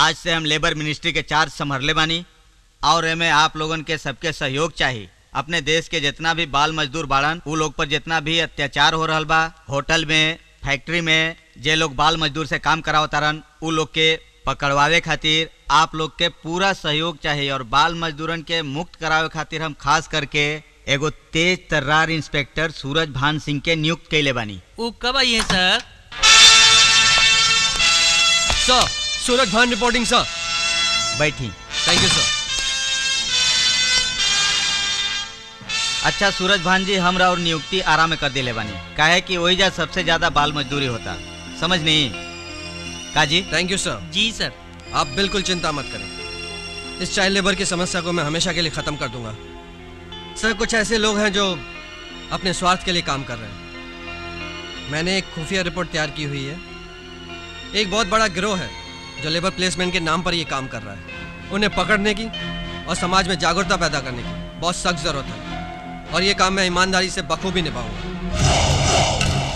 आज से हम लेबर मिनिस्ट्री के चार्ज संभरले बानी और एमे आप लोगन के सबके सहयोग चाहिए अपने देश के जितना भी बाल मजदूर बाड़न उ लोग पर जितना भी अत्याचार हो रहल बा होटल में फैक्ट्री में जे लोग बाल मजदूर से काम करावतारन उ लोग के पकड़वावे खातिर आप लोग के पूरा सहयोग चाहिए और बाल मजदूरन के मुक्त करावे खातिर हम खास करके एगो तेज तर्रार इंस्पेक्टर सूरज भान सिंह के नियुक्त कैले बानी वो कब आई है सर सर सूरज भान रिपोर्टिंग सर बैठी थैंक यू सर अच्छा सूरज भान जी हमरा और नियुक्ति आराम में कर दिले बानी काहे कि वही जा सबसे ज्यादा बाल मजदूरी होता समझ नहीं काजी थैंक यू सर जी सर आप बिल्कुल चिंता मत करें इस चाइल्ड लेबर की समस्या को मैं हमेशा के लिए खत्म कर दूंगा सर कुछ ऐसे लोग हैं जो अपने स्वार्थ के लिए काम कर रहे हैं मैंने एक खुफिया रिपोर्ट तैयार की हुई है एक बहुत बड़ा गिरोह है जो लेबर प्लेसमेंट के नाम पर ये काम कर रहा है उन्हें पकड़ने की और समाज में जागरूकता पैदा करने की बहुत सख्त जरूरत है और ये काम मैं ईमानदारी से बखूबी निभाऊंगा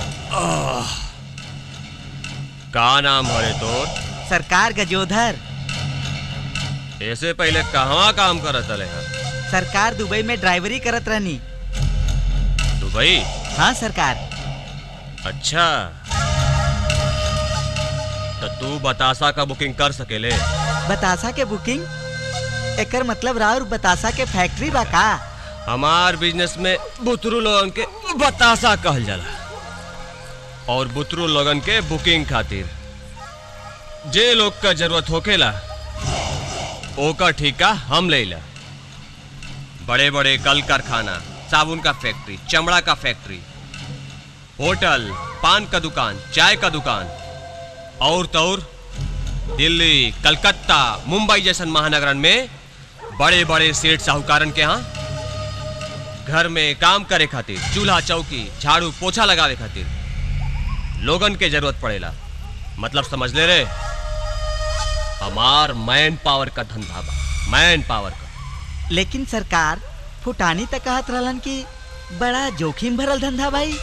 का नाम हरे तोर सरकार गजोधर ऐसे पहले कहवा काम करत रहे हैं सरकार दुबई में ड्राइवरी करत रहनी दुबई हाँ सरकार अच्छा तो तू बतासा का बुकिंग कर सकेले बतासा के बुकिंग एकर मतलब राउर बतासा के फैक्ट्री बा का हमार बिजनेस में बुतरू लोगन के बतासा कहल जाला और बुतरू लोगन के बुकिंग खातिर जे लोग का जरूरत होकेला ओकर ठेका हम लेला बड़े बड़े कल कारखाना साबुन का फैक्ट्री चमड़ा का फैक्ट्री होटल पान का दुकान चाय का दुकान और तौर दिल्ली कलकत्ता मुंबई जैसन महानगरन में बड़े बड़े सेठ साहूकारन के यहाँ घर में काम करे खातिर चूल्हा चौकी झाड़ू पोछा लगावे खातिर लोगन के जरूरत पड़ेला मतलब समझ ले रे हमार मैन पावर का धंधा बा मैन पावर का लेकिन सरकार फुटानी तक कहत रहलन कि बड़ा जोखिम भरल धंधा भाई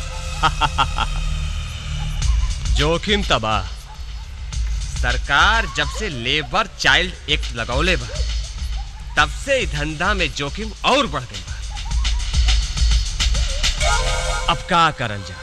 जोखिम तबाह सरकार जब से लेबर चाइल्ड एक्ट लगौले बा तब से ई धंधा में जोखिम और बढ़ गई बा अब का करल जा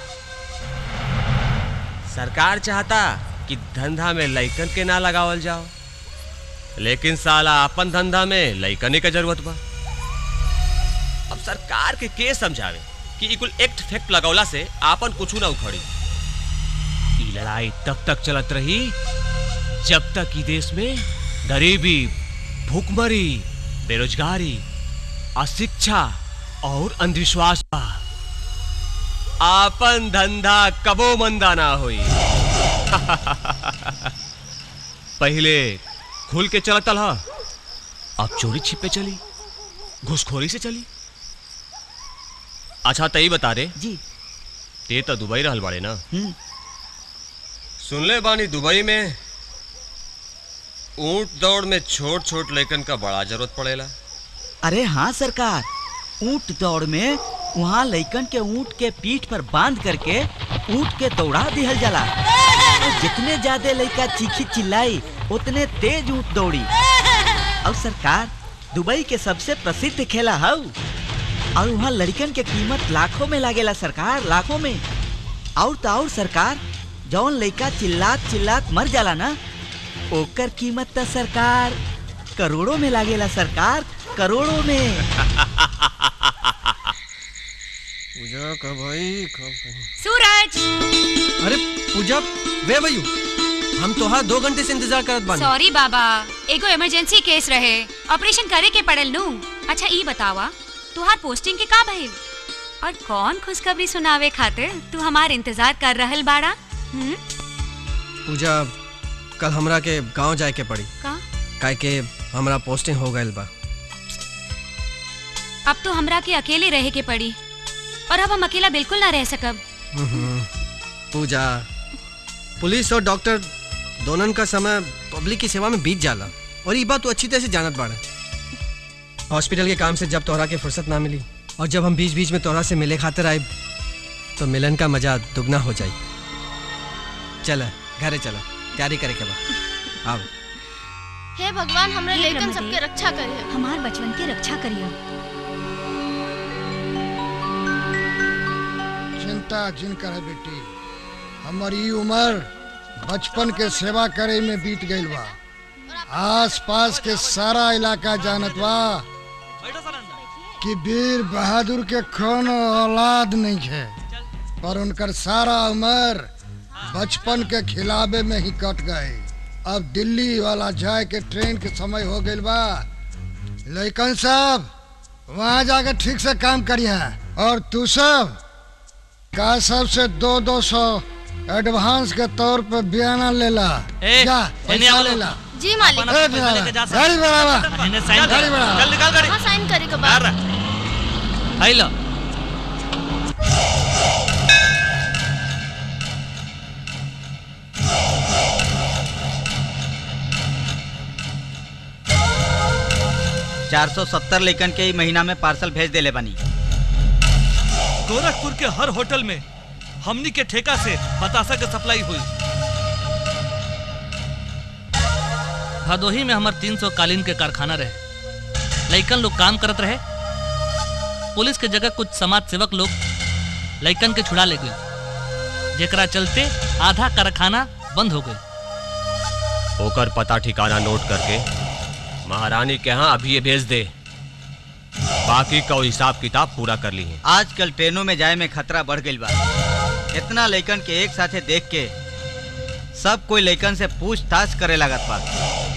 सरकार चाहता कि धंधा में लइकन के ना लगावल जाओ लेकिन साला अपन धंधा में लइकने का जरूरत बा अब सरकार के के समझावे कि ई कुल एक्ट फैक्ट लगौला से आपन कुछ ना उखड़ी ई लड़ाई तब तक चलत रही जब तक ई देश में गरीबी भूखमरी बेरोजगारी अशिक्षा और अंधविश्वास बा आपन धंधा कबो मंदा ना होई पहले खुल के चलत रहा अब चोरी छिपे चली घुसखोरी से चली अच्छा तई बता रे जी ते तो दुबई रहल बाड़े ना हम्म सुनले बानी दुबई में ऊंट दौड़ में छोट छोट लड़कन का बड़ा जरूरत पड़ेला अरे हाँ सरकार ऊंट दौड़ में वहाँ लइकन के ऊंट के पीठ पर बांध करके ऊंट के दौड़ा दिहल जाला और जितने ज्यादा लइका चीखी चिल्लाई उतने तेज ऊंट दौड़ी और सरकार दुबई के सबसे प्रसिद्ध खेला हौ और वहाँ लड़कन के कीमत लाखों में लागेला सरकार लाखों में और तो और सरकार जौन लइका चिल्लात चिल्लात मर जाला ना ओकर कीमत तो सरकार करोड़ों में लागेला सरकार करोड़ों में पूजा कब आई कब सूरज अरे पूजा वे भैयू हम तोहार दो घंटे से इंतजार करत बानी सॉरी बाबा एगो इमरजेंसी केस रहे ऑपरेशन करे के पड़ल नू अच्छा ई बतावा तुहार पोस्टिंग के का भइल और कौन खुशखबरी सुनावे खातिर तू हमार इंतजार कर रहल बाड़ा हम्म पूजा कल हमरा के गांव जाए के पड़ी का काहे के हमरा पोस्टिंग हो गइल बा अब तो हमरा के अकेले रहे के पड़ी और अब हम अकेला बिल्कुल ना रह सकब हम्म, पूजा पुलिस और डॉक्टर दोनों का समय पब्लिक की सेवा में बीत जाला और ये बात तू अच्छी तरह से जानत बाड़ा हॉस्पिटल के काम से जब तोहरा के फुर्सत ना मिली और जब हम बीच बीच में तोहरा से मिले खातिर आए तो मिलन का मजा दुगना हो जाई चल घरे चला तैयारी करे के बाद आओ हे भगवान हमरे हे लेकन ब्रह्मदेव। सबके रक्षा करिए हमार बचवन के रक्षा करियो चिंता जिन कर बेटी हमर ई उम्र बचपन के सेवा करे में बीत गईल बा आस पास के सारा इलाका जानत बा कि वीर बहादुर के कौन औलाद नहीं है पर उनकर सारा उम्र बचपन के खिलावे में ही कट गए अब दिल्ली वाला जाए के ट्रेन के समय हो गईल बा लेकिन सब वहाँ जाके ठीक से काम करिए और तू सब का सबसे दो दो सौ एडवांस के तौर पे बयाना लेला ए, जा एने पैसा आओ। लेला जी मालिक अपना ए, पैसा लेके जा सकते। गाड़ी बढ़ावा इन्हें साइन गाड़ी कर बढ़ावा चल निकाल गाड़ी हाँ साइन करे के बाद आई लो चार सौ सत्तर लेकन के ही महीना में पार्सल भेज देले बनी गोरखपुर के हर होटल में हमनी के ठेका से बतासा के सप्लाई हुई भदोही में हमार 300 कालीन के कारखाना रहे लइकन लोग काम करत रहे पुलिस के जगह कुछ समाज सेवक लोग लइकन के छुड़ा ले गई जेकरा चलते आधा कारखाना बंद हो गई ओकर पता ठिकाना नोट करके महारानी के यहाँ अभी ये भेज दे बाकी का हिसाब किताब पूरा कर ली है आजकल ट्रेनों में जाए में खतरा बढ़ गईल बा इतना लइकन के एक साथे देख के सब कोई लइकन से पूछताछ करे लागत बा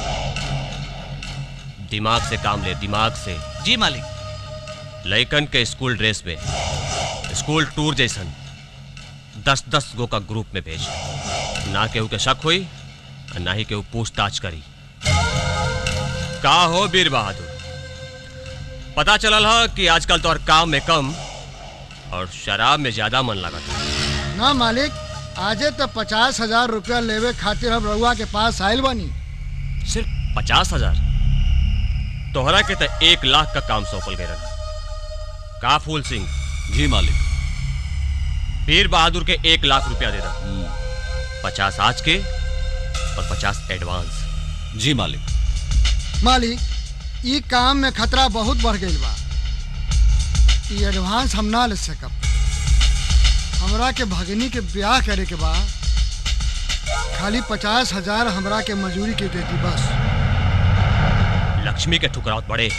दिमाग से काम ले दिमाग से जी मालिक लइकन के स्कूल ड्रेस में स्कूल टूर जैसन दस दस गो का ग्रुप में भेज ना केहू के शक हुई और ना ही केहू पूछताछ करी का हो वीर बहादुर पता चलल ह कि आजकल तोहर काम में कम और शराब में ज्यादा मन लगता ना मालिक आजे तो पचास हजार रुपया लेवे खातिर हम रउआ के पास आयल बनी सिर्फ पचास हजार तोहरा के तो एक लाख का काम सौंपल गए रहा का फूल सिंह जी मालिक वीर बहादुर के एक लाख रुपया दे रहा पचास आज के और पचास एडवांस जी मालिक मालिक ई काम में खतरा बहुत बढ़ गईल बा ई एडवांस हम ना ले सकब हमरा के भगनी के ब्याह करे के बा खाली पचास हजार हमरा के मजूरी के देती बस लक्ष्मी के ठुकरावत बड़े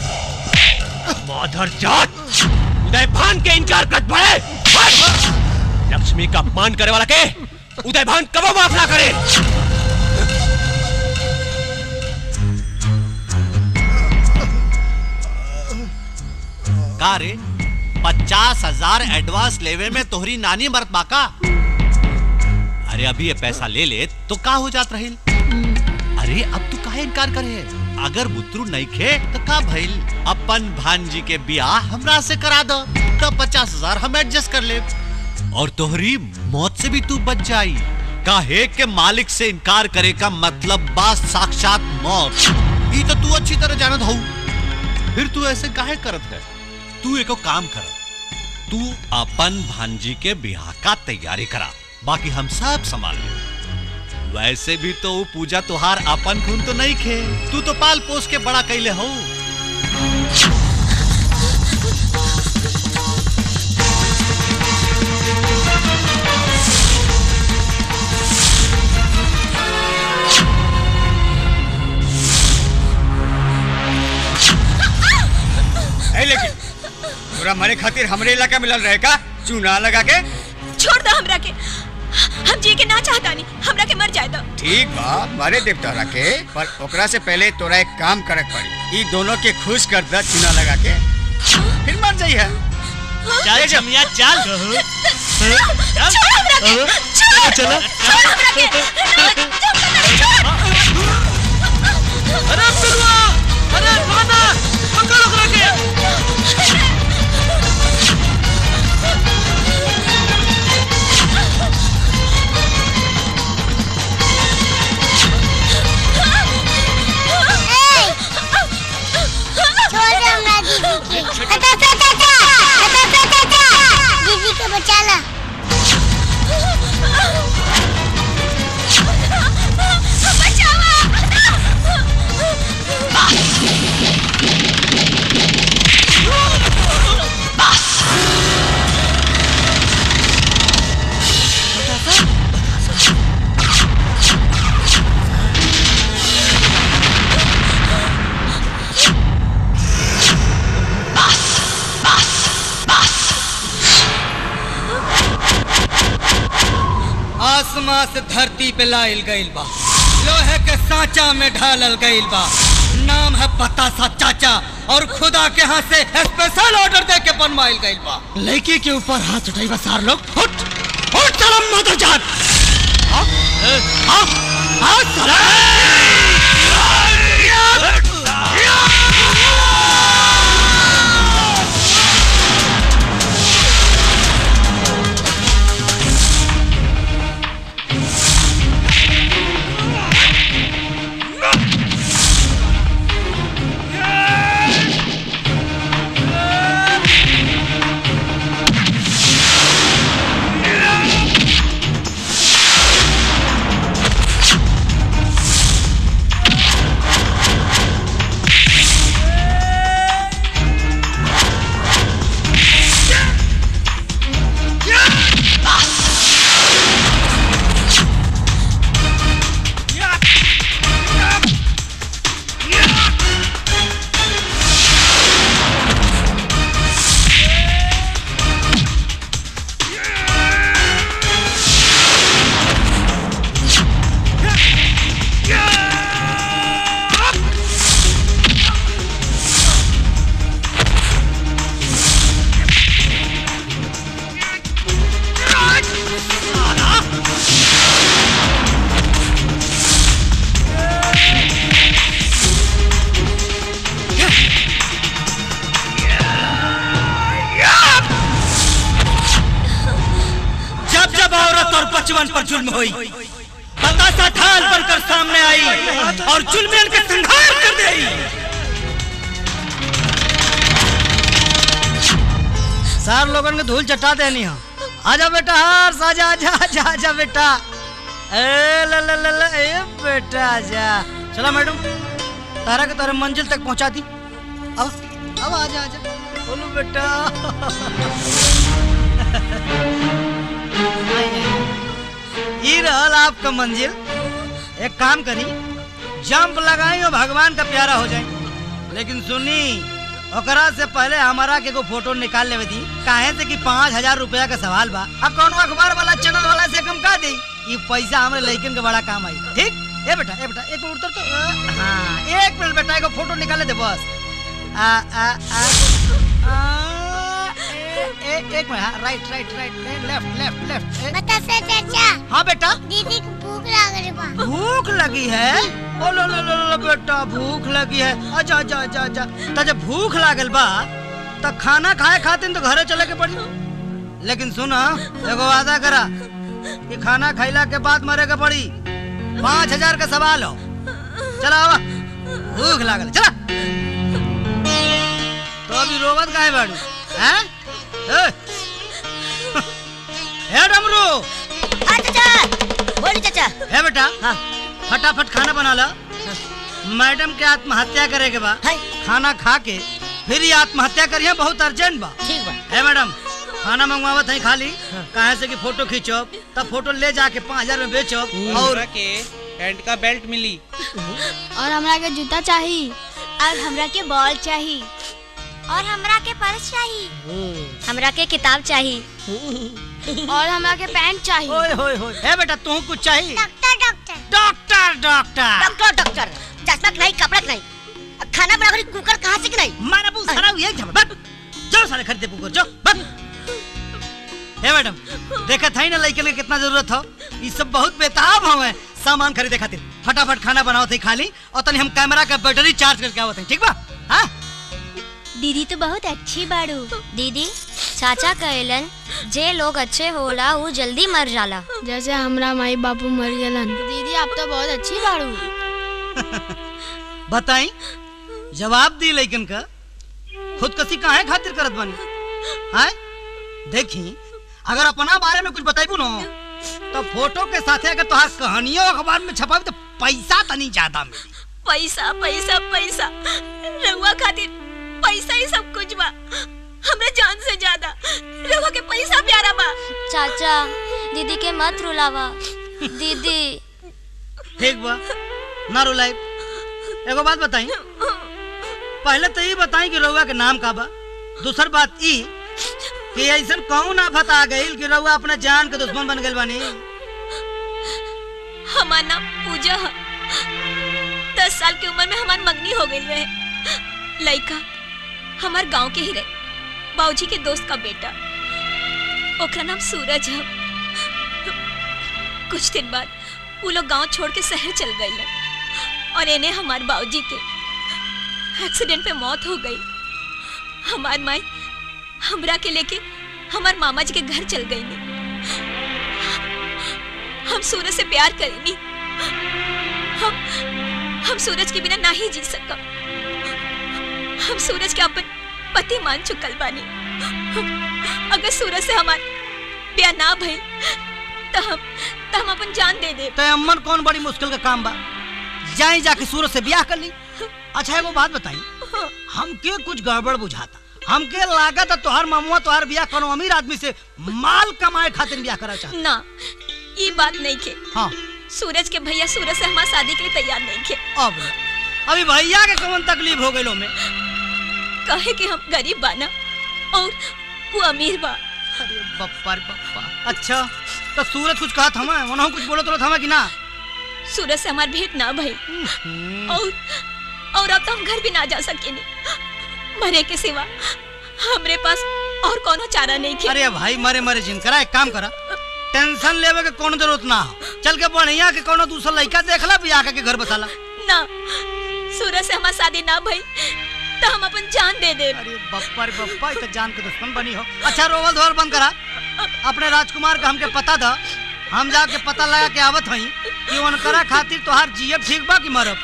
माधर जात उदय भान के इनकार कर बड़े लक्ष्मी का अपमान करे वाला के उदय भान कबो माफ ना करे का रे पचास हजार एडवांस लेवे में तोहरी नानी मरत बाका अरे अभी ये पैसा ले ले तो का हो जात रहिल अरे अब तू काहे इनकार करे अगर बुतरू नहीं खे तो का भइल अपन भांजी के ब्याह हमरा से करा दो तो पचास हजार हम एडजस्ट कर ले और तोहरी मौत से भी तू बच जाई काहे के मालिक से इनकार करे का मतलब बा साक्षात मौत ई तो तू अच्छी तरह जानत हूँ फिर तू ऐसे काहे करत है तू एको काम कर तू अपन भांजी के ब्याह का तैयारी करा बाकी हम सब संभाल ले वैसे भी तो वो पूजा तुहार अपन खून तो नहीं खे तू तो पाल पोस के बड़ा कैले हो है लेकिन पूरा मरे खातिर हमरे इलाका मिलल रहे का चूना लगा के छोड़ दो हमरा के हम जी के ना चाहता नहीं हमरा के मर जाए दो ठीक बा मारे देव तोहरा के पर ओकरा से पहले तोरा एक काम करक पड़ी ई दोनों के खुश कर द चूना लगा के फिर मर जाई है चल जमिया चल छोड़ हमरा के छोड़ चलो छोड़ हमरा के अरे बिरुआ अरे भाना पकड़ ओकरा के दीदी के बचा ला बचावा आसमां से धरती पे लाइल गइल बा लोहे के सांचा में ढालल गइल बा नाम है बतासा चाचा और खुदा के हाथ से स्पेशल ऑर्डर दे के बनवाइल गइल बा लड़की के ऊपर हाथ उठाई बा सार लोग उठ उठ चलो मदर जान आ, आ, आ, साला। जब जब औरत और बचपन पर जुल्म हुई बतासा ढाल बनकर सामने आई और जुल्मियन के संहार कर दी सार लोगन के धूल चटा देनी हो आजा बेटा हार आजा आजा आजा आजा बेटा ए ल ल ल ल ए बेटा आजा चला मैडम तारा के तारे मंजिल तक पहुंचा दी अब अब आजा आजा बोलो बेटा ये रहल आपका मंजिल एक काम करी जंप लगाई और भगवान का प्यारा हो जाए लेकिन सुनी ओकरा से पहले हमारा के को फोटो निकाल लेवे दी काहे से कि पाँच हजार रुपया का सवाल बा अब कौन अखबार वाला चैनल वाला से कम का दे ये पैसा हमारे लड़कन के बड़ा काम आई ठीक ए बेटा ए बेटा एक मिनट उतर तो अ, हाँ एक मिनट बेटा एगो फोटो निकाले दे बस आ आ आ आ, ए, ए, एक मिनट हाँ right right right left left left बतासा चाचा हाँ बेटा दीदी को भूख लग रही बा भूख लगी है ओ लो लो लो लो बेटा भूख लगी है अच्छा अच्छा अच्छा अच्छा तो जब भूख लागल बा तो खाना खाए खातिर तो घरे चले के पड़ी लेकिन सुना एगो वादा करा कि खाना खैला के बाद मरे के पड़ी पाँच हजार का सवाल हो चला आवा भूख लागल चला तो अभी रोवत काहे बाड़ू हैं ए? ए डमरू चाचा बोली चाचा है बेटा हाँ फटाफट खाना बना ला मैडम के आत्महत्या करे के बा खाना खा के फिर ही आत्महत्या करिए बहुत अर्जेंट बा ठीक बा है मैडम खाना मंगवावत है खाली कहे से कि फोटो खींचो तब फोटो ले जाके पाँच हजार में बेचो और के पैंट का बेल्ट मिली और हमरा के जूता चाहिए और हमरा के बॉल चाहिए और हमरा के पर्स चाहिए हमरा के किताब चाहिए और हमरा के पैंट चाहिए ओए होए होए है बेटा तू कुछ चाहिए doctor doctor doctor doctor doctor doctor चश्मा के नहीं कपड़ा के नहीं खाना बना कुकर कहाँ से के नहीं मारा बू सारा ये झपट बट जाओ सारे खरीदे पुकुर जाओ बट हे मैडम देखा था ही ना लड़के के कितना जरूरत हो ये सब बहुत बेताब हवे सामान खरीदे खातिर फटाफट खाना बनाओ थे खाली और तनी हम कैमरा का बैटरी चार्ज करके आवत हैं ठीक बा हाँ दीदी तो बहुत अच्छी बाड़ू दीदी चाचा कहलन जे लोग अच्छे होला वो जल्दी मर जाला जैसे हमरा माई बापू मर गलन दीदी आप तो बहुत अच्छी बाड़ू बताई जवाब दी लेकिन का खुदकशी काहे खातिर करत बानी हाय देखी अगर अपना बारे में कुछ बताइबू ना तो फोटो के साथे अगर तोहार कहानियों अखबार में छपाबी तो पैसा तनी ज्यादा मिली पैसा पैसा पैसा रहुआ खातिर पैसा ही सब कुछ बा हमरे जान से ज्यादा रहुआ के पैसा प्यारा बा चाचा दीदी के मत रुलावा दीदी ठीक बा ना रुलाई एगो बात बताई पहले तो ये बताई कि रउआ के नाम का बा दूसर बात ई कि ऐसा कौन आफत आ गई कि रउआ अपना जान के दुश्मन बन गइल बानी हमार नाम पूजा है दस साल की उम्र में हमार मंगनी हो गई रहे लड़का हमार गांव के ही रहे बाबूजी के दोस्त का बेटा ओकरा नाम सूरज है कुछ दिन बाद वो लोग गांव छोड़ के शहर चल गए और इन्हें हमार बाबूजी के एक्सीडेंट पे मौत हो गई हमार माई हमरा के लेके हमार मामा जी के घर चल गई नी हम सूरज से प्यार करेनी हम हम सूरज के बिना ना ही जी सकम हम सूरज के अपन पति मान चुकल बानी अगर सूरज से हमार ब्याह ना भई तो हम तो हम अपन जान दे दे ते अम्मन कौन बड़ी मुश्किल का काम बा जाई जाके सूरज से ब्याह कर ली अच्छा एगो बात बताई हमके कुछ गड़बड़ बुझाता हमके लागत है तोहार ममुआ तोहार ब्याह कोनो अमीर आदमी से माल कमाए खातिर ब्याह करा चाहता ना ये बात नहीं के हाँ सूरज के भैया सूरज से हमारी शादी के लिए तैयार नहीं थे अब अभी भैया के कौन तकलीफ हो गई में कहे कि हम गरीब बाना और वो अमीर बा अरे बप्पा रे बप्पा अच्छा तो सूरज कुछ कहा था मैं वहाँ कुछ बोलो तो था मैं कि ना सूरज से हमार भेंट ना भई और और अब तो हम घर भी ना जा सकेनी मरे के सिवा हमरे पास और कोनो चारा नहीं खे अरे भाई मरे मरे जिन करा एक काम करा टेंशन लेवे के कोनो जरूरत ना हो चल के बढ़िया के कोनो दूसरा लड़का देखला बियाह के घर बसाला ना सूरज से हमार शादी ना भई तो हम अपन जान दे दे अरे बप्पा रे बप्पा ई तो जान के दुश्मन बनी हो अच्छा रोवल धोवल बंद करा अपने राजकुमार का हमके पता था हम जाके पता लगा के आवत हई कि उनकरा खातिर तोहार जीएब ठीक बा कि मरब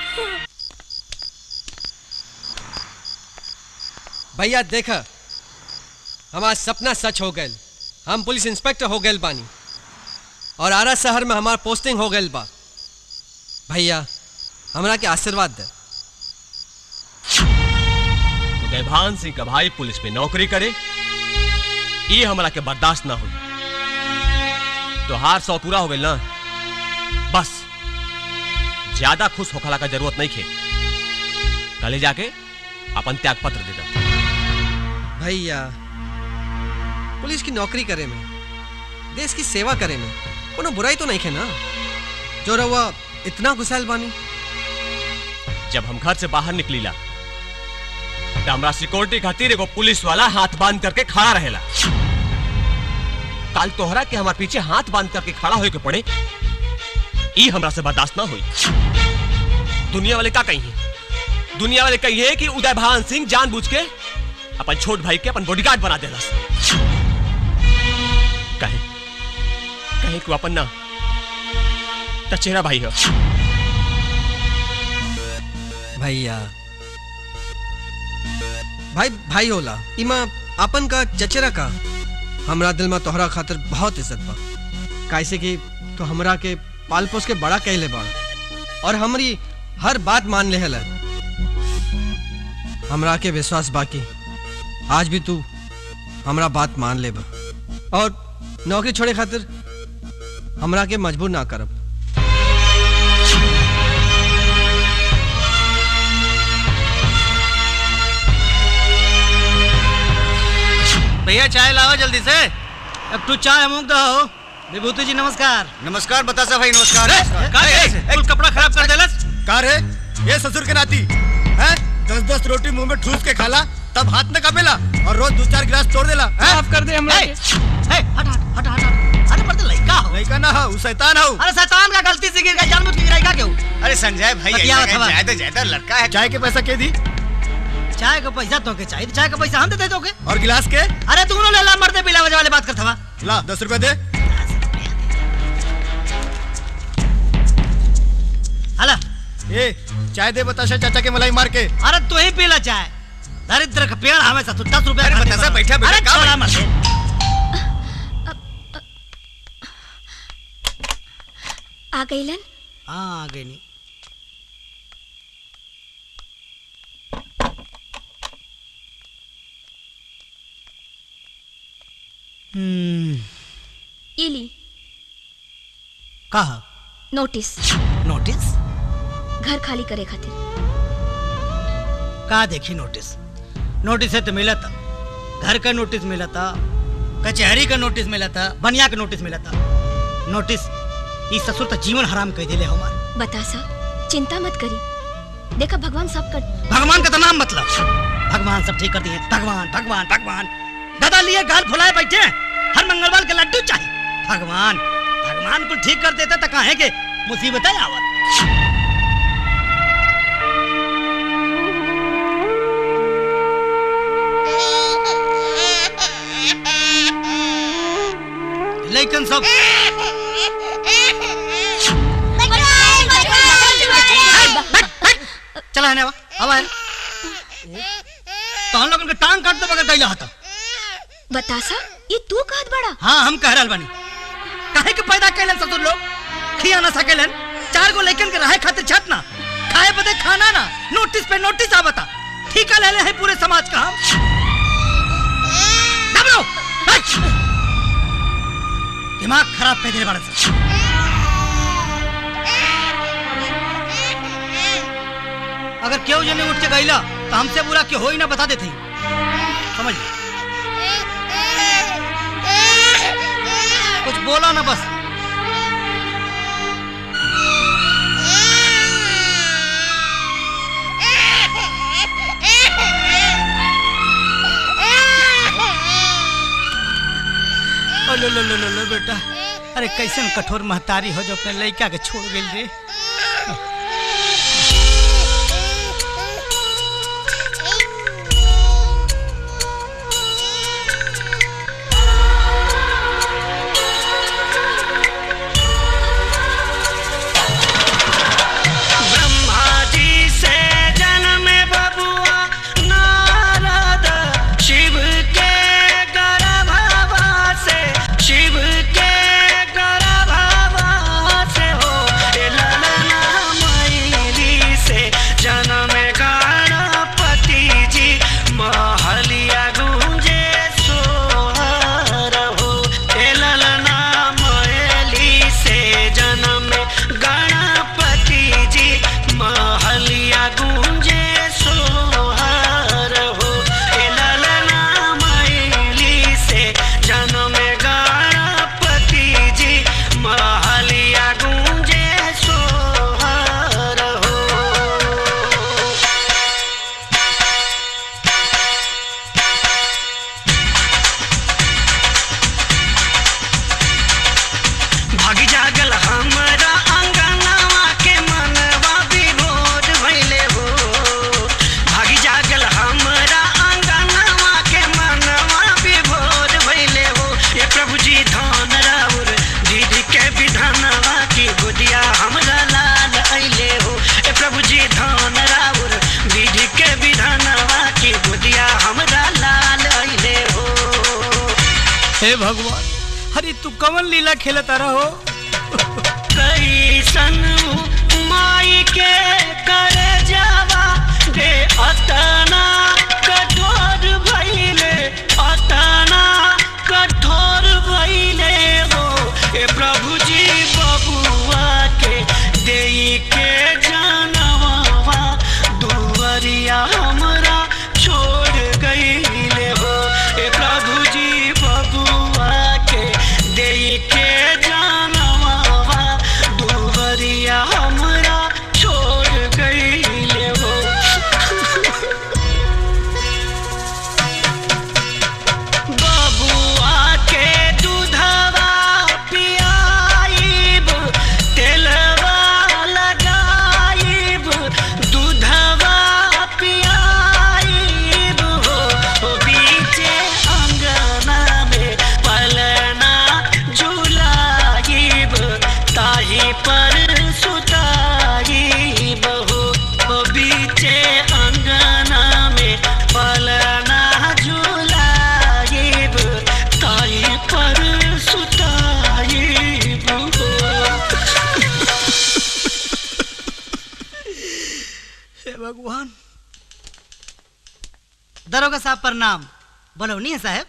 भैया देखा हमारा सपना सच हो गए हम पुलिस इंस्पेक्टर हो गए बानी और आरा शहर में हमार पोस्टिंग हो गई बा भैया हमरा के आशीर्वाद दे देभान सिंह का भाई पुलिस में नौकरी करे ये हमरा के बर्दाश्त ना हुई तो हार सौ पूरा हो गई ना बस ज्यादा खुश होखला का जरूरत नहीं खे कल जाके अपन त्याग पत्र दे दो भैया पुलिस की नौकरी करे में देश की सेवा करे में कोनो बुराई तो नहीं खे ना जो रहुआ इतना गुस्साइल बानी जब हम घर से बाहर निकलीला तो हमरा सिक्योरिटी खातिर एगो पुलिस वाला हाथ बांध करके खड़ा रहेला काल तोहरा के हमार पीछे हाथ बांध करके खड़ा होए के पड़े ई हमरा से बर्दाश्त ना हुई दुनिया वाले का कही दुनिया वाले कही कि उदय भान सिंह जानबूझ के अपन छोट भाई के अपन बॉडीगार्ड बना देला कहे कहे कि वो अपन ना चचेरा भाई हो भैया भाई भाई होला इमा अपन का चचेरा का हमरा दिल में तोहरा खातिर बहुत इज्जत बा कैसे कि तो हमरा के पाल पोस के बड़ा कहले बा और हमारी हर बात मान ले हला हमरा के विश्वास बाकी आज भी तू हमरा बात मान ले बा और नौकरी छोड़े खातिर हमरा के मजबूर ना करब भैया चाय लाओ जल्दी से अब तू चाय अमुक दो विभूति जी नमस्कार नमस्कार बतासा भाई नमस्कार कुल कपड़ा खराब कर देलस का रे ये ससुर के नाती हैं दस दस रोटी मुंह में ठूस के खाला तब हाथ में कपेला और रोज दो चार गिलास तोड़ देला माफ कर दे हमरा के हट हट हट हट अरे मर्द लड़का हो लड़का ना हो शैतान हो अरे शैतान का गलती से गिर गया जानबूझ के गिराई का क्यों अरे संजय भाई बतिया ऐसा बतवा। कहीं जाए तो जाए लड़का है चाय के पैसा के दी चाय का पैसा तो के चाहिए चाय का पैसा हम दे दे दोगे और गिलास के अरे तू ले ला मर्दे पिला वाले बात करता हुआ ला दस रुपए दे हला ए चाय दे बताशा चाचा के मलाई मार के अरे तू ही पीला चाय दरिद्र का पेड़ हमेशा तू दस रुपए अरे खातिर बतासा, बना। बैठा, बैठा, अरे का छोड़ा बैठा? मत आ गईलन हाँ आ गई नहीं हम्म इली कहा नोटिस नोटिस घर खाली करे खातिर का देखी नोटिस नोटिस है तो मिला था घर का नोटिस मिला था कचहरी का नोटिस मिला था बनिया का नोटिस मिला था नोटिस ई ससुर तो जीवन हराम कह दिले हमार बता सा चिंता मत करी देखा भगवान सब कर भगवान का तो नाम मतलब भगवान सब ठीक कर दिए भगवान भगवान भगवान दादा लिए गाल फुलाए बैठे हैं। हर मंगलवार के लड्डू चाहिए भगवान भगवान को ठीक कर देते तो कहे के मुसीबत है आवत लेकिन सब चला है ना अब आए तो हम लोगन के टांग काट दो बगैर कैला हता बता सा ये तू कहत बड़ा हाँ हम कह रहल बानी काहे के पैदा कैलन ससुर लोग खिया ना सकेलन चार गो लेकिन के रहे खातिर छत ना खाए बदे खाना ना नोटिस पे नोटिस आवता ठीका ले ले है पूरे समाज का हम दबरो हट! दिमाग खराब कर दिले बड़े से अगर केहू जने उठ के गईला तो हमसे बुरा क्यों हो ही ना बता देते समझ लो। कुछ बोला ना बस ओ लो लो लो लो लो बेटा अरे कैसन कठोर महतारी हो जो अपने लड़का के छोड़ गई रे ब्रह्मा जी से जन्म बबुआ नारद शिव के गर्भवा से शिव के गर्भवा से हो ए ललना मैली से जन्म गणपति जी महलिया गूंजे सोहर हो ए ललना मैली से जन्म गणपति जी महलिया गूंजे सोहर हो ए ललना मैली से जन्म गणपति जी महलिया गूंजे सोहर हो भागी जागल हमरा अंगनवा के मनवा विभोर भइले हो भागी जागल हमरा अंगनवा के मनवा विभोर भइले हो ये प्रभु जी धन राउर दीदी के विधानवा की गोदिया हमरा लाल अइले हो ए प्रभु जी धन राउर दीदी के विधानवा की गोदिया हमरा लाल अइले हो हे भगवान अरे तू कवन लीला खेलता रहो कैसन माई के कर जावा दे अतना कठोर भइले अतना कठोर भइले हो ए प्रभु जी बबुआ के देई के जानवा दुवरिया हमरा छोड़ गईले हो ए प्रभु जी बबुआ के देई के जानवा दुवरिया हमरा छोड़ गईले हो बबुआ के दूधवा पियाइब तेलवा लगाइब दूधवा पियाइब हो हो बीचे अंगना में पलना झुलाइब ताही पर सुताइब हो हो बीचे अंगना में पलना झुलाइब ताही पर सुताइब हो हे भगवान दरोगा साहब प्रणाम बोलो नहीं है साहब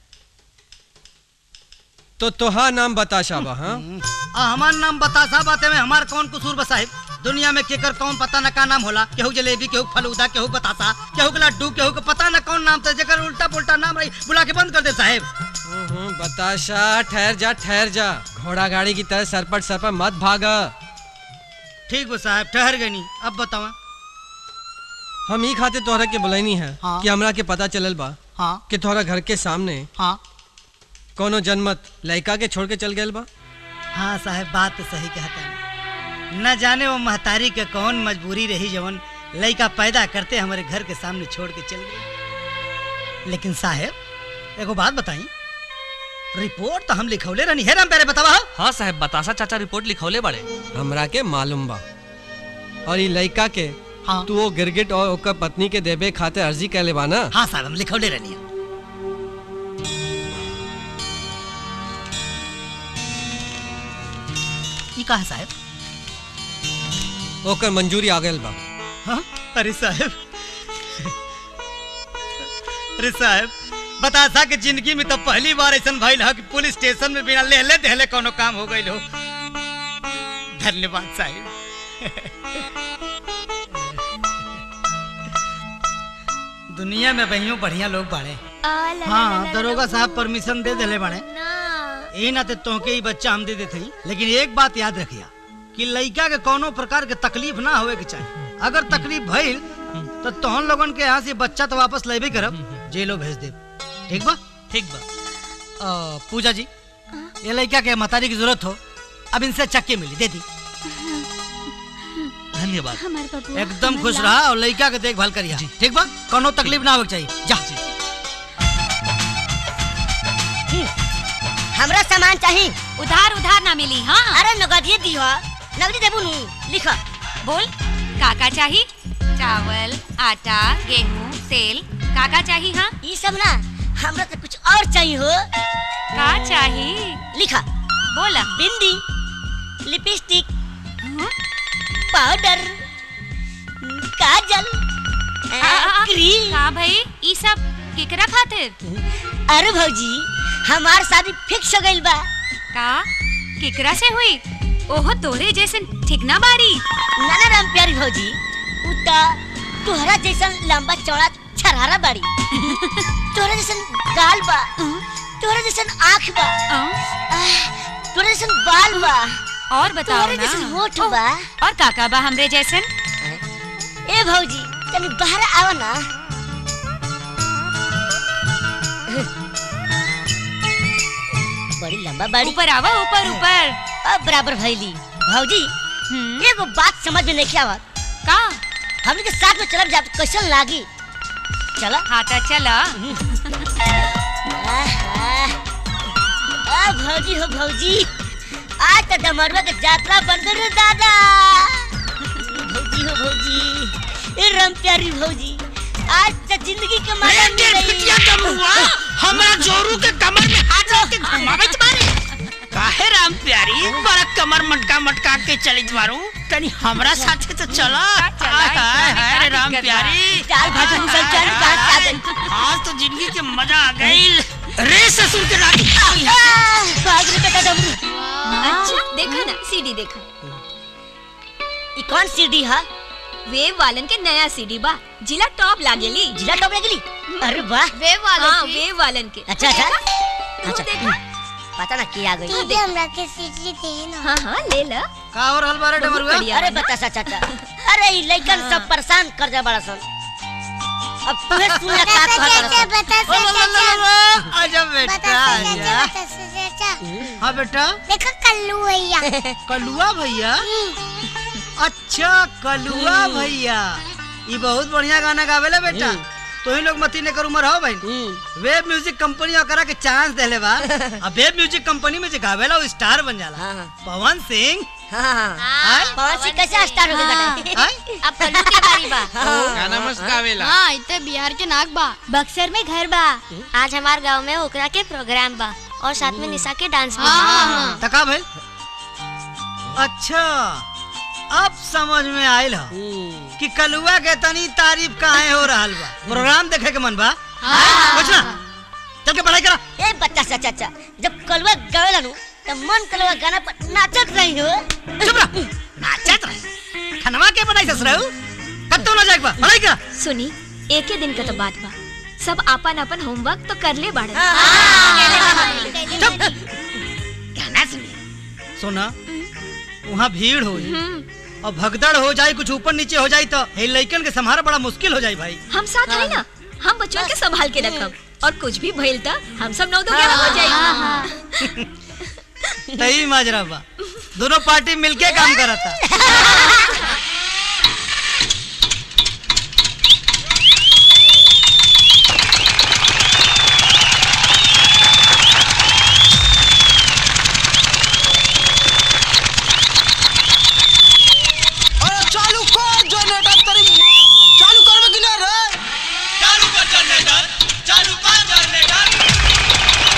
तो तोहा नाम बता शाबा हाँ आ हमार नाम बता साहब बाते में हमार कौन कसूर बा साहब दुनिया में केकर कौन पता न का नाम होला केहू जलेबी केहू फलूदा केहू बतासा केहू के लड्डू केहू के पता न कौन नाम था जेकर उल्टा पुल्टा नाम रही बुला के बंद कर दे साहब हम्म, बताशा ठहर जा ठहर जा घोड़ा गाड़ी की तरह सरपट सरपट मत भागा ठीक बा साहब ठहर गई नहीं अब बतावा हम ही खाते तोहरा के बुलाईनी है हाँ। कि हमरा के पता चलल बा हाँ कि तोहरा घर के सामने हाँ कोनो जनमत लड़का के छोड़ के चल गए बा हाँ साहब बात तो सही कहता है न जाने वो महतारी के कौन मजबूरी रही जवन लड़का पैदा करते हमारे घर के सामने छोड़ के चल गई लेकिन साहब एगो बात बताई रिपोर्ट तो हम लिखौले रहनी है राम प्यारे बतावा हाँ साहब बतासा चाचा रिपोर्ट लिखौले बड़े हमरा के मालूम बा और ये लड़का के हाँ। तू वो गिरगिट और ओकर पत्नी के देबे खाते अर्जी कैले बा ना हाँ साहब हम लिखौले रहनी है ये कहा साहब ओकर मंजूरी आ गइल बा हाँ अरे साहब अरे साहब बता सा कि जिंदगी में तो पहली बार ऐसा भइल है कि पुलिस स्टेशन में बिना लेहले देहले कोनो काम हो गइल हो धन्यवाद साहब दुनिया में बहियों बढ़िया लोग बाड़े हाँ दरोगा साहब परमिशन दे देले बाड़े यही नाते तोहके ही बच्चा हम दे देते ही लेकिन एक बात याद रखिया कि लड़का के कोनो प्रकार के तकलीफ ना होवे के चाहिए अगर तकलीफ भइल तो तोहन लोगन के यहाँ से बच्चा तो वापस लेबे करब जेलो भेज दे ठीक बा ठीक बा अ, पूजा जी ये लड़का के मतारी की जरूरत हो अब इनसे चक्के मिली दे दी धन्यवाद हमारे बबुआ एकदम खुश रहा और लड़का के देखभाल करिया ठीक बा कोनो तकलीफ ना होवे के चाहिए जा हमरा सामान चाहिए उधार उधार ना मिली हाँ अरे नगदिए दी हो नगदी देबू नु लिखो बोल काका चाहिए चावल आटा गेहूँ तेल काका चाहिए हाँ ये सब ना हमरा तो कुछ और चाहिए हो का चाहिए लिखा बोला बिंदी लिपस्टिक पाउडर काजल आ, आ, आ, क्रीम का भाई ई सब केकरा खातिर अरे भौजी हमार शादी फिक्स हो गइल बा का केकरा से हुई ओहो तोरे जैसे ठीक ना बारी नाना राम प्यारी भौजी उता तोहरा जैसन लंबा चौड़ा छरारा बाड़ी तोहरा जैसन गाल बा तोहरा जैसन आँख बा आह, तोहरा जैसन बाल बा और बताओ तोहरा ना जैसन होठ बा और काका बा हमरे जैसन ए भौजी तनी बाहर आओ ना बड़ी लंबा बाड़ी ऊपर आवा ऊपर ऊपर अब बराबर भैली भौजी एगो बात समझ में नहीं आवत का हमने के साथ में चलब जा कैसन लागी चला हाँ तो चला आ भौजी हो भौजी आज तो डमरुआ के यात्रा बन गई रे दादा भौजी हो भौजी ए राम प्यारी भौजी आज तो जिंदगी के मजा मिल गई हमरा जोरू के कमर में हाथ रख के घुमावे मारे काहे राम प्यारी बड़ा कमर मटका मटका के चली मारू तनी हमरा साथे तो चला हाय हाय हाय रे राम प्यारी चाल भाजी मुसल चल बात आ गई आज तो जिंदगी के मजा आ गई रे ससुर के रानी भाग रे बेटा डमरू अच्छा देखा ना सीडी देखा ई कौन सीडी है वेव वालन के नया सीडी बा जिला टॉप लागेली जिला टॉप लागेली अरे वाह वेव वालन हाँ, वेव वालन के अच्छा अच्छा तू अच्छा देखा पता ना क्या आ गई तू देख हमरा के सीडी दे ना हाँ हाँ ले ला का और हल बारे बहुत डमरुआ बढ़िया अरे बा ना। बता सा चाचा अरे ई लइकन सब परेशान कर जा बड़ा सन अब तुहे सुन ले का कहता ओ ला ला ला ला आजा बेटा आजा हाँ बेटा देखो कल्लू भैया कलुआ भैया अच्छा कलुआ भैया ये बहुत बढ़िया गाना गावेला बेटा तो ही लोग मती ने कर उम्र हो भाई वेब म्यूजिक कंपनी ओकरा के चांस देले बा अब वेब म्यूजिक कंपनी में जे गावेला वो स्टार बन जाला पवन सिंह हां पवन सिंह कैसे स्टार हो गया बेटा अब कल्लू के बारी बा गाना मस्त गावेला हाँ इतने बिहार के नाक बा बक्सर में घर बा आज हमार गांव में ओकरा के प्रोग्राम बा और साथ में निशा के डांस भी बा। तका भाई अच्छा अब समझ में आयल हो कि कलुआ के तनी तारीफ काहे हो रहल बा प्रोग्राम देखे के मन बा कुछ ना चल के पढ़ाई करा ए बच्चा सा चाचा जब कलवा गावेला नु त मन कलवा गाना पर नाचत रही हो चुप रह नाचत रह खनवा के बनाई ससुराऊ कब तो ना जाए बा पढ़ाई करा सुनी एक ही दिन का तो बात बा सब आपन अपन होमवर्क तो कर ले बाड़न गाना सुनिए सुना वहाँ भीड़ हो और भगदड़ हो जाए कुछ ऊपर नीचे हो जाए तो हे लइकन के संभारा बड़ा मुश्किल हो जाए भाई हम साथ है ना हम बच्चों के संभाल के रखब और कुछ भी भइल था हम सब नौ दो ग्यारह हो जाएगी सही माजरा बा दोनों पार्टी मिलके काम करा था अरे चालू कर जनरेटर तेरी चालू करबे कि ना रे चालू कर जनरेटर चालू कर जनरेटर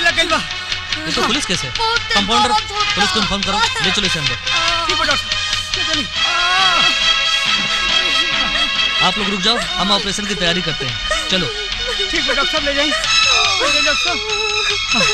लग गई बा ये तो पुलिस केस है कंपाउंडर पुलिस को इन्फॉर्म करो ले चलो इसे अंदर ठीक है डॉक्टर चलिए आप लोग रुक जाओ हम ऑपरेशन की तैयारी करते हैं चलो ठीक है डॉक्टर साहब ले जाइए ले जाइए डॉक्टर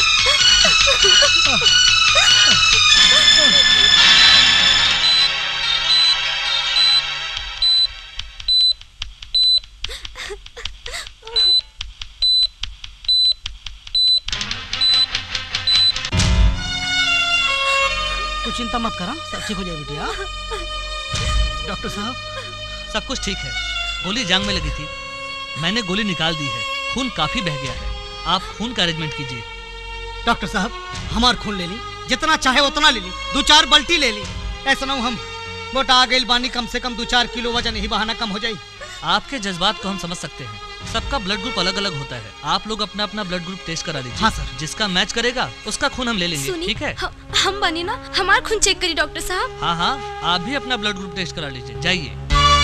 तू चिंता मत करा सब ठीक हो जाए बेटी हाँ डॉक्टर साहब सब कुछ ठीक है गोली जांग में लगी थी मैंने गोली निकाल दी है खून काफी बह गया है आप खून का अरेंजमेंट कीजिए डॉक्टर साहब हमार खून ले ली जितना चाहे उतना ले ली दो चार बल्टी ले ली ऐसा ना हो हम मोटा आ गई बानी कम से कम दो चार किलो वजन ही बहाना कम हो जाए आपके जज्बात को हम समझ सकते हैं सबका ब्लड ग्रुप अलग अलग होता है आप लोग अपना अपना ब्लड ग्रुप टेस्ट करा लीजिए हाँ, सर। जिसका मैच करेगा उसका खून हम ले लेंगे सुनी ठीक है हम, हम बने ना हमार खून चेक करी डॉक्टर साहब हाँ हाँ आप भी अपना ब्लड ग्रुप टेस्ट करा लीजिए जाइए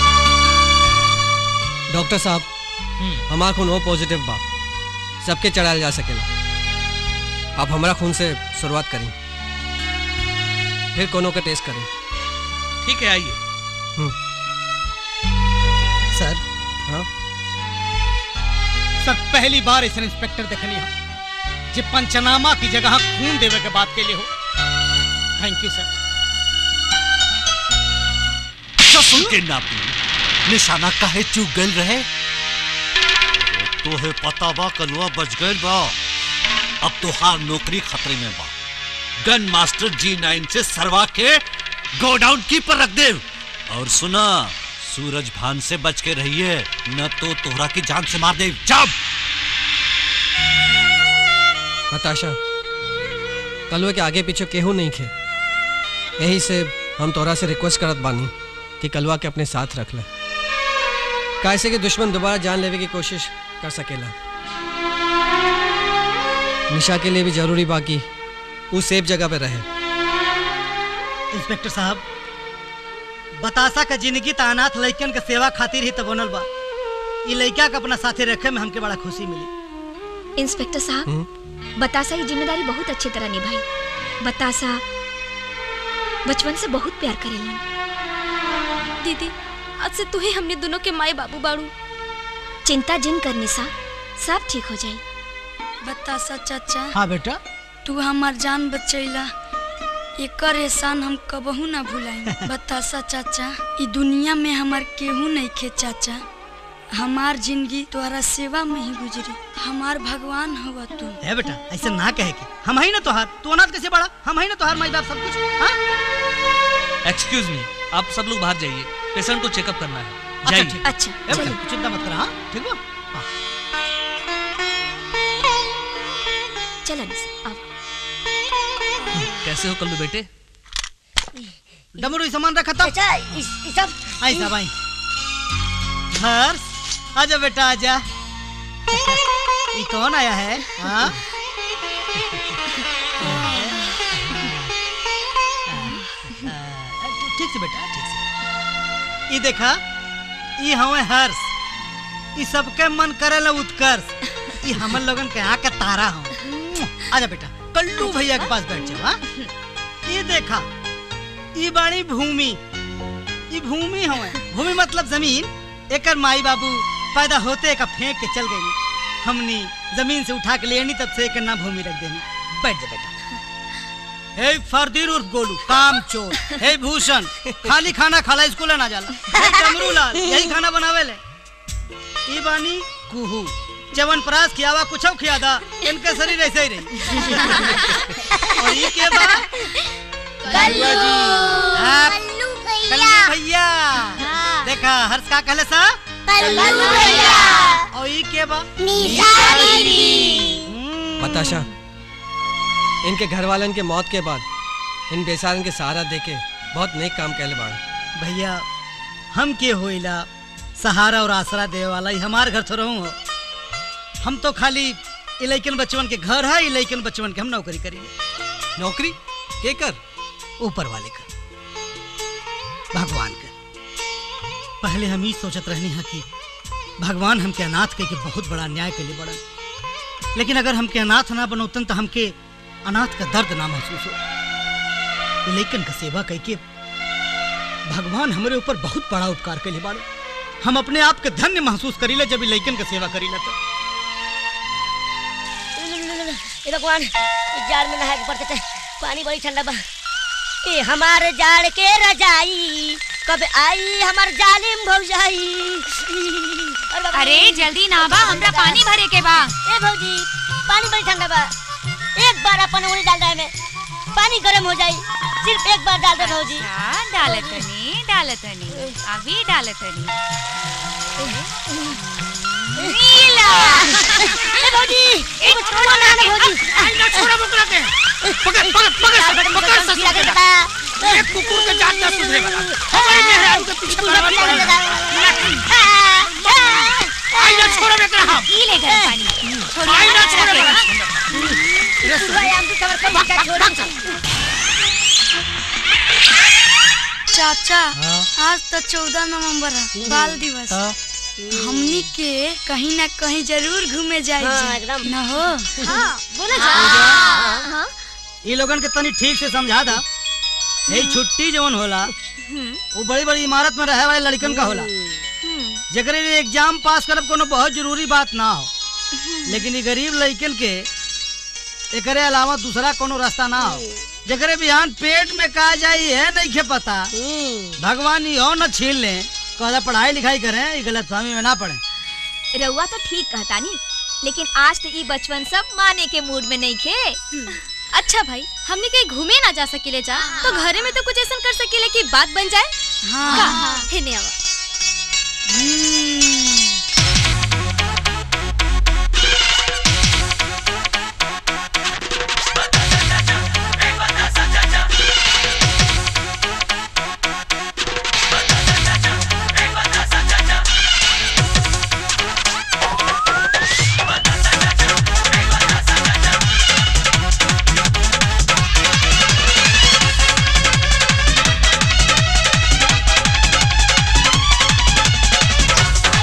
डॉक्टर साहब हमारा खून ओ पॉजिटिव बा सबके चढ़ाया जा सकेला आप हमारा खून से शुरुआत करें फिर कोनो का टेस्ट करें ठीक है आइए सर हाँ सर पहली बार ऐसा इंस्पेक्टर देखनी हो जे पंचनामा की जगह खून देवे के बात के लिए हो थैंक यू सर चसुल के नापी निशाना काहे चूक गल रहे तोहे पता बा कनुआ बच गइल बा अब तोहार नौकरी खतरे में बा गन मास्टर जी नाइन से सरवा के गोडाउन की पर रख दे और सुना सूरज भान से बच के रहिए न तो तोहरा की जान से मार दे जब नताशा कलवे के आगे पीछे केहू नहीं खे यही से हम तोरा से रिक्वेस्ट करत बानी कि कलवा के अपने साथ रख ले कैसे कि दुश्मन दोबारा जान लेवे की कोशिश कर सकेला निशा के लिए भी जरूरी बाकी वो सेफ जगह पे रहे इंस्पेक्टर साहब बतासा का जिंदगी त अनाथ लड़कन के सेवा खातिर ही तो बनल बा ई लड़का के अपना साथे रखे में हमके बड़ा खुशी मिली इंस्पेक्टर साहब बतासा ये जिम्मेदारी बहुत अच्छी तरह निभाई बतासा बचपन से बहुत प्यार करेलन दीदी आज से तू ही हमने दोनों के माई बाबू बाड़ू चिंता जिन करने सा सब ठीक हो जाई बतासा चाचा हाँ बेटा तू हमार जान बचैला एकर एहसान हम कबहू ना भुलाई बतासा चाचा ई दुनिया में हमार केहू नहीं खे चाचा हमार जिंदगी तोहरा सेवा में ही गुजरी हमार भगवान हवा तू है बेटा ऐसे ना कहे कि हम ही ना तोहार तू अनाथ कैसे बड़ा हम ही ना तोहार माई बाप सब कुछ हाँ एक्सक्यूज मी आप सब लोग बाहर जाइए पेशेंट को चेकअप करना है अच्छा जाइए ठीक अच्छा ए बेटा तू चिंता मत कर हाँ ठीक हो हाँ चलो निशा अब कैसे हो कल्लू बेटे डमरू ये सामान रखा था अच्छा इस, इस सब आई साहब आई हर्ष आजा बेटा आजा ये कौन आया है हाँ ठीक से बेटा ठीक से ये देखा ये हमें हर्ष ये सबके मन करेला उत्कर्ष ये हमन लोगन के यहाँ के तारा हो आजा बेटा कल्लू भैया के पास बैठ जाओ हाँ? ये देखा ये बाड़ी भूमि ये भूमि हवे भूमि मतलब जमीन एकर माई बाबू पैदा होते का फेंक के चल गई हमनी जमीन से उठा के ले आनी तब से एकर नाम भूमि रख देनी बैठ जा बेटा हे फरदीर उर्फ गोलू काम चोर हे भूषण खाली खाना खाला स्कूल ना जाला हे डमरू लाल यही खाना बनावे ले ई बानी कुहू चवन परास खियावा कुछ खियादा इनके शरीर ऐसे ही रही और ये के बा कल्लू जी हाँ, कल्लू भैया देखा हर्ष का कहले सा कल्लू भैया और ये के बा निशा दीदी बताशा इनके घर वालन के मौत के बाद इन बेसारन के सहारा देके बहुत नेक काम कहले बाड़ा भैया हम के होइला सहारा और आसरा दे वाला ही हमार घर तो रहूं हो हम तो खाली इलेकन बचवन के घर है इलेकन बचवन के हम नौकरी करेंगे नौकरी के कर ऊपर वाले का भगवान का पहले हम ही सोचत रहनी है कि भगवान हमके अनाथ के, के बहुत बड़ा अन्याय के लिए बड़न लेकिन अगर हमके अनाथ ना बनौतन तो हमके अनाथ का दर्द ना महसूस हो ये लेकिन का सेवा कह के भगवान हमारे ऊपर बहुत बड़ा उपकार कैले बाड़े हम अपने आप के धन्य महसूस करीले जब ये लइकन का सेवा करीले तो ए भगवान इस जाड़ में नहाए के पड़ते थे पानी बड़ी ठंडा बा ए हमार जाड़ के रजाई कब आई हमार जालिम भौजाई अरे बाबा अरे रे। जल्दी ना बा हमरा पानी भरे के बा ए भौजी पानी बड़ी ठंडा बा एक बार अपन उंगली डाल रहे में पानी गर्म हो जाई सिर्फ एक बार डाल दे भौजी हाँ डालतनी डालतनी अभी डालतनी नीला ए भौजी ए छोड़ो ना ना भौजी आई ना छोड़ा बुकरा के पकड़ पकड़ पकड़ पकड़ ससुर के जा एक कुकुर के जात ना सुधरे वाला हमारे मेहरारू के पीछे पड़ा आई ना छोड़ा बेकरा हम ई ले गरम पानी छोड़िए आई ना ना छोड़ा छोड़िए बेकरा भाई हम भी खबर कर बेटा छोड़ चाचा आज तो चौदह नवंबर है बाल दिवस हमनी के कहीं ना कहीं जरूर घूमे जाए हाँ, एकदम। न हो हाँ बोला हाँ। ये लोगन के तनी ठीक से समझा दा यही छुट्टी जवन होला वो बड़ी बड़ी इमारत में रहे वाले लड़कन का होला जकरे लिए एग्जाम पास करब कोनो बहुत जरूरी बात ना हो लेकिन ये गरीब लड़कन के एकरे अलावा दूसरा कोनो रास्ता ना हो जकरे बिहान पेट में का जाई है नहीं के पता भगवान यो न छीन ले कहला पढ़ाई लिखाई करें ये गलत फहमी में ना पड़े रउआ तो ठीक कहतानी लेकिन आज तो ई बचपन सब माने के मूड में नहीं खे अच्छा भाई हमने कहीं घूमे ना जा सकेले जा तो घरे में तो कुछ ऐसा कर सकेले कि बात बन जाए हाँ। का? हेने आवा Hey!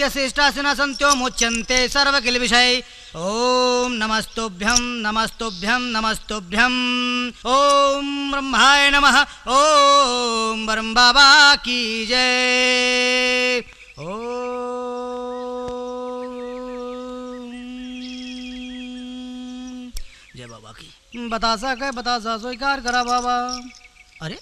आरोग्य शिष्टासन संत्यो मुच्यन्ते सर्व किल विषय ओम नमस्तुभ्यम नमस्तुभ्यम नमस्तुभ्यम ओम ब्रह्माय नमः ओम ब्रह्म बाबा की जय ओम जय बाबा की बतासा कह बतासा स्वीकार करा बाबा अरे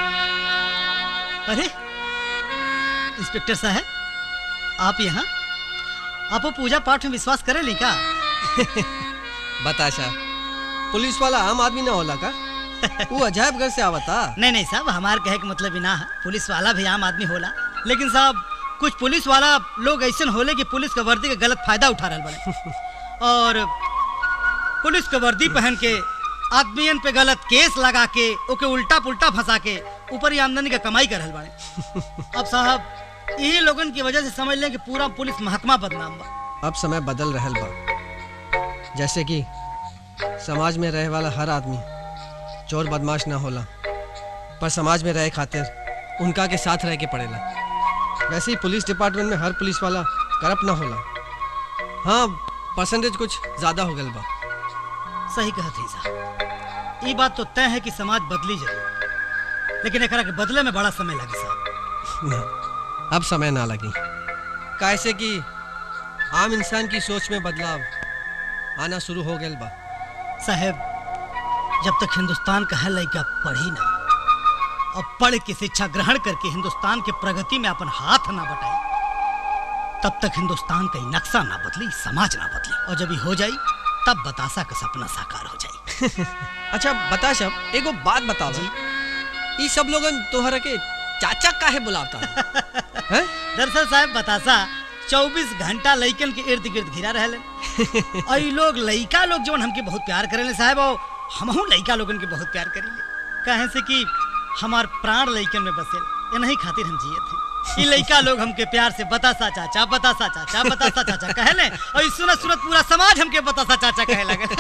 अरे इंस्पेक्टर साहब आप यहाँ आप वो पूजा पाठ में विश्वास करे ली का बताशा पुलिस वाला आम आदमी ना होला का वो अजायब घर से आवता नहीं नहीं साहब हमार कहे के मतलब ही ना है पुलिस वाला भी आम आदमी होला लेकिन साहब कुछ पुलिस वाला लोग ऐसे होले कि पुलिस का वर्दी का गलत फायदा उठा रहे बड़े और पुलिस का वर्दी पहन के आदमियन पे गलत केस लगा के ओके उल्टा पुल्टा फंसा के ऊपर ही आमदनी का कमाई कर रहल बड़े अब साहब यही लोगन की वजह से समझ लें कि पूरा पुलिस महकमा बदनाम बा अब समय बदल रहल बा जैसे कि समाज में रहे वाला हर आदमी चोर बदमाश ना होला पर समाज में रहे खातिर उनका के साथ रह के पड़ेला वैसे ही पुलिस डिपार्टमेंट में हर पुलिस वाला करप्ट ना होला हाँ परसेंटेज कुछ ज्यादा हो गल बा सही कहत ही साहब ये बात तो तय है कि समाज बदली जरूर लेकिन एकरा के बदले में बड़ा समय लगे साहब ना अब समय ना लगी कैसे कि आम इंसान की सोच में बदलाव आना शुरू हो गया बा साहब जब तक हिंदुस्तान का हर लड़का पढ़ी ना और पढ़ के शिक्षा ग्रहण करके हिंदुस्तान के प्रगति में अपन हाथ ना बटाई तब तक हिंदुस्तान का ही नक्शा ना बदली समाज ना बदली और जब ये हो जाई तब बतासा का सपना साकार हो जाई अच्छा बता शब एगो बात बताओ जी ई सब लोगन तोहरा के चाचा काहे बुलावता है दरअसल साहब बतासा 24 घंटा लइकन के इर्द गिर्द घिरा रहले और ई लोग लइका लोग जवन हमके बहुत प्यार करेले साहब और हमहू लइका लोगन के बहुत प्यार करेले काहे से कि हमार प्राण लइकन में बसेल इन्हीं खातिर हम जिए थे ई लइका लोग हमके प्यार से बतासा चाचा बतासा चाचा बतासा चाचा कहले और ई सुनत सुनत पूरा समाज हमके बतासा चाचा कहे लगे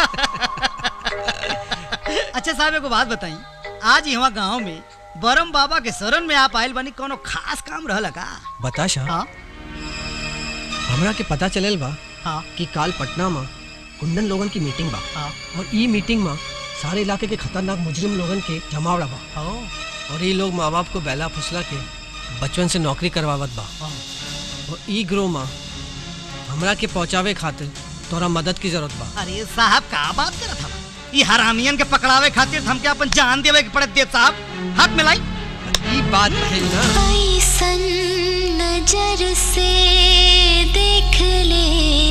अच्छा साहब एगो बात बताई आज यहाँ गांव में बरम बाबा के शरण में आप आयल बनी कोनो खास काम रहल का बता शाह हाँ हमरा के पता चलेल बा हाँ कि काल पटना में कुंदन लोगन की मीटिंग बा हाँ और ई मीटिंग में सारे इलाके के खतरनाक मुजरिम लोगन के जमावड़ा बा हाँ और ये लोग माँ बाप को बेला फुसला के बचपन से नौकरी करवावत बा और ई ग्रो में हमरा के पहुंचावे खातिर तोरा मदद की जरूरत बा अरे साहब का बात करत हम ये हरामियन के पकड़ावे खातिर हमके अपन जान देवे के पड़त देव साहब हाथ मिलाई ई बात है ना ऐसन नजर से देख ले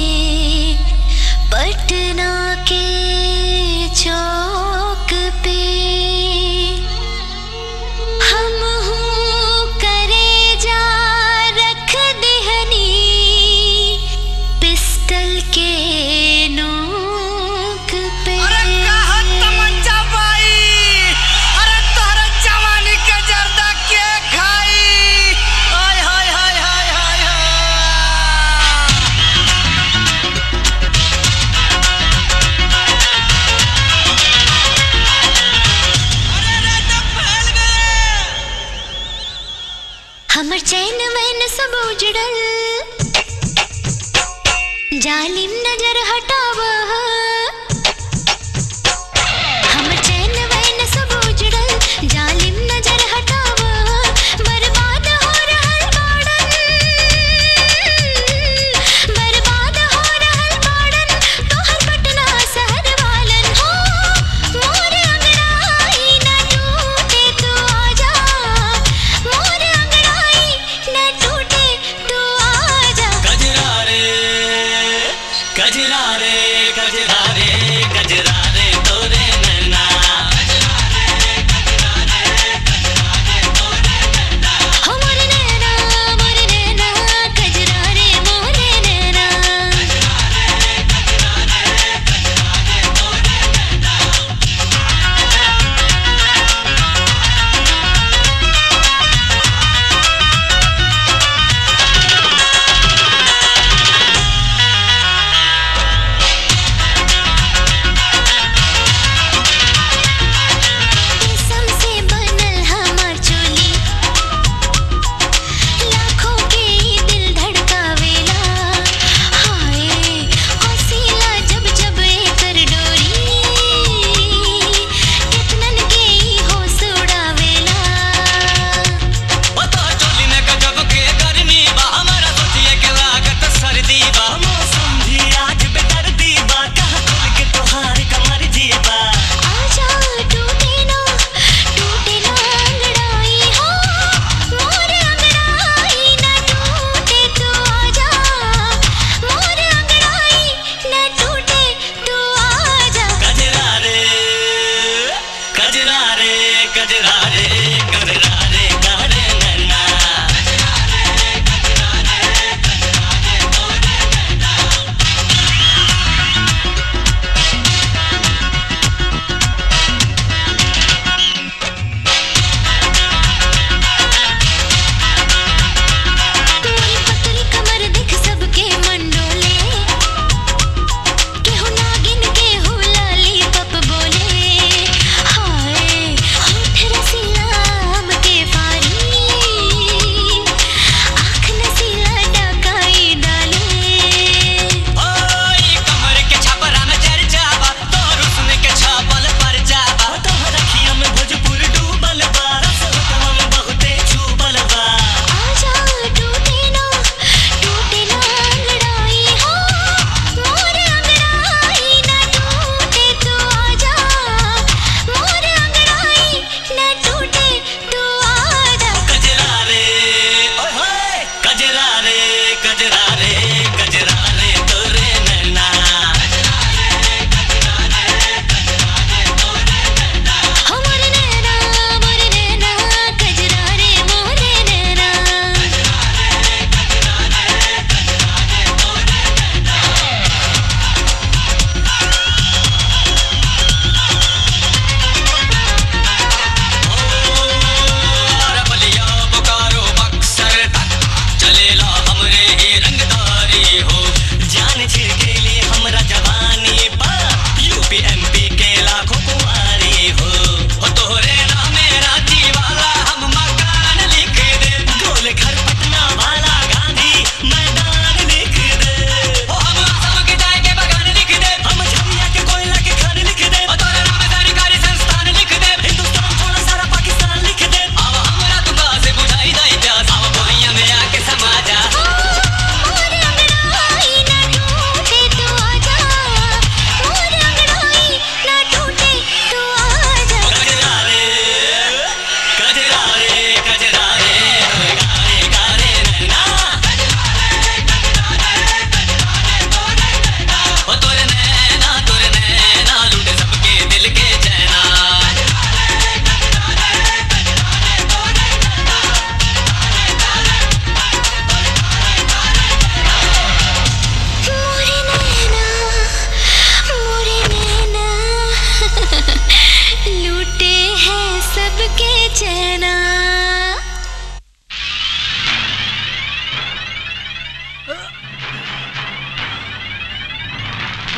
पटना के चौक पे हम हूँ करे जा रख देहनी पिस्टल के नोक पे तमंचा भाई अरे तोहरा जवानी के जर्दा के खाई हाय हाय हाय हाय हाय हमर चैन मैन सब उजड़ल जालिम नजर हटाव हमर चैन मैन सब उजड़ल जालिम नजर हटाव बर्बाद हो रहल बाड़न बर्बाद हो रहल बाड़न तोहर पटना शहर वालन हो मोर अंगड़ाई ना टूटे तू आजा मोर अंगड़ाई ना टूटे तू आजा गजरा रे गजरा रे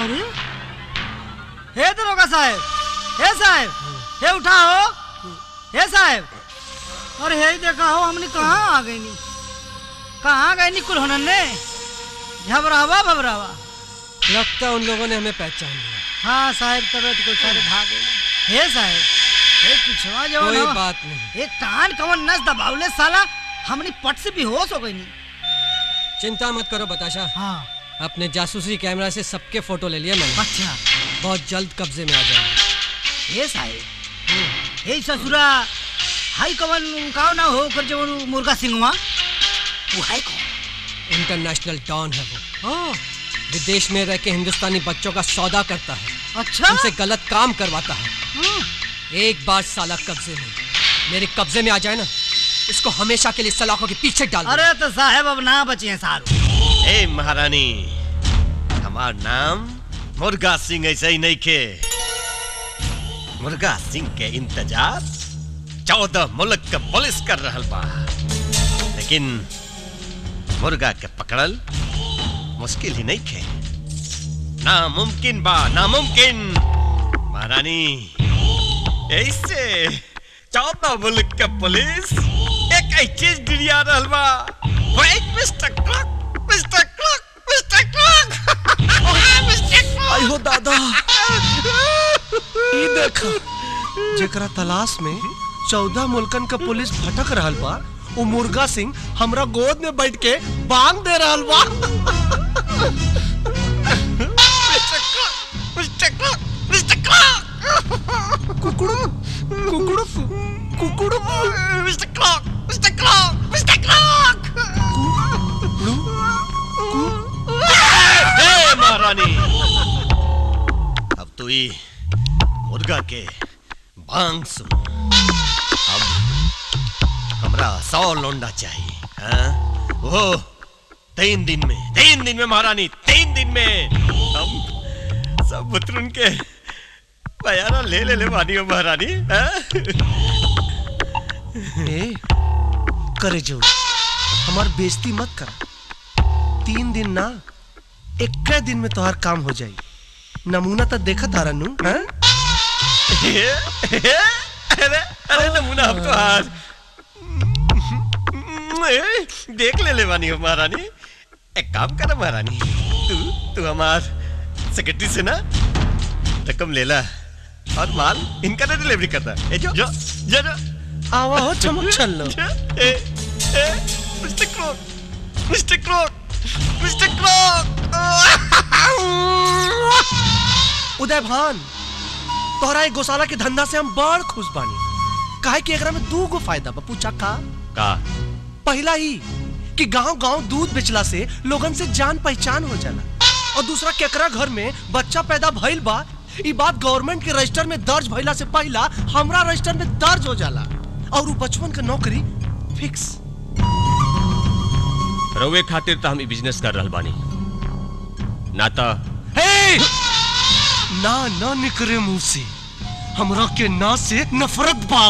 अरे हे दरोगा साहब हे साहब हे उठाओ हे साहब अरे हे देखा हो हमने कहाँ आ गई नी कहाँ गए नी कुल ने घबरावा घबरावा लगता उन लोगों ने हमें पहचान लिया हाँ साहब तबियत कुछ सारे भाग गए हे साहब हे पिछवा जो कोई ना, बात नहीं एक कान कवन नस दबावले साला हमने पट से बेहोश हो गई नी चिंता मत करो बताशा हाँ अपने जासूसी कैमरा से सबके फोटो ले लिए मैंने अच्छा बहुत जल्द कब्जे में आ जाएंगे हे साहब हे ससुरा हाई कवन काव ना हो कर जो मुर्गा सिंहवा वो है कौन इंटरनेशनल डॉन है वो ओह विदेश में रह के हिंदुस्तानी बच्चों का सौदा करता है अच्छा उनसे गलत काम करवाता है हाँ। एक बार साला कब्जे में मेरे कब्जे में आ जाए ना इसको हमेशा के लिए सलाखों के पीछे डाल दूंगा। अरे तो साहब अब ना बचे हैं सारू ए महारानी हमार नाम मुर्गा सिंह ऐसे ही नहीं के मुर्गा सिंह के इंतजार चौदह मुल्क के पुलिस कर रहल बा लेकिन मुर्गा के पकड़ल मुश्किल ही नहीं खे नामुमकिन बा नामुमकिन महारानी ऐसे चौदह मुल्क के पुलिस एक ही चीज डिरिया रहल बा wait mister clock mister clock mister clock mister clock आई हो दादा ई देखा जेकरा तलाश में चौदह मुल्कन का पुलिस भटक रहल बा वो मुर्गा सिंह हमरा गोद में बैठ के बांग दे रहल बा mister clock mister clock mister clock कुकुड़ू कुकुड़ू कुकुड़ू mister clock mister clock mister clock हे महारानी अब तो ये मुर्गा के बांग सुन अब हमरा सौ लोंडा चाहिए हाँ? वो तीन दिन में तीन दिन में महारानी तीन दिन में हम सब बुतरुन के बयाना ले ले ले मानी हो महारानी हाँ? ए करे जो हमार बेइज्जती मत कर तीन दिन ना एक दिन में तोहार काम हो जाई नमूना तो देखा तारा नु हाँ? अरे अरे नमूना अब तो हार देख ले ले वानी हो महारानी एक काम कर महारानी तू तू हमार सेक्रेटरी से ना रकम ले ला और माल इनका ना डिलीवरी करता ए जो जो जो जो आवा हो चमक चल लो ए ए mister clock mister clock mister clock Uday Bhan तोहरा एक गौशाला के धंधा से हम बड़ खुश बानी काहे कि एकरा में दू गो फायदा बा पूछा का का पहला ही कि गांव गांव दूध बेचला से लोगन से जान पहचान हो जाला और दूसरा केकरा घर में बच्चा पैदा भइल बा ई बात गवर्नमेंट के रजिस्टर में दर्ज भइला से पहला हमरा रजिस्टर में दर्ज हो जाला और उ बचपन के नौकरी फिक्स रउए खातिर तो हम ई बिजनेस कर रहल बानी ना तो हे ना ना निकरे मुंह से हमरा के ना से नफरत बा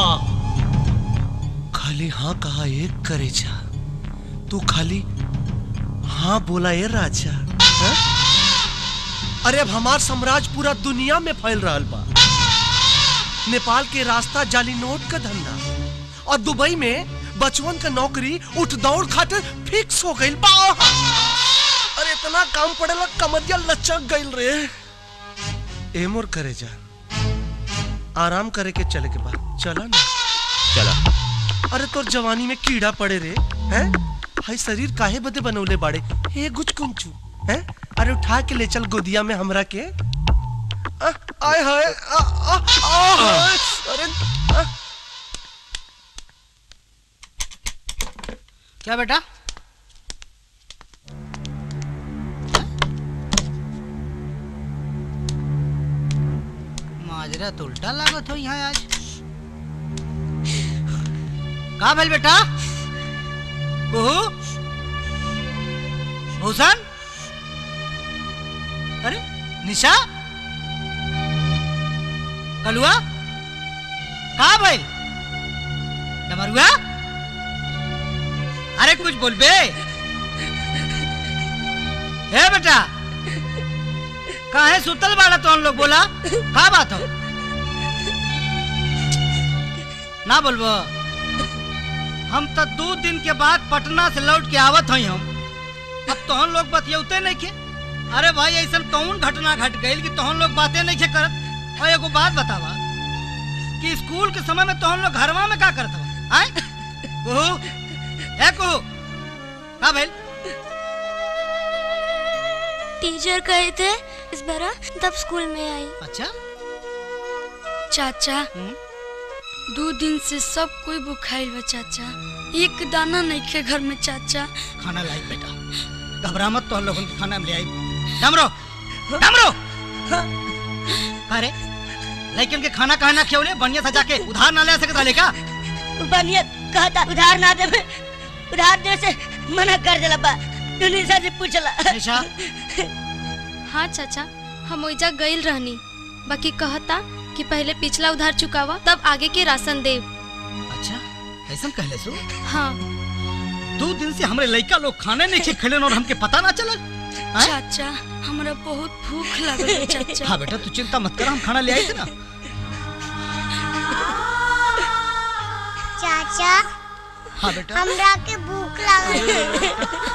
खाली हाँ कहा एक करे जा तू खाली हाँ बोला ये राजा हाँ? अरे अब हमार साम्राज्य पूरा दुनिया में फैल रहा बा नेपाल के रास्ता जाली नोट का धंधा और दुबई में बचवन का नौकरी उठ दौड़ खातिर फिक्स हो गई बा अरे इतना काम पड़ेला कमरिया लचक गइल रे ए मोर करे जा आराम करे के चले के बाद चला ना चला अरे तोर जवानी में कीड़ा पड़े रे हैं हाय शरीर काहे बदे बनौले बाड़े हे गुच कुंचू हैं अरे उठा के ले चल गोदिया में हमरा के आ, आय हाय आ, आ, आ, हाय, अरे आ, क्या बेटा माजरा तो उल्टा लागत हो यहाँ आज का भेल बेटा कुहू भूषण अरे निशा कलुआ का भेल डमरुआ अरे कुछ बोल बे हे बेटा काहे सुतल बाड़ा तो लोग बोला का बात हो ना बोलबो हम तो दो दिन के बाद पटना से लौट के आवत हई हम अब तोहन लोग बतियौते नहीं के अरे भाई ऐसा कौन घटना घट गई कि तोहन लोग बातें नहीं के करत और एगो बात बतावा कि स्कूल के समय में तोहन लोग घरवा में का करत हो आए कुहू ए कुहू का भइल टीचर कहे थे इस बार तब स्कूल में आई अच्छा चाचा दो दिन से सब कोई बुखाइल बा चाचा एक दाना नहीं खे घर में चाचा खाना लाई बेटा घबरा मत तो लोगों के खाना में ले आई डमरो डमरो अरे लेकिन के खाना कहा ना खियौले बढ़िया सजा के उधार ना ले सकत रहले का बढ़िया कहता उधार ना देवे उधार देवे से मना कर देला बा तू निशा से पूछला निशा हाँ चाचा हम ओइजा गइल रहनी बाकी कहता कि पहले पिछला उधार चुकावा तब आगे के राशन देव अच्छा ऐसा कहले सो हाँ दो दिन से हमरे लड़का लोग खाने नहीं खे खेले और हमके पता ना चला चाचा हमरा बहुत भूख लगल बा चाचा हाँ बेटा तू चिंता मत कर हम खाना ले आई थे ना चाचा हाँ बेटा हमरा के भूख लागल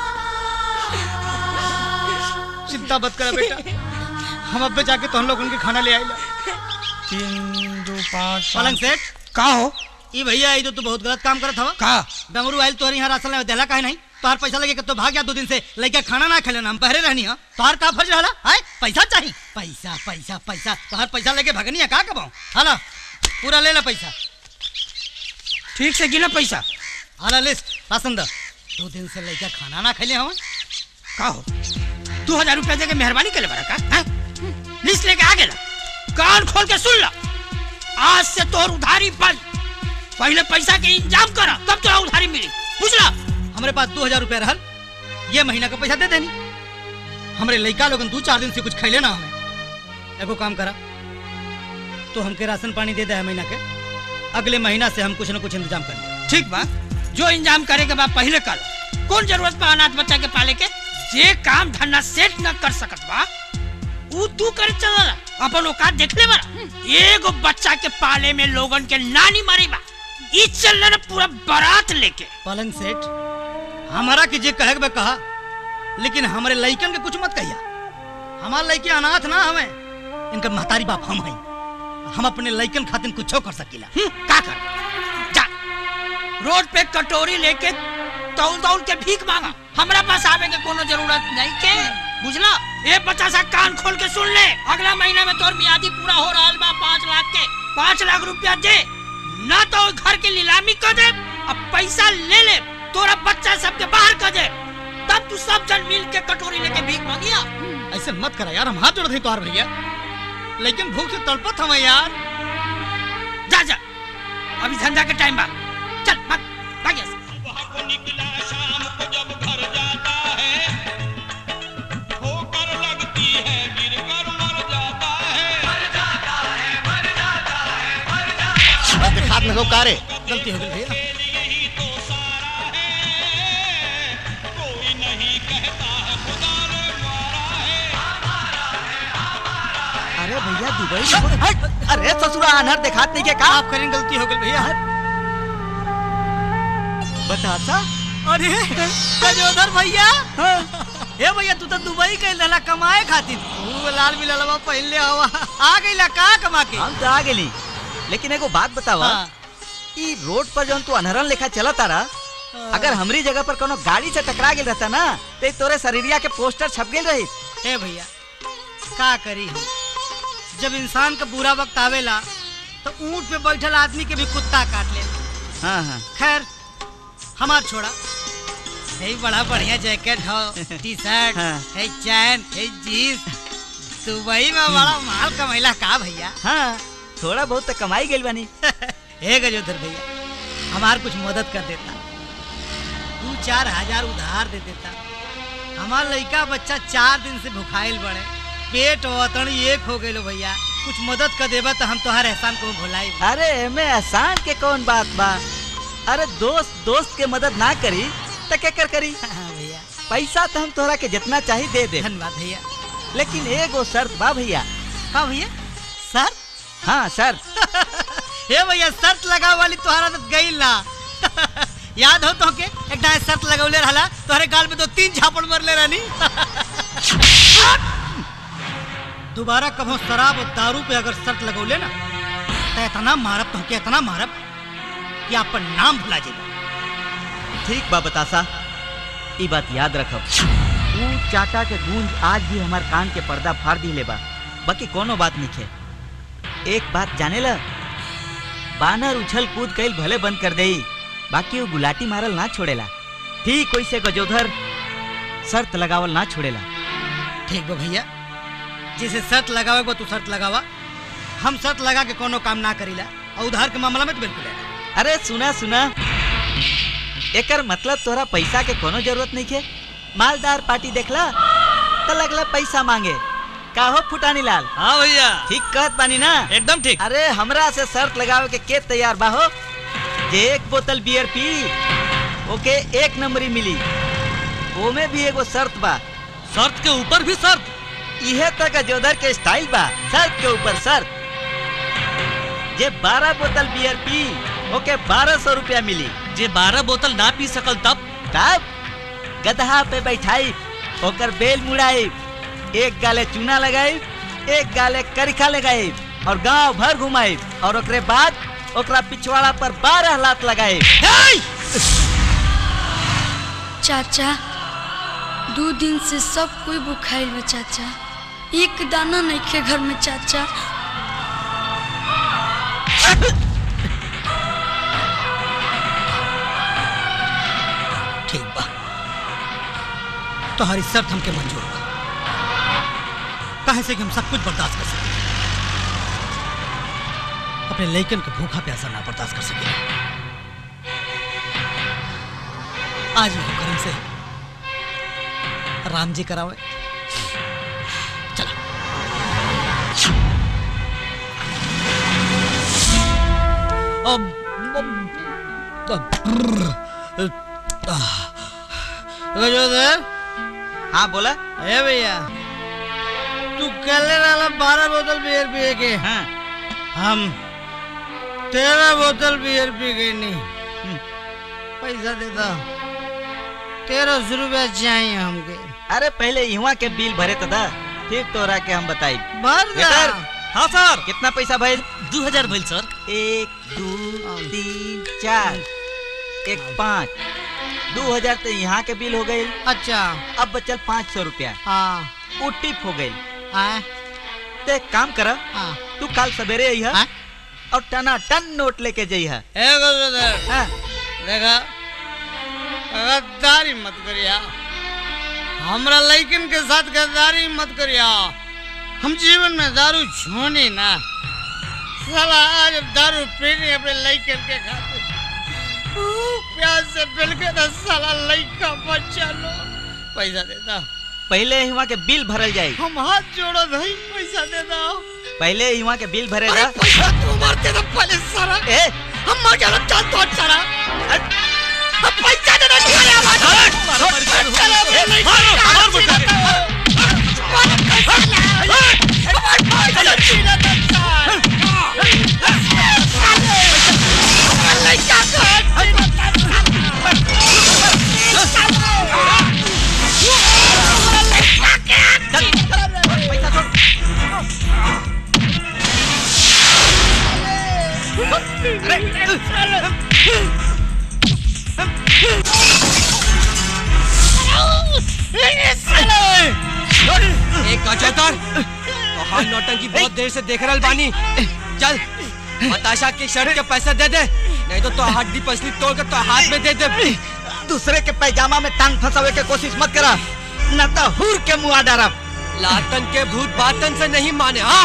चिंता मत कर बेटा हम अब जाके तो हम लोग उनके खाना ले आएला तीन दो पाँच पलंग सेठ का हो ई भैया आई तो तू बहुत गलत काम करत हवा का डमरू आइल तोहर यहाँ राशन ले देला काहे नहीं तोहर पैसा लगे के तो भाग गया दो दिन से लड़का खाना ना खेले हम पहरे रहनी है तोहर का फर्ज रहला हाय पैसा चाहिए पैसा पैसा पैसा तोहर पैसा लेके भगनी है का कबाऊ हाला पूरा ले ले पैसा ठीक से गिना पैसा हाला लिस्ट राशन द दो दिन से लड़का खाना ना खेले हम का हो दो हजार रुपया दे के मेहरबानी करे बड़ा का हैं? लिस्ट लेके आ गेला कान खोल के सुन ला आज से तोर उधारी बंद पहले पैसा के इंतजाम करा तब तोरा उधारी मिली बुझला हमारे पास दो हजार रुपया रहल ये महीना का पैसा दे देनी हमरे लड़का लोगन दो चार दिन से कुछ खैले ना हमें एगो काम करा तो हमके राशन पानी दे दे है महीना के अगले महीना से हम कुछ न कुछ इंतजाम कर ले ठीक बा जो इंतजाम करे के बाद पहले कर कौन जरूरत बा अनाथ बच्चा के पाले के जे काम धंधा सेट न कर सकत बा ऊ तू करे चला अपन औकात देख ले बरा एगो बच्चा के पाले में लोगन के नानी मारी बा ई चल रहा पूरा बारात लेके पलंग सेठ हमारा की जे कहे के बा कहा लेकिन हमारे लइकन के कुछ मत कहिया हमार लइके अनाथ ना हमें इनका महतारी बाप हम हई हम अपने लइकन खातिर कुछो कर सकीला का कर जा रोड पे कटोरी लेके तौल तौल के भीख मांगा हमरा पास आवे के कोनो जरूरत नहीं के बुझला ए बच्चा सा कान खोल के सुन ले अगला महीना में तोर मियादी पूरा हो रहा बा पाँच लाख के पाँच लाख रुपया दे ना तो घर के नीलामी कर दे अब पैसा ले ले तोरा बच्चा सबके बाहर कर दे तब तू सब जन मिल के कटोरी लेके भीख मांगिया ऐसे मत करा यार हम हाथ जोड़ थे तोहार भैया लेकिन भूख से तड़पत हम यार जा जा अभी धंधा के टाइम बा चल भाग भाग यहाँ से। दिखात में का रे गलती हो गई भैया अरे भैया दुबई में- हट! अरे ससुरा अनहर दिखात नहीं के का आप करें गलती हो गई भैया बतासा अरे गजोधर भैया हे भैया तू तो दुबई गई रहला कमाए खातिर तू लाल बिललवा पहले हवा आ गईला का कमा के हम तो आ गेली लेकिन एगो बात बतावा हाँ। ई रोड पर जौन तू अनहरन लेखा चला तारा अगर हमरी जगह पर कोनो गाड़ी से टकरा गेल रहता ना ते तोरे शरीरिया के पोस्टर छप गेल रही हे भैया का करी हम जब इंसान का बुरा वक्त आवेला तो ऊंट पे बैठल आदमी के भी कुत्ता काट ले हाँ हाँ खैर हमार छोड़ा हे बड़ा बढ़िया जैकेट हो टी शर्ट हाँ। है चैन है जीन्स दुबई में बड़ा माल कमैला का भैया हाँ थोड़ा बहुत तो कमाई गेल बानी हे गजोधर भैया हमार कुछ मदद कर देता दू चार हजार उधार दे देता हमार लड़का बच्चा चार दिन से भुखाइल बड़े पेट वतन एक हो गए भैया कुछ मदद कर देबा तो हम तोहार एहसान को भुलाई अरे एमे एहसान के कौन बात बा अरे दोस्त दोस्त के मदद ना करी तो क्या कर करी हाँ भैया पैसा तो हम तोहरा के जितना चाहिए दे दे धन्यवाद भैया लेकिन एगो शर्त बा भैया का भैया सर हाँ सर हे भैया शर्त लगा वाली तोहरा तो गई ना याद हो तो के एक दाए शर्त लगौले रहला तोहरे गाल में दो तीन झापड़ मरले रहनी दोबारा कभो शराब और दारू पे अगर शर्त लगौले ना तो इतना मारब तो के इतना मारब कि अपन नाम भुला जाए ठीक बा बतासा ई बात याद रखब ऊ चाटा के गूंज आज भी हमार कान के पर्दा फाड़ दिले बा बाकी कोनो बात नहीं है एक बात जाने ला बानर उछल कूद कईल भले बंद कर देई बाकी वो गुलाटी मारल ना छोड़ेला ठीक वैसे गजोधर शर्त लगावल ना छोड़ेला ठीक बा भैया जिसे शर्त लगावे को तू शर्त लगावा हम शर्त लगा के कोनो काम ना करीला और उधार के मामला में तो बिल्कुल है अरे सुना सुना एकर मतलब तोरा पैसा के कोनो जरूरत नहीं है मालदार पार्टी देखला तो लगला पैसा मांगे का हो फुटानी लाल हाँ भैया ठीक कहत बानी ना एकदम ठीक अरे हमरा से शर्त लगावे के के तैयार बा हो जे एक बोतल बियर पी ओके एक नंबरी मिली ओमे भी एगो शर्त बा शर्त के ऊपर भी शर्त इहे तक जोधर के स्टाइल बा शर्त के ऊपर शर्त जे बारह बोतल बियर पी ओके बारह सौ रुपया मिली जे बारह बोतल ना पी सकल तब तब गदहा पे बैठाई ओकर बेल मुड़ाई एक गाले चूना लगाई एक गाले करिखा लगाई और गांव भर घुमाई और ओकरे बाद ओकरा पिछवाड़ा पर बारह लात लगाई चाचा दो दिन से सब कोई बुखाइल बा चाचा एक दाना नहीं खे घर में चाचा ठीक बा तुम्हारी शर्त हमके मंजूर बा काहे से कि हम सब कुछ बर्दाश्त कर सके अपने लइकन के भूखा प्यासा ना बर्दाश्त कर सके आज भी करीम से राम जी करावे चलो अब गजोदर हाँ बोला ए भैया तू कल वाला बारह बोतल बियर पिए के हाँ हम तेरह बोतल बियर पी गई नहीं पैसा देता तेरह सौ रुपया चाहिए हमके अरे पहले युवा के बिल भरे तो दा फिर तोरा के हम बताई भर दा। वेटर, हाँ सर कितना पैसा भइल दो हजार भइल सर एक दो तीन चार एक पाँच दो हजार तो यहाँ के बिल हो गई अच्छा अब बचल पाँच सौ रुपया हाँ वो टिप हो गई हाँ तो एक काम कर हाँ तू कल सवेरे अइहा और टना टन नोट लेके जइहा ए गजोदर हाँ देखा गद्दारी मत करिया हमरा लइकन के साथ गद्दारी मत करिया हम जीवन में दारू छोनी ना साला आज दारू पीनी अपने लइकन के खातिर ऊ, प्यास से बिल के ना साला लइका बच्चा लो पैसा देता पहले यहाँ के बिल भरल जाई हम हाथ जोड़ो भाई पैसा देता पहले यहाँ के बिल भरे अरे दा पैसा तू मारते तो पहले सारा ए हम मर जाना चाहते हो सारा अब पैसा देना चाहिए हमारा एक गजोदर तो हम नौटंकी बहुत देर से देख रहल बानी चल बताशा की शर्ट के पैसा दे दे नहीं तो तो हड्डी पसली तोड़ के तो हाथ में दे दे दूसरे के पैजामा में टांग फंसावे के कोशिश मत करा न तो हुर के मुआ डरब लातन के भूत बातन से नहीं माने हाँ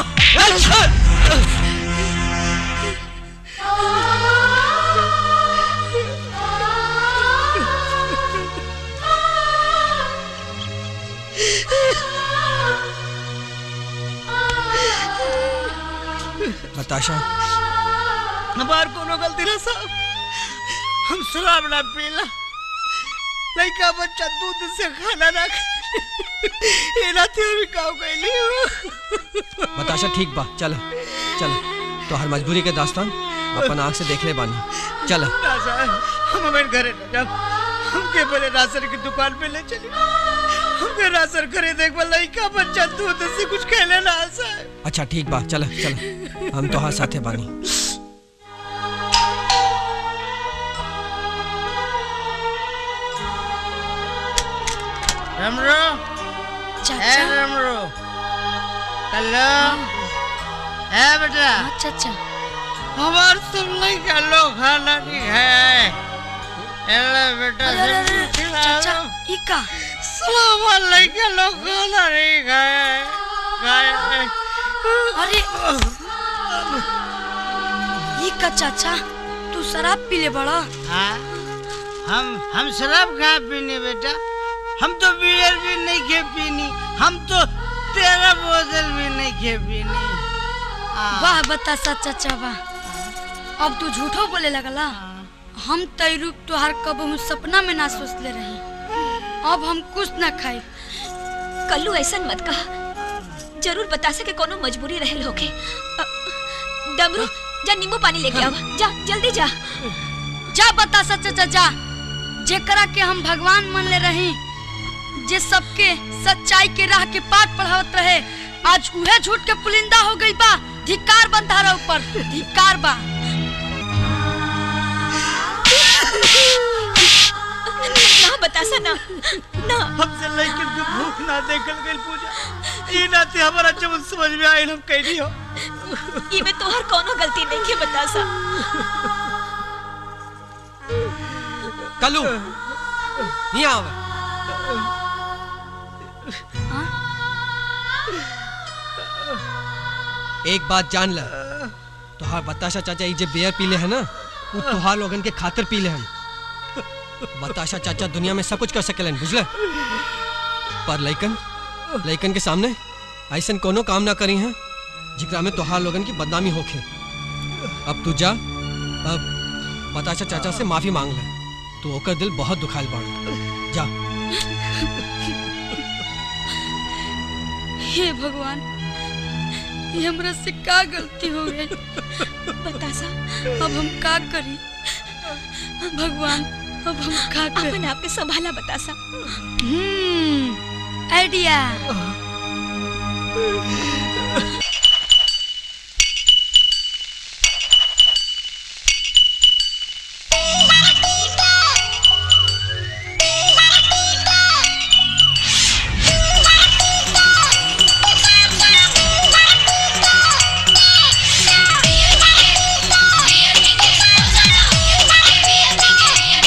बताशा हमार कोनो गलती ना साहब हम शराब ना पीला लड़का बच्चा दूध से खाना ना खा एनाते अभी काम कैली बताशा ठीक बा चल चल तो हर मजबूरी के दास्तान अपन आँख से देख ले बानी चल ना साहब हम हमारे घरे न जाब हमके पहले राशन की दुकान पे ले चली हमके राशन खरीदे के बाद लड़का बच्चा दूध से कुछ खेले ना साहब अच्छा ठीक बा चल चल हम तो हाँ साथे बानी रमरो चाचा ए रमरो हेलो है बेटा चाचा हमार सब लड़का लोग खाना नहीं खाए हेलो बेटा अरे, अरे, सब अरे, खिला चाचा, दो। ई का सलाम लड़का लोग खाना नहीं खाए खाए अरे ई का चाचा तू शराब पी ले बड़ा हाँ हम हम शराब कहाँ पीने बेटा हम तो बियर भी नहीं खे पीनी हम तो तेरह बोतल भी नहीं खे पीनी वाह बतासा चाचा वाह अब तू झूठो बोले लगला हम तई रूप तुहार कबहू सपना में ना सोचले रही अब हम कुछ ना खाई कल्लू ऐसा मत कहा जरूर बता सके कोनो मजबूरी रहल होके अ, डमरू जा नींबू पानी लेके आवा जा जल्दी जा जा बतासा चाचा जा जेकरा के हम भगवान मन ले रही जे सबके सच्चाई के राह के पाठ पढ़ावत रहे आज उहे झूठ के पुलिंदा हो गई बा धिक्कार बंधारा ऊपर धिक्कार बा ना बतासा ना ना हमसे लेकिन के भूख ना देखल गई पूजा ई नाते हमारा जब समझ में आइल हम कैली हो ई में तोहर कोनो गलती नहीं के बतासा कलू नहीं आवे एक बात जान ल तोहार बताशा चाचा ई जे बियर पीले है ना वो तोहार लोगन के खातिर पीले हैं बताशा चाचा दुनिया में सब कुछ कर सकेलन बुझले पर लइकन लइकन के सामने ऐसन कोनो काम ना करी हैं जिकरा में तोहार लोगन की बदनामी होखे अब तू जा अब बताशा चाचा से माफी मांग ले तू ओकर दिल बहुत दुखाइल बाड़ जा हे भगवान ये हमरा से का गलती हो गई बतासा अब हम का करी भगवान अब हम का करी अपन आप के संभाला बतासा हम्म आइडिया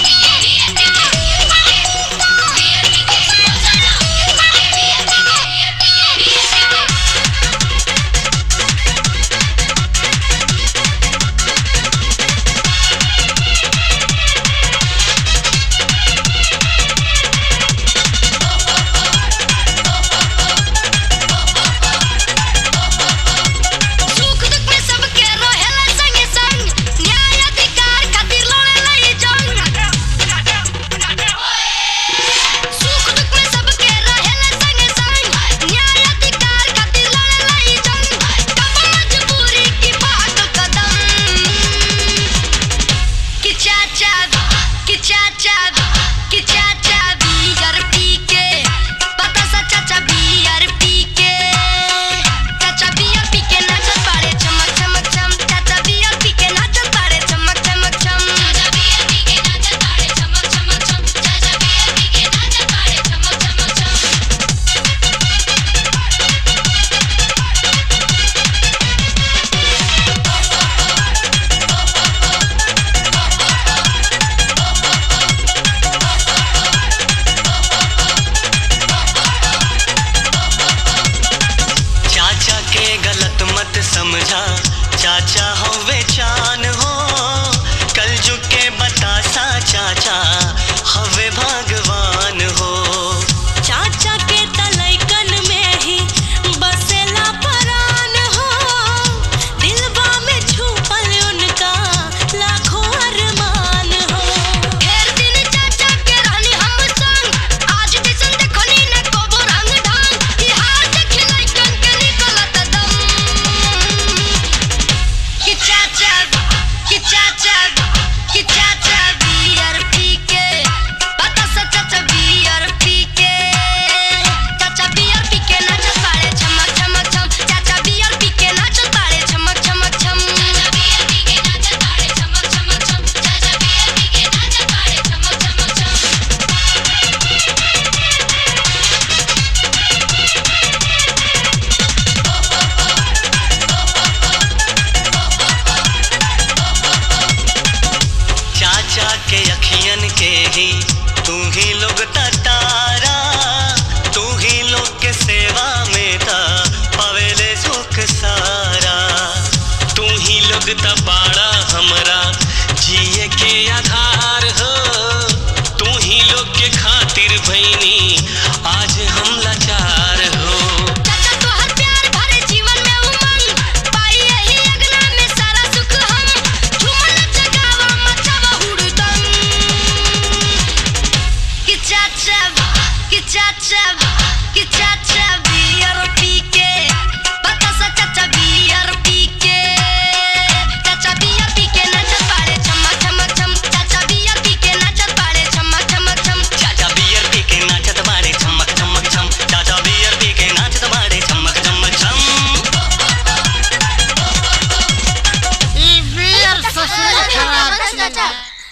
Yeah.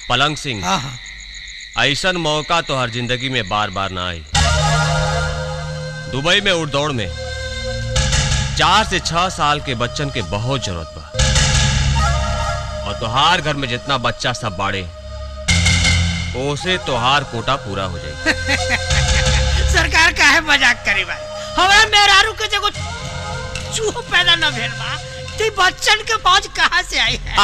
पलंग सिंह हाँ हाँ ऐसन मौका तो हर जिंदगी में बार बार ना आई दुबई में उड़ दौड़ में चार से छह साल के बच्चन के बहुत जरूरत बा और तोहार घर में जितना बच्चा सब बाड़े ओसे तोहार कोटा पूरा हो जाए सरकार काहे मजाक करे भाई हमारा मेहरारू के जगह चूह पैदा न भेल बा ते बच्चन के पहुंच कहाँ से आई है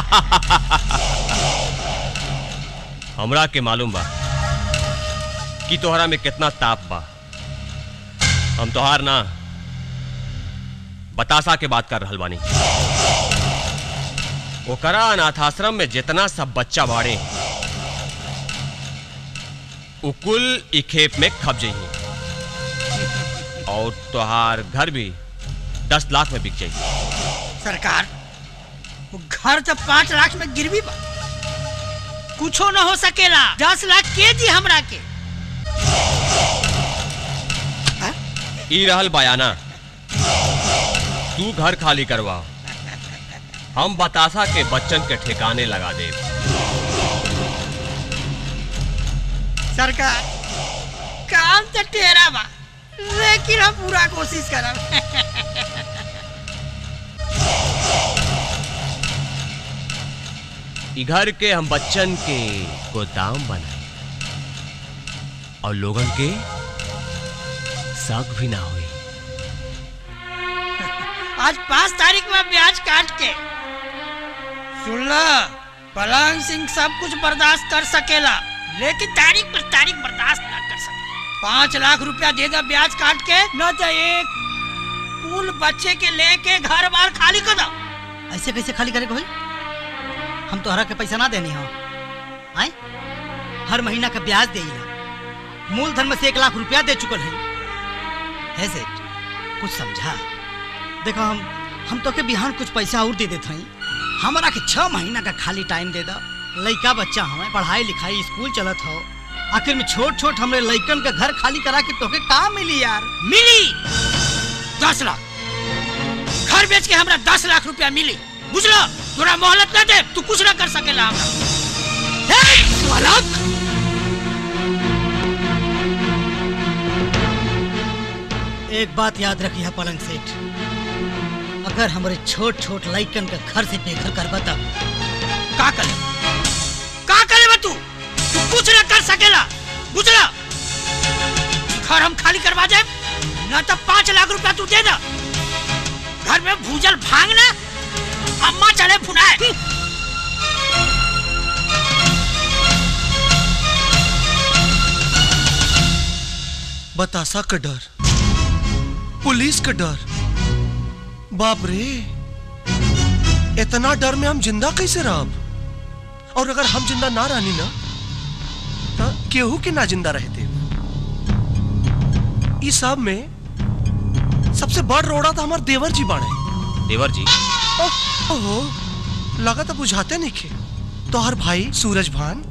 हमरा के मालूम बा कि तोहरा में कितना ताप बा हम तोहार ना बतासा के बात कर रहल बानी ओकरा अनाथाश्रम में जितना सब बच्चा बाड़े उ कुल ई खेप में खप जाइए और तोहार घर भी दस लाख में बिक जाइए सरकार वो घर तो पाँच लाख में गिरवी बा कुछो न हो सकेला दस लाख के दी हमरा के ई रहल बयाना तू घर खाली करवा हम बतासा के बच्चन के ठिकाने लगा दे सरकार काम तो तेरा बा लेकिन हम पूरा कोशिश करब ई घर के हम बच्चन के गोदाम बनाए और लोगन के शक भी ना हुई आज पाँच तारीख में ब्याज काट के सुन लो पलंग सिंह सब कुछ बर्दाश्त कर सकेला लेकिन तारीख पर तारीख बर्दाश्त ना कर सके पाँच लाख रुपया दे दो ब्याज काट के न तो एक कुल बच्चे के लेके घर बार खाली कर दो ऐसे कैसे खाली करे भाई हम तोहरा के पैसा ना देनी हो आए हर महीना का ब्याज दे मूलधन में से एक लाख रुपया दे चुकल है है सेठ कुछ समझा देखो हम हम तो के बिहान कुछ पैसा और दे देते हैं हमारा के छह महीना का खाली टाइम दे दो लड़का बच्चा हमें पढ़ाई लिखाई स्कूल चलत हो आखिर में छोट छोट हमरे लड़कन का घर खाली करा के तोके का मिली यार मिली दस लाख घर बेच के हमरा दस लाख रुपया मिली बुझलो तोरा मोहलत न दे तू कुछ न कर सकेला हमरा हे, बालक! एक बात याद रखी है पलंग सेठ अगर हमारे छोट छोट लड़कन का घर से बेघर कर बता का करे का करे बा तू तू कुछ न कर सकेला बुझला घर हम खाली करवा जाए न तो पाँच लाख रुपया तू दे दो घर में भूजल भांग ना अम्मा चले फुनाए बतासा का डर पुलिस का डर बाप रे इतना डर में हम जिंदा कैसे रहब और अगर हम जिंदा ना रहनी ना तो केहू के ना जिंदा रहते इस सब में सबसे बड़ रोड़ा था हमारे देवर जी बाड़े देवर जी ओह, ओहो लगा तो बुझाते नहीं खे तो हर भाई सूरज भान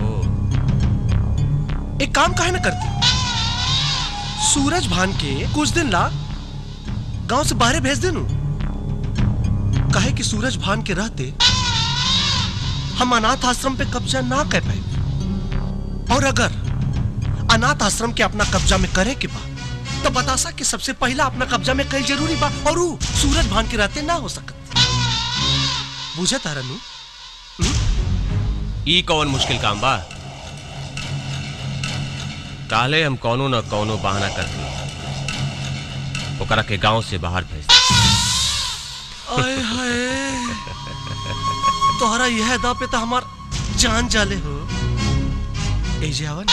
एक काम काहे ना करती सूरज भान के कुछ दिन ला गांव से बाहर भेज देनु कहे कि सूरज भान के रहते हम अनाथ आश्रम पे कब्जा ना कर पाए और अगर अनाथ आश्रम के अपना कब्जा में करे के बाद तो बतासा कि सबसे पहला अपना कब्जा में कई जरूरी बा और वो सूरज भान के रहते ना हो सकत बुझे तारनु ई कौन मुश्किल काम बा काले हम कौनो न कौनो बहाना करके ओकरा के गांव से बाहर भेज दे। आय हाय तोहरा यह दा पे तो हमार जान जाले हो ए जे आवन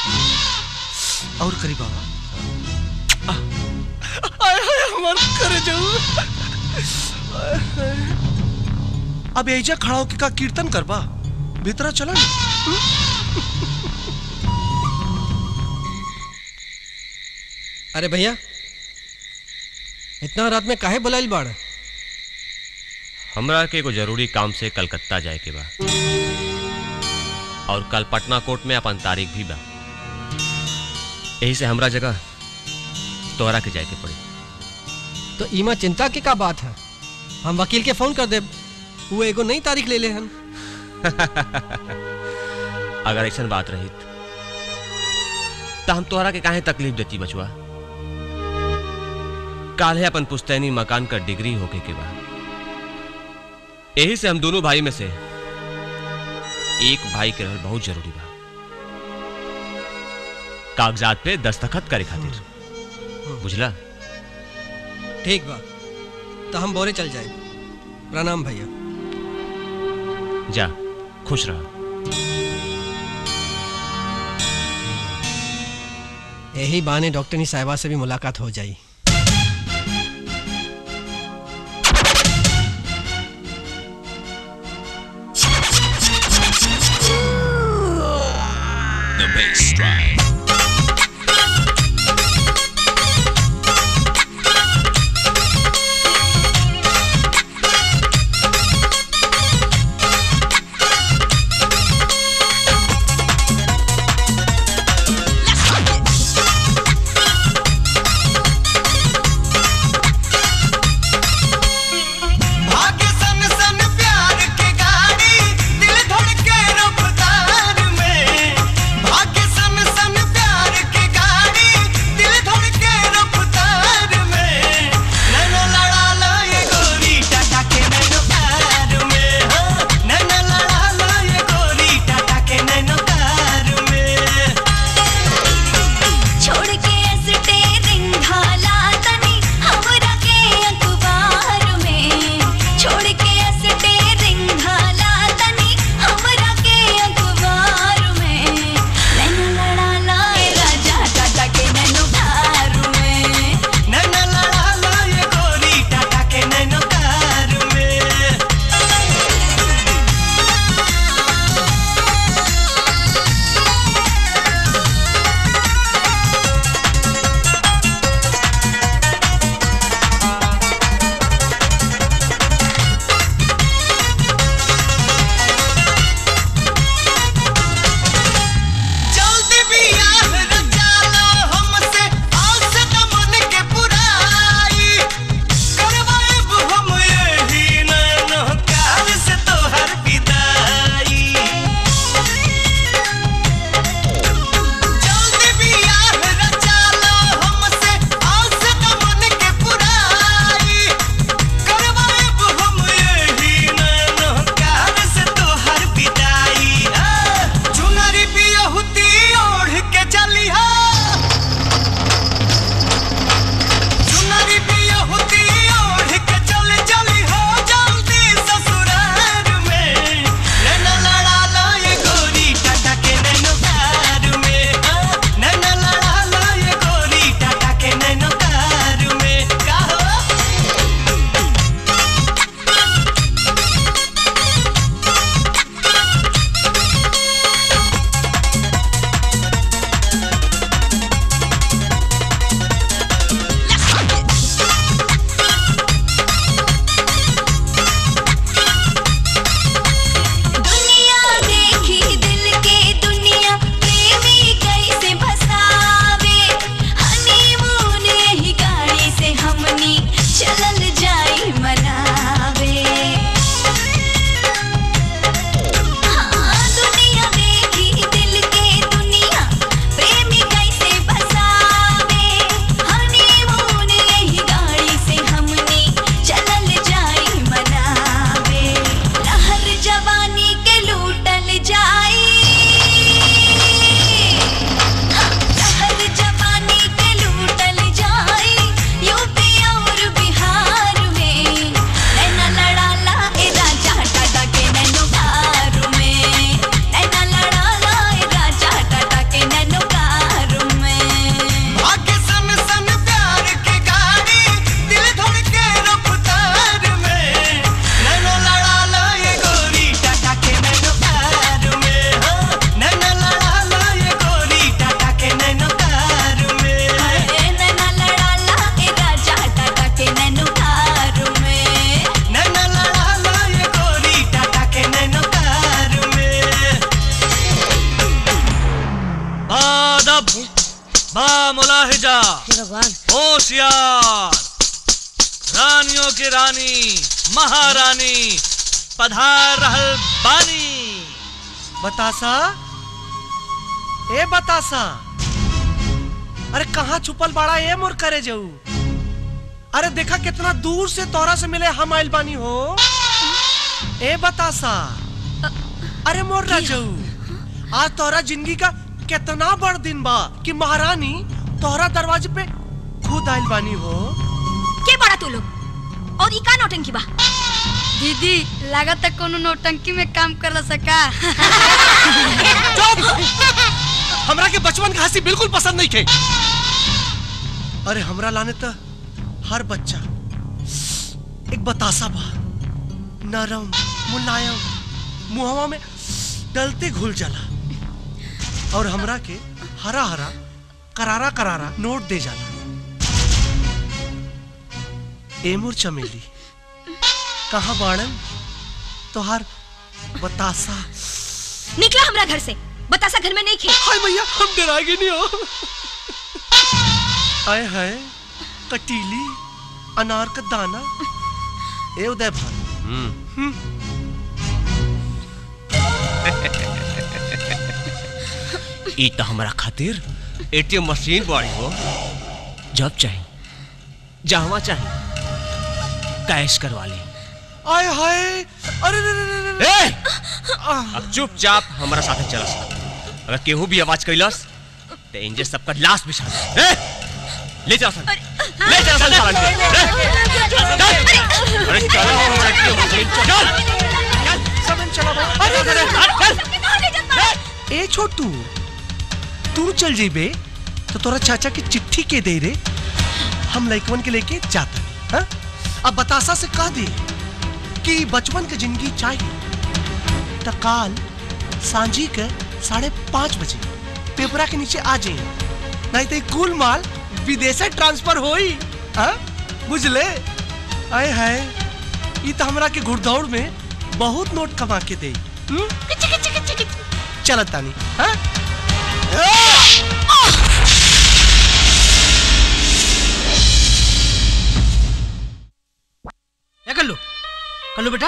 और करी बाबा आ। आय हाय हमार करे जाऊ आय हाय। अब एजा खड़ा होके का कीर्तन करबा भीतरा चला ना अरे भैया इतना रात में काहे बुलाइल बाड़ हमरा के एगो जरूरी काम से कलकत्ता जाए के बा और कल पटना कोर्ट में अपन तारीख भी बा यही से हमरा जगह तोहरा के जाए के पड़ी तो इमा चिंता की का बात है हम वकील के फोन कर दे वो एगो नई तारीख ले ले हन अगर ऐसा बात रही तो हम तोहरा के काहे तकलीफ देती बचुआ काल्हे अपन पुस्तैनी मकान का डिग्री होके के बाद यही से हम दोनों भाई में से एक भाई के रहल बहुत जरूरी बा कागजात पे दस्तखत करे खातिर बुझला ठीक बा तो हम बोरे चल जाए प्रणाम भैया जा खुश रहा यही बहाने डॉक्टरनी साहिबा से भी मुलाकात हो जाई The bass drive. भाग्य सन सन प्यार के गाड़ी दिल धड़के रफ्तार में भाग्य सन सन प्यार के गाड़ी दिल धड़के रफ्तार में नैना लड़ा लो ये गोरी टाटा के नैनो कार में हाँ नैना लड़ा लो ये गोरी टाटा के नैनो कार में छोड़ के स्टेरिंग ढाला तनी हमरा के अखबार में छोड़ के स्टेरिंग ढाला तनी हमरा के अखबार में नैना लड़ा लाए राजा टाटा के नैनो कार में नैना लड़ा लो ये गोरी टाटा के नैनो कार में जल्दी बियाह रचा लो हमसे आस न मन के पुराई करवाएब हम यही नैनो कार से तोहर विदाई जल्दी बियाह रचा लो हमसे आस न मन के पुराई करवाएब हम यही नैनो कार से तोहर विदाई हाँ, चुनरी बियहुती ओढ़ के चलिहा चुनरी बियहुती ओढ़ के चल चलिहा जल्दी ससुराल में नैना लड़ा लो ये गोरी टाटा के नैनो कार में हाँ, नैना लड़ा लो ये गोरी टाटा के नैनो कार में का हो दुनिया देखी दिल के दुनिया प्रेमी कैसे भसावे हनीमून यही गाड़ी से हमनी चलल जाई मनावे हाँ दुनिया देखी दिल के दुनिया प्रेमी कैसे भसावे हनीमून यही गाड़ी से हमनी चलल जाई मनावे लहर जवानी के लूटल जाई लहर जवानी के लूटल जाई यूपी और बिहार में नैना लड़ा ला ए राजा टाटा के नैनो कार में नैना लड़ा ला ए राजा टाटा के नैनो कार में भाग्य सन सन प्यार के गाड़ी दिल धड़के रफ्तार में नैना लड़ा लो ये गोरी टाटा के नैनो कार में हाँ, नैना लड़ा लो ये गोरी टाटा के नैनो कार में नैना लड़ा ला ए राजा टाटा के नैनो कार में नैना लड़ा लो ये गोरी टाटा के नैनो कार में आदब बा मुलाहिजा होशियार रानियों की रानी महारानी पधार रहल बानी बतासा ए बतासा अरे कहाँ छुपल बाड़ा ए मोर करे जाऊ अरे देखा कितना दूर से तोरा से मिले हम आइल बानी हो ए बतासा अरे मोर राजऊ आज तोरा जिंदगी का कितना बड़ दिन बा कि महारानी तोरा दरवाजे पे खुद आइल बानी हो के बड़ा तू लोग और ई का नौटंकी बा दीदी लागत कोनो नौटंकी में काम कर सका हमरा के बचपन का हंसी बिल्कुल पसंद नहीं थे अरे हमरा लाने तो हर बच्चा एक बतासा बा नरम मुलायम मुहवा में डलते घुल जाला और हमरा के हरा हरा करारा करारा नोट दे जाला एमुर चमेली कहाँ बाड़न तोहार बतासा निकला हमरा घर से बतासा घर में नहीं खे हाय भैया हम डराएंगे नहीं हो आए हाय कटीली अनार का दाना ए उदय भान ई तो हमारा खातिर एटीएम मशीन बाड़ी हो जब चाहिए जहवा चाहिए कैश करवा ली आए हाय अरे रे रे रे रे ए! अब चुपचाप हमारा साथ चला सा अगर केहू भी आवाज कैलस तो इंजे सबका लाश बिछा दे ए! ले चला सन ले चला सन सालन के ए! अरे चलो हमारा एटीएम मशीन चल समन चला भाई अरे रे रे ए छोटू तू चल जेबे तो तोरा चाचा की चिट्ठी के दे रे हम लइकवन के लेके जाता हाँ? अब बतासा से कह दे कि बचपन के जिंदगी चाहिए तो काल सांझी के साढ़े पाँच बजे पेपरा के नीचे आ जाइए नहीं तो ये कुल माल विदेश ट्रांसफर होई हाँ? बुझले आए हाय ये तो हमरा के घुड़दौड़ में बहुत नोट कमा के दे हम्म? चलत तानी हाँ? क्या कल्लू कल्लू बेटा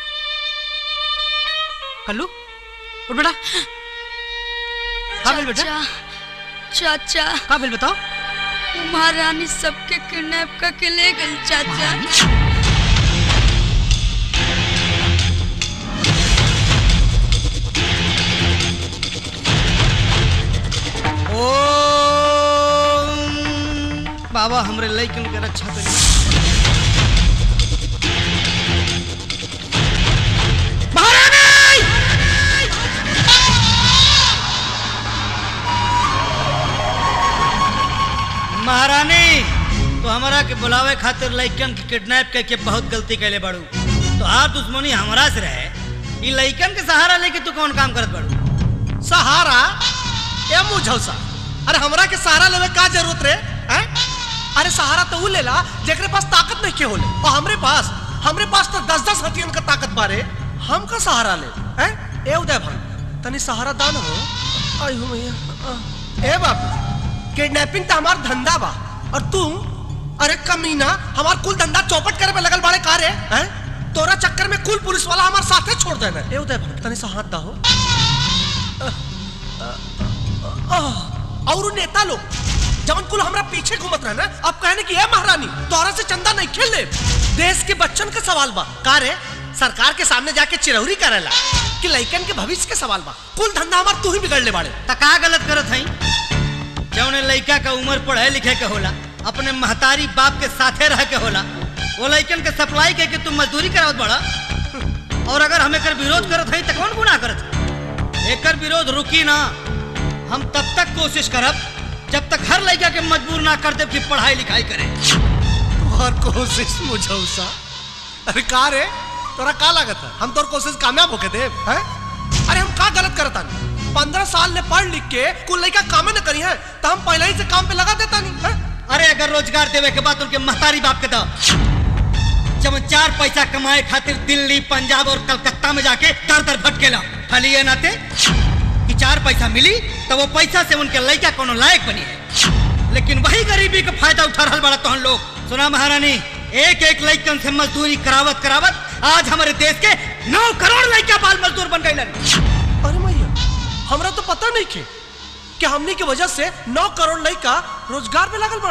कल्लू उठ बेटा का भेल बेटा चाचा का भेल बताओ महारानी सबके किडनैप करके ले गई चाचा ओम बाबा हमरे लइकन के रक्षा करी महारानी महारानी तो हमारा के बुलावे खातिर लइकन के किडनैप करके बहुत गलती कैले बाड़ू तो आप दुश्मनी हमरा से रहे ई लइकन के सहारा लेके तू कौन काम करत बाड़ू सहारा ए मुझौसा अरे हमरा के सहारा लेवे का जरूरत रे हैं? अरे सहारा तो ऊ लेला जेकरे पास ताकत नहीं के होले और हमरे पास हमरे पास तो दस दस हथियन का ताकत बारे हम का सहारा ले हैं? ए उदय भान तनी सहारा दान हो आई हो मैया आ। ए बाबू किडनैपिंग तो हमार धंधा बा और तू अरे कमीना हमार कुल धंधा चौपट करे पे लगल बाड़े का रे हैं? तोरा चक्कर में कुल पुलिस वाला हमार साथे छोड़ देना ए उदय भान तनी सा हाथ दा हो आह, और उ नेता लोग जवन कुल हमरा पीछे घूमत रहे ना अब कहने की है महारानी तोरा से चंदा नहीं खेल ले देश के बच्चन का सवाल बा का रे सरकार के सामने जाके चिरौरी करेला कि लइकन के भविष्य के सवाल बा कुल धंधा हमार तू ही बिगड़ ले बाड़े त का गलत करत हई जौने लइका का उम्र पढ़े लिखे के होला अपने महतारी बाप के साथे रह के होला वो लइकन के सप्लाई के के तुम मजदूरी करावत बड़ा और अगर हम एकर विरोध करत हई त कौन गुनाह करत हई? एकर विरोध रुकी ना हम तब तक कोशिश करब जब तक हर लइका के मजबूर ना कर देब कि पढ़ाई लिखाई करे और कोशिश मुझौसा अरे का रे तोरा का लागत है हम तोर कोशिश कामयाब होके दे हैं अरे हम का गलत करता नहीं पंद्रह साल ने पढ़ लिख के कुल लइका कामे न करी है तो हम पहले ही से काम पे लगा देता नहीं हैं? अरे अगर रोजगार देवे के बाद उनके महतारी बाप के दो जब चार पैसा कमाए खातिर दिल्ली पंजाब और कलकत्ता में जाके दर दर भटकेला खाली ये नाते कि चार पैसा मिली तो वो पैसा से उनके लड़का कोनो लायक बनी है लेकिन वही गरीबी का फायदा उठा रहा बड़ा तोहन लोग सुना महारानी एक एक लड़कन से मजदूरी करावत करावत आज हमारे देश के नौ करोड़ लड़का बाल मजदूर बन गए अरे मैया हमरा तो पता नहीं के कि हमनी की वजह से नौ करोड़ लड़का रोजगार में लगल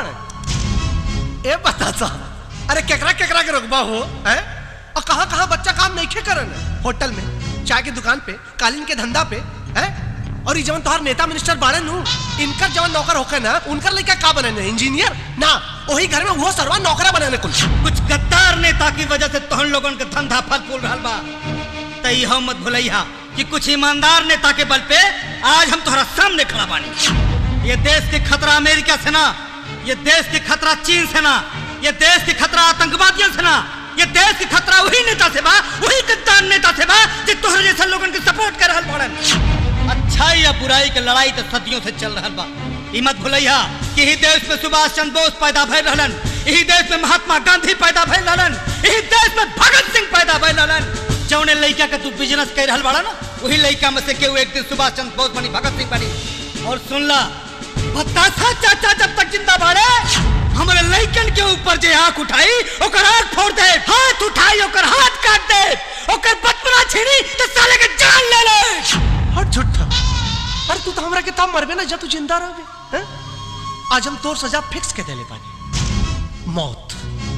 बने ए बता सा अरे केकरा केकरा के रुकबा हो हैं और कहाँ कहाँ बच्चा काम नहीं खे करन होटल में चाय की दुकान पे कालीन के धंधा पे हैं और ये जवन तोहार नेता मिनिस्टर बाड़े नु इनकर जवन नौकर होके ना उनकर लड़का का बने इंजीनियर ना वही घर में वो सरवा नौकरा बने कुल कुछ गद्दार नेता की वजह से तोहन लोगन के धंधा फल फूल रहल बा तई हम मत भुलैया कि कुछ ईमानदार नेता के बल पे आज हम तोहरा सामने खड़ा बानी ये देश के खतरा अमेरिका से ना ये देश के खतरा चीन से ना ये देश के खतरा आतंकवादियों से ना ये देश के खतरा वही नेता से बा वही गद्दार नेता से बा जो तोहरे जैसे लोगन के सपोर्ट कर रहल बाड़न अच्छाई या बुराई के लड़ाई तो सदियों से चल रहल बा ई मत भुलैया कि ही देश में सुभाष चंद्र बोस पैदा भइल रहलन यही देश में महात्मा गांधी पैदा भइल रहलन यही देश में भगत सिंह पैदा भइल रहलन जौने लड़का के तू बिजनेस कर रहल बाड़ा ना वही लड़का में से केहू एक दिन सुभाष चंद्र बोस बनी भगत सिंह बनी और सुन ला बतासा चाचा जब तक जिंदा बाड़े हमारे लड़कन के ऊपर जे आंख उठाई ओकर आंख फोड़ दे हाथ उठाई ओकर हाथ काट दे ओकर बचपना छीनी तो साले के जान ले ले हट झूठा अरे तू तो हमरा के तब मरबे ना जब तू जिंदा रहबे हैं आज हम तोर सजा फिक्स के देले पानी मौत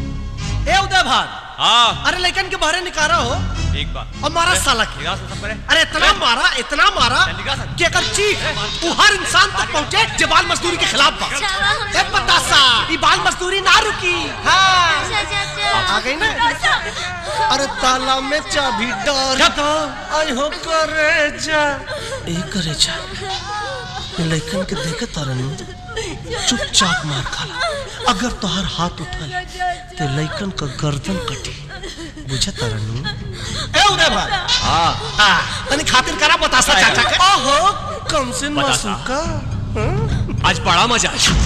ए उदय भान हाँ अरे लेकिन के बाहर निकारा हो ठीक बा और मारा साला के निगाह से सब करे अरे इतना मारा इतना मारा कि अगर चीख वो हर इंसान तक पहुंचे जो बाल मजदूरी के खिलाफ बा ए बतासा ये बाल मजदूरी ना रुकी हाँ आ गई ना अरे ताला में चाबी डाल दो आई हो करे जा ए करे जा ये लड़कन के देखे तारन चुपचाप मार खाला अगर तोहर हाथ उठल तो लड़कन का गर्दन कटी बुझे तारन ए उदय भाई हाँ आ तनी खातिर करा बतासा चाचा के ओहो कम से बतासा। मासूका आज बड़ा मजा है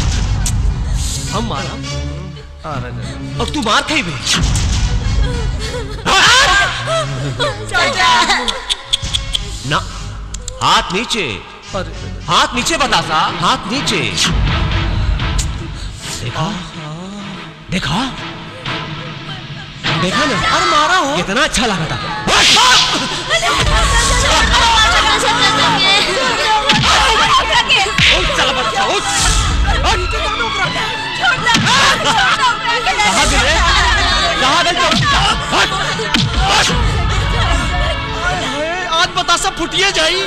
हम मारा और तू मार खाई भी ना हाथ नीचे हाथ नीचे बता सा हाथ नीचे देखा देखा देखा ना अरे मारा हो कितना अच्छा लगा था चला बच्चा उठ कहाँ गए रे? कहाँ गए तुम? आज बतासा फुटिए जाई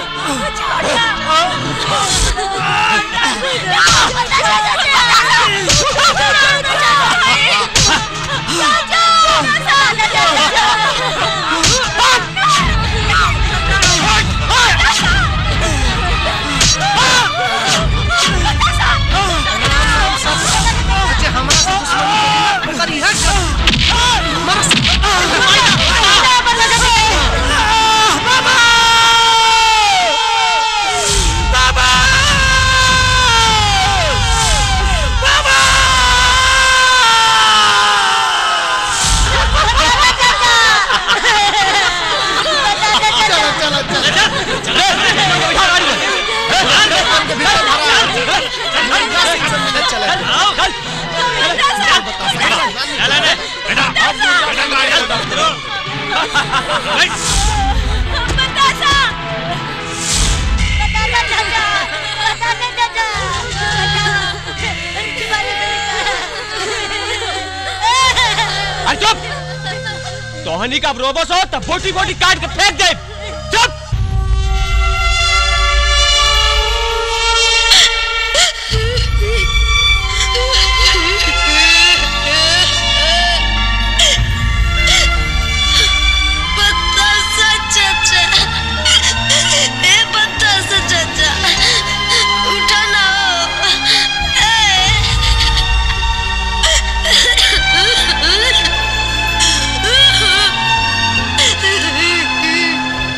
अरे चुप तोहनी का रोबोस हो तब बोटी बोटी काट के फेंक दे चुप बतासा चाचा ए बतासा चाचा उठा ना ए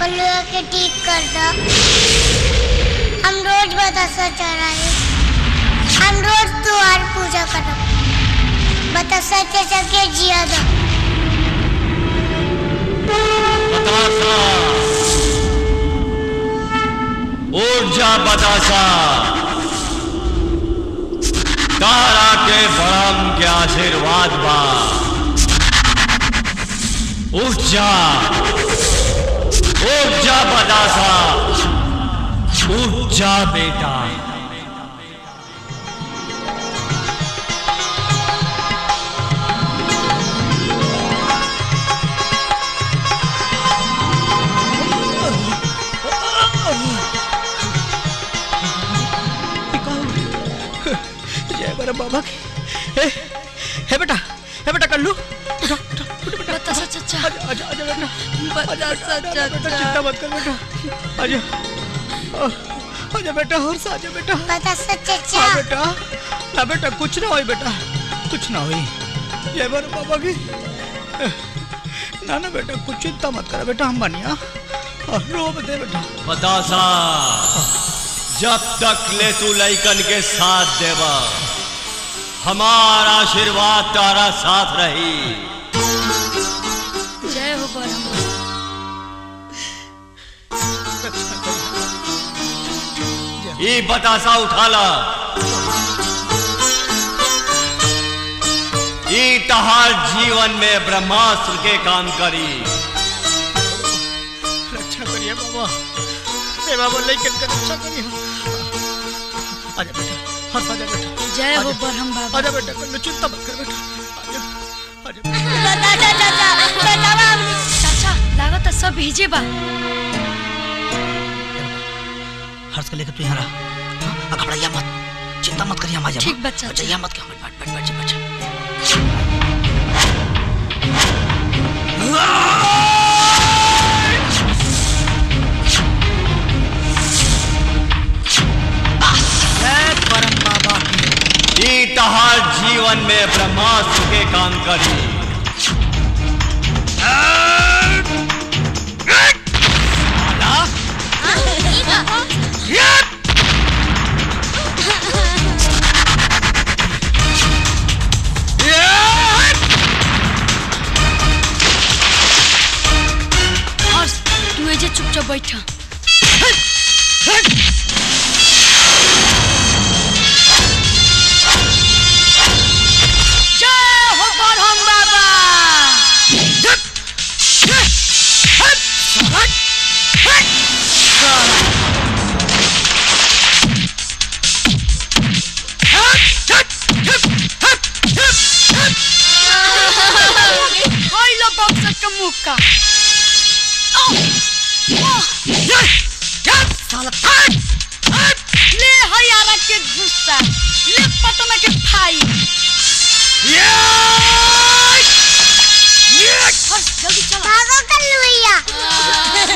बलुआ के ठीक कर दो हम रोज बतासा चढ़ाए हम रोज तुम्हारी पूजा करब बतासा चाचा के जिया दो उठ जा बतासा तारा के बड़म के आशीर्वाद बा उठ जा उठ जा बतासा उठ जा बेटा जय बड़ा बाबा की हे हे बेटा हे बेटा कल्लू बतासा चाचा आजा आजा बेटा बतासा बेटा चिंता मत कर बेटा आजा आ, आजा बेटा और सा आजा बेटा बतासा चाचा हाँ बेटा ना बेटा कुछ ना होई बेटा कुछ ना होई जय बड़ा बाबा की ना ना बेटा कुछ चिंता मत कर बेटा हम बनिया रो मत दे बेटा बतासा जब तक ले तू लइकन के साथ देवा हमारा आशीर्वाद तारा साथ रही जय हो बरम ये बतासा उठा ला ये तहार जीवन में ब्रह्मास्त्र के काम करी रक्षा करिए बाबा हे बाबा लेकिन कर रक्षा करिए आजा बेटा हंस आजा बेटा जय हो आजा। बरहम बाबा आजा बेटा कल्लू चिंता मत कर बेटा आजा आजा चाचा चाचा बतावा चाचा लागत है सब भीजे बा हर्ष को लेकर तू यहाँ रहा हाँ, घबराइया मत चिंता मत करिए हम आ जाओ ठीक बच्चा अच्छा यहाँ मत बैठ बैठ बैठ बैठ बैठ बैठ परम बाबा ये तहार जीवन में ब्रह्मास्त्र के काम करी हर्ष तू एजे चुपचाप बैठा जय हो बरहम बाबा हाय लो बक्सर का मुक्का ले हयारा के गुस्सा ले पटना के फाई हर्ष जल्दी चला भागो कल्लू भैया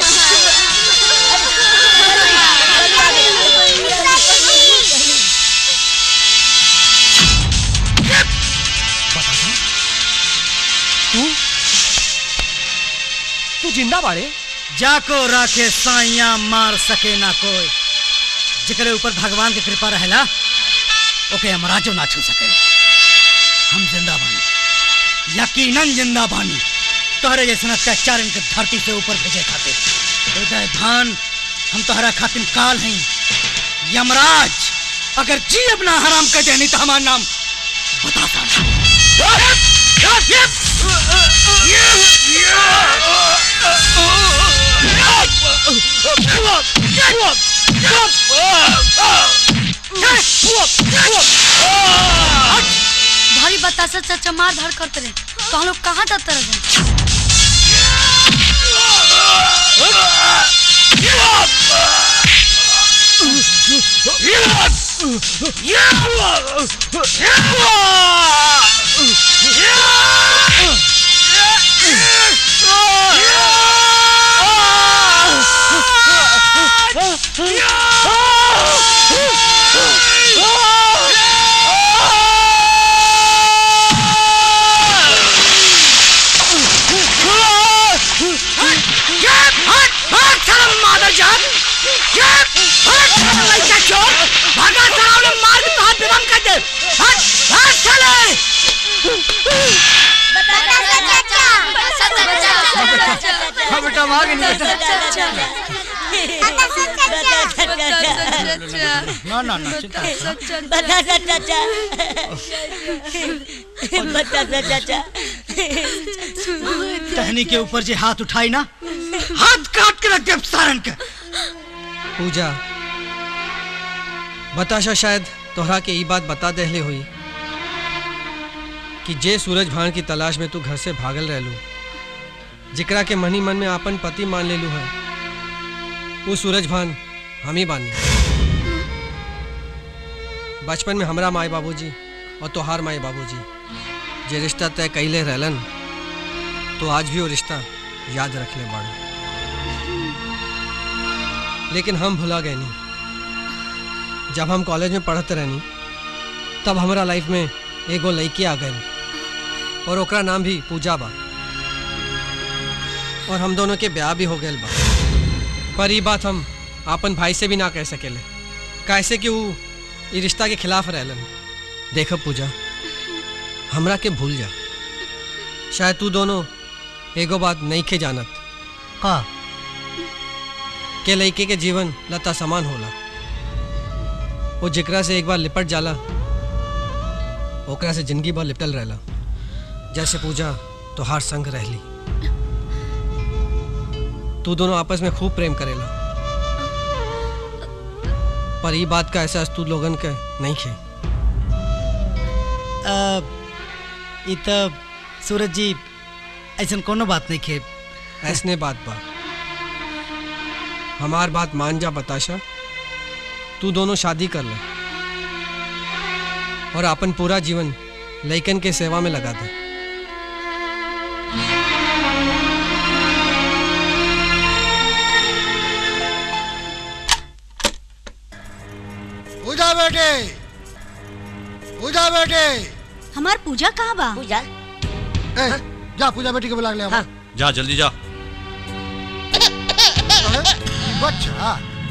तू तू जिंदा बाड़े जाको राखे साइया मार सके ना कोई जिकरे ऊपर भगवान के कृपा रहेला ओके हमराजो ना छू सके हम जिंदा बानी यकीनन जिंदा बानी तोहरे जैसन अत्याचार इनके धरती से ऊपर भेजे खातिर हृदय भान हम तोहरा खातिर काल हैं यमराज अगर जी अपना हराम कर देनी तो हमारा नाम बताता भारी बतासा चाचा मार धार करते रहे तो हम लोग कहाँ जाते रहे Get! Hut! Hut! लड़का चोर भागा सरावले मार के तोहार बेदम कर दे हट हट चले हाँ बेटा वहाँ के नहीं ना ना ना चिंता मत कर। बतासा चाचा बतासा चाचा टहनी के ऊपर जे हाथ उठाई ना हाथ काट के रख दे सारन के पूजा बताशा शायद तोहरा के ई बात बता देहले हुई कि जे सूरज भान की तलाश में तू घर से भागल रहलू जिकरा के मनी मन में आपन पति मान लेलू है वो सूरज भान हम ही बानी बचपन में हमरा माई बाबूजी और तोहार माई बाबूजी जे रिश्ता तय कैले रहलन तो आज भी वो रिश्ता याद रख ले बाड़ू लेकिन हम भुला गए नहीं जब हम कॉलेज में पढ़ते रहनी तब हमारा लाइफ में एगो लड़की आ गई और ओकरा नाम भी पूजा बा और हम दोनों के ब्याह भी हो गए बा पर ये बात हम अपन भाई से भी ना कह सकेले कैसे कि वो ये रिश्ता के खिलाफ रहलन देख पूजा हमरा के भूल जा शायद तू दोनों एगो बात नहीं के जानत का के लड़के के जीवन लता समान होला वो जिकरा से एक बार लिपट जाला ओकरा से जिंदगी भर लिपटल रहला जैसे पूजा तोहार संग रहली तू दोनों आपस में खूब प्रेम करेला पर ये बात का एहसास तू लोगन के नहीं खे इ त सूरज जी ऐसन कोनो बात नहीं खे ऐसने बात बा हमार बात मान जा बताशा तू दोनों शादी कर ले और अपन पूरा जीवन लइकन के सेवा में लगा दे पूजा बेटे पूजा बेटे हमार पूजा कहाँ बा पूजा ए, जा पूजा बेटी के बुला के ले हाँ। जा जल्दी जा बच्चा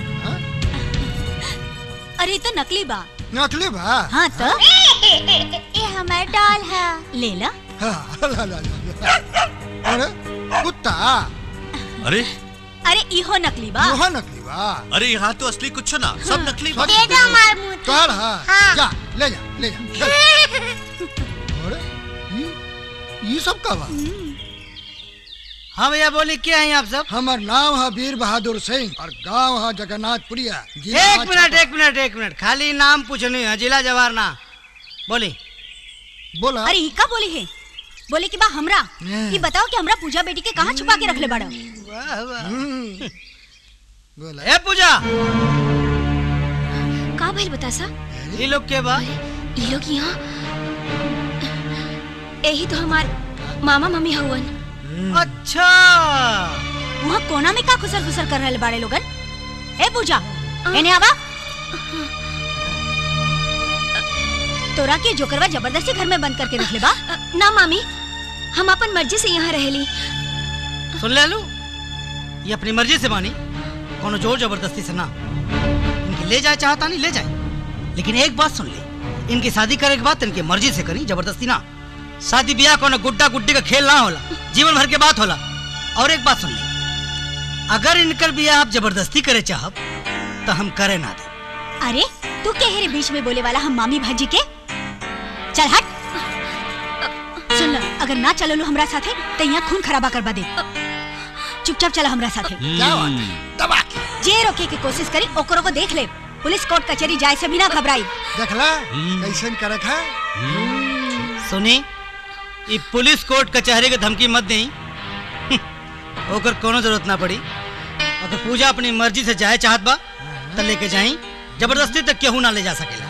अरे तो नकली बा नकली बा हाँ तो ये हमारा डॉल है ले ला हाँ, ला, ला, ला, अरे कुत्ता अरे अरे इहो नकली बा यह नकली बा अरे यहाँ तो असली कुछ ना सब नकली बा दे दो हमारे मुंह तोड़ हाँ हाँ। जा ले जा ले जा चल। अरे ये ये सब का बा हाँ भैया बोली क्या है आप सब हमार नाम है वीर बहादुर सिंह और गांव है जगन्नाथपुरिया जिला एक है मिनट एक मिनट एक मिनट खाली नाम पूछनी है जिला जवार ना बोली बोला अरे इका बोली है बोले कि बा हमरा ये बताओ कि हमरा पूजा बेटी के कहाँ छुपा के रखले बड़ा बोला ए पूजा का भइल बतासा ये लोग के बा ये लोग यहाँ यही तो हमार मामा मम्मी हवन अच्छा वहाँ कोना में का खुसर खुसर कर रहे बाड़े लोगन ए पूजा एने आवा तोरा के जोकरवा जबरदस्ती घर में बंद करके रख ले बा ना मामी हम अपन मर्जी से यहाँ रहेली सुन ले लू ये अपनी मर्जी से मानी कोनो जोर जबरदस्ती से ना इनके ले जाए चाहता नहीं ले जाए लेकिन एक बात सुन ले इनकी शादी करे के बाद इनकी मर्जी से करी जबरदस्ती ना शादी ब्याह कोनो गुड्डा गुड्डी का खेल ना होला जीवन भर के बात होला और एक बात सुन ले अगर इनकर ब्याह आप जबरदस्ती करे चाहब तो हम करे ना दे अरे तू के हेरे बीच में बोले वाला हम मामी भाजी के चल हट सुन ल, अगर ना चलो लो हमरा साथे तो यहाँ खून खराबा करवा दे चुपचाप चला हमरा साथे क्या बात है? दबा के जे रोके की कोशिश करी ओकरो को देख ले पुलिस कोर्ट कचहरी जाए से भी ना घबराई देखला कैसन करक है सुनी ये पुलिस कोर्ट कचहरी के धमकी मत देई ओकर कोनो जरूरत ना पड़ी अगर पूजा अपनी मर्जी से जाए चाहत बा तो लेके जाई जबरदस्ती तक केहू ना ले जा सकेला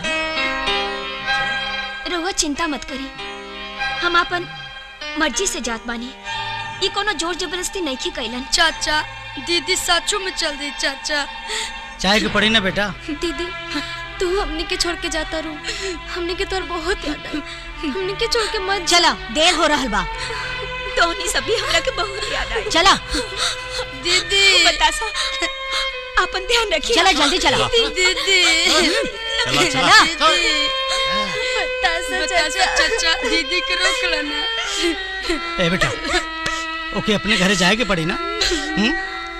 रहुआ चिंता मत करी हम अपन मर्जी से जात बानी ई कोनो जोर जबरदस्ती नहीं की कैलन चाचा दीदी सचू में चल दी चाचा चाहे के पड़ी ना बेटा दीदी तू हमने के छोड़ के जाता रू हमने के तोर बहुत याद आई हमने के छोड़ के मत चला देर हो रहल बा तोनी सभी हमरा के बहुत याद आई चला दीदी बतासा अपन ध्यान रखिए चला जल्दी चला दीदी चला, चला। बतासा चाचा चाचा दीदी के रोक लेना ए बेटा ओके अपने घरे जाए के पड़ी ना हुँ?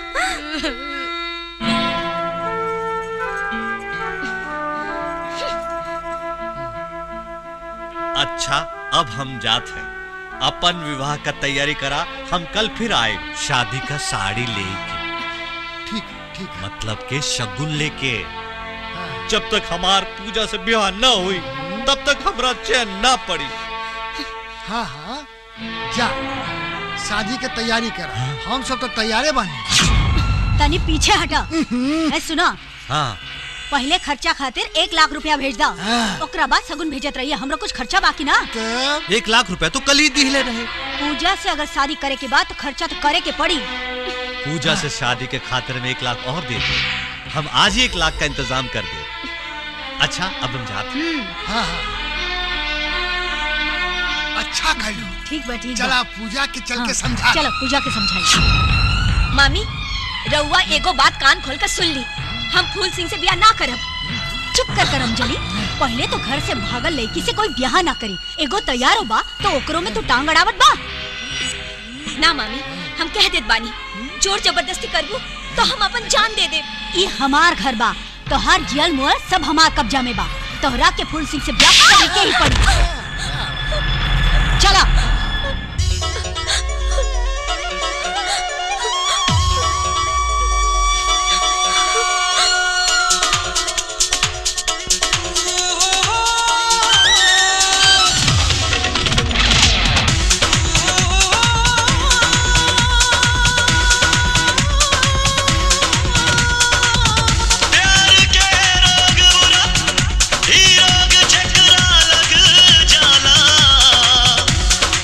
अच्छा अब हम जात हैं अपन विवाह का तैयारी करा हम कल फिर आए शादी का साड़ी लेके ठीक ठीक मतलब के शगुन लेके जब तक हमार पूजा से ब्याह न हुई तब तक हमरा चैन न पड़ी हाँ हाँ जा शादी के तैयारी कर हम सब तो तैयारे बने तनी पीछे हटा ए सुना हाँ पहले खर्चा खातिर एक लाख रुपया भेज दा ओकरा बाद सगुन भेजत रहिए हमरा कुछ खर्चा बाकी ना एक लाख रुपए तो कल ही दिले रहे पूजा से अगर शादी करे के बाद तो खर्चा तो करे के पड़ी पूजा से शादी के खातिर में एक लाख और दे दो हम आज ही एक लाख का इंतजाम कर दे अच्छा अब हम जाते हैं हाँ हाँ अच्छा कर लो ठीक बा ठीक चला पूजा के चल के समझा चलो पूजा के समझाई मामी रउआ एगो बात कान खोल कर सुन ली हम फूल सिंह से ब्याह ना करब चुप कर कर अंजलि पहले तो घर से भागल लड़की से कोई ब्याह ना करी एगो तैयार हो बा तो ओकरो में तू टांग अड़ावत बा ना मामी हम कह देत बानी जोर जबरदस्ती करबू तो हम अपन जान दे दे ये हमार घर बा तो हर जियल मुअल सब हमार कब्जा में बा तोहरा के फूल सिंह से ब्याह करे के ही पड़ी चला प्यार के रोग बुरा ही रोग चकरा लग जाला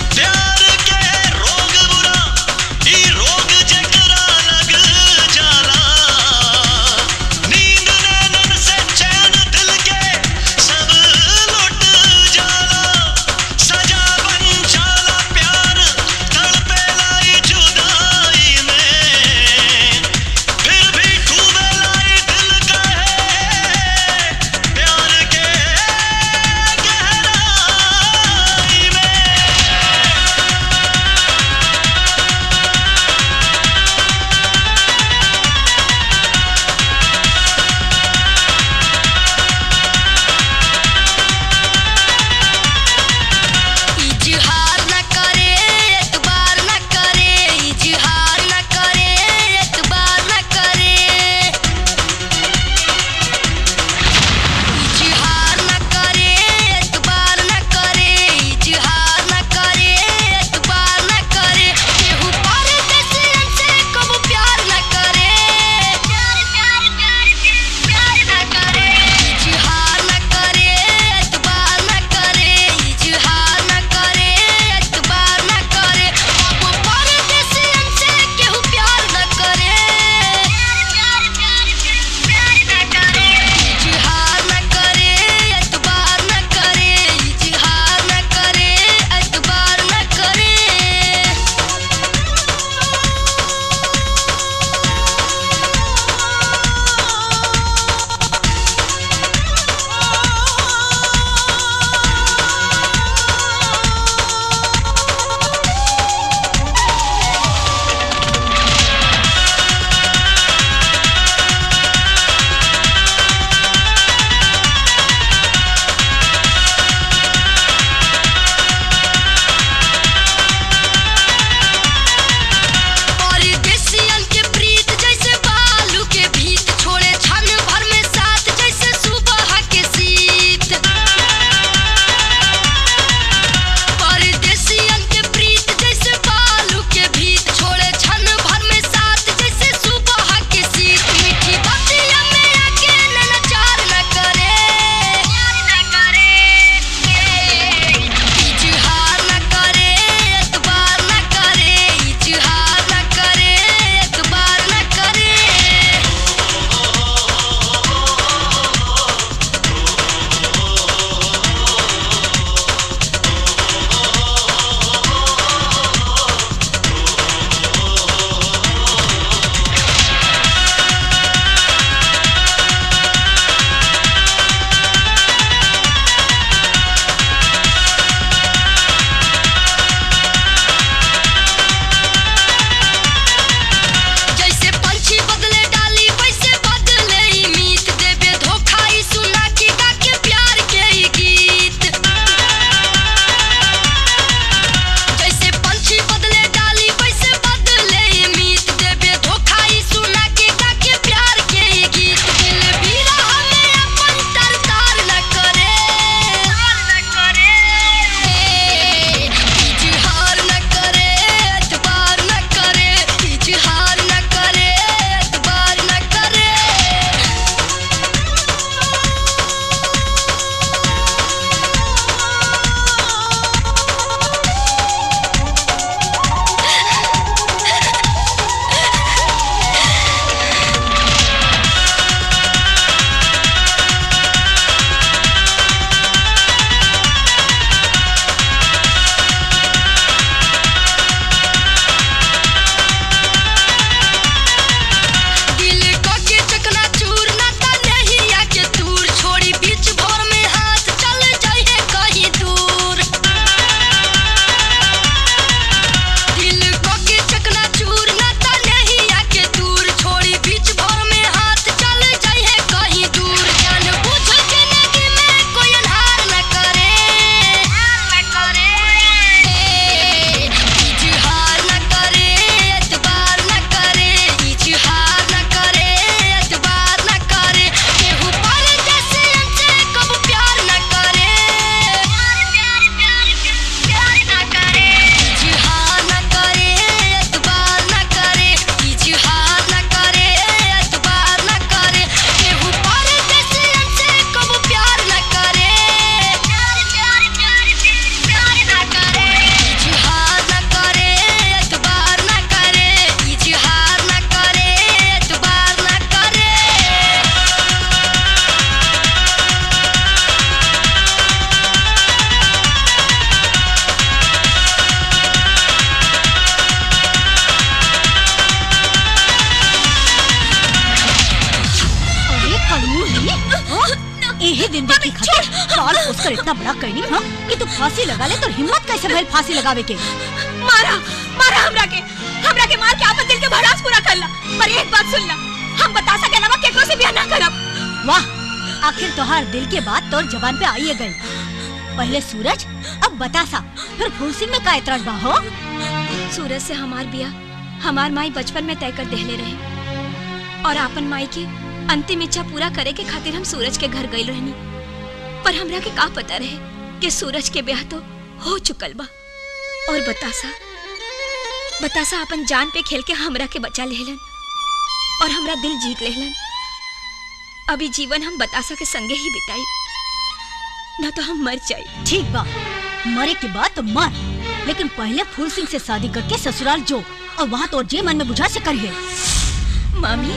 के खातिर साल पोसकर इतना बड़ा कहनी हां कि तू फांसी लगा ले तो हिम्मत कैसे भइल फांसी लगावे के मारा मारा हमरा के हमरा के मार के आपन दिल के भड़ास पूरा कर ला पर एक बात सुन ला हम बतासा के अलावा केकरो से ब्याह ना करब वाह आखिर तोहार दिल के बात तोर जबान पे आई गई पहले सूरज अब बतासा फिर फूल सिंह में का एतराज बा हो सूरज से हमार बियाह हमार माई बचपन में तय कर देहले रहे और आपन माई की अंतिम इच्छा पूरा करे के खातिर हम सूरज के घर गई रहनी पर हमरा के का पता रहे कि सूरज के ब्याह तो हो चुकल बा और बतासा बतासा अपन जान पे खेल के हमरा के बचा लेहलन और हमरा दिल जीत लेहलन अभी जीवन हम बतासा के संगे ही बिताई न तो हम मर जाई ठीक बा मरे के बाद तो मर लेकिन पहले फूल सिंह से शादी करके ससुराल जो और वहाँ तो जे मन में बुझा से करिए मामी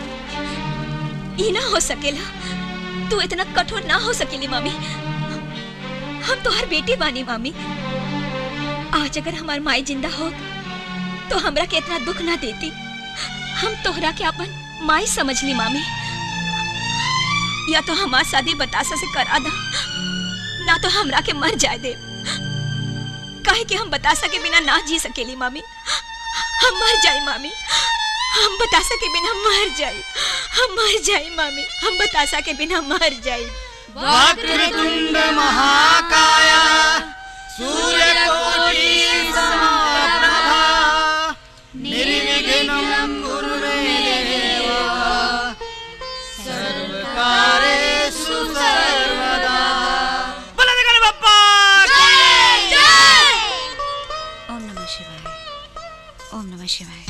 ये ना हो सकेला तू इतना कठोर ना हो सकेली मामी हम तो हर बेटी बानी मामी आज अगर हमार माई जिंदा हो तो हमरा के इतना दुख ना देती हम तोहरा के अपन माई समझ ली मामी या तो हमार शादी बतासा से करा दा ना तो हमरा के मर जाए दे काहे कि हम बतासा के बिना ना जी सकेली मामी हम मर जाए मामी हम बतासा के बिना मर जाए हम मर जाए मामी हम बतासा के बिना मर जाए वक्रतुंड महाकाया सूर्यकोटि समप्रभा निर्विघ्नं कुरु मे देव सर्वकारेषु सर्वदा बोला देखा बाप्पा ओम नमः शिवाय ओम नमः शिवाय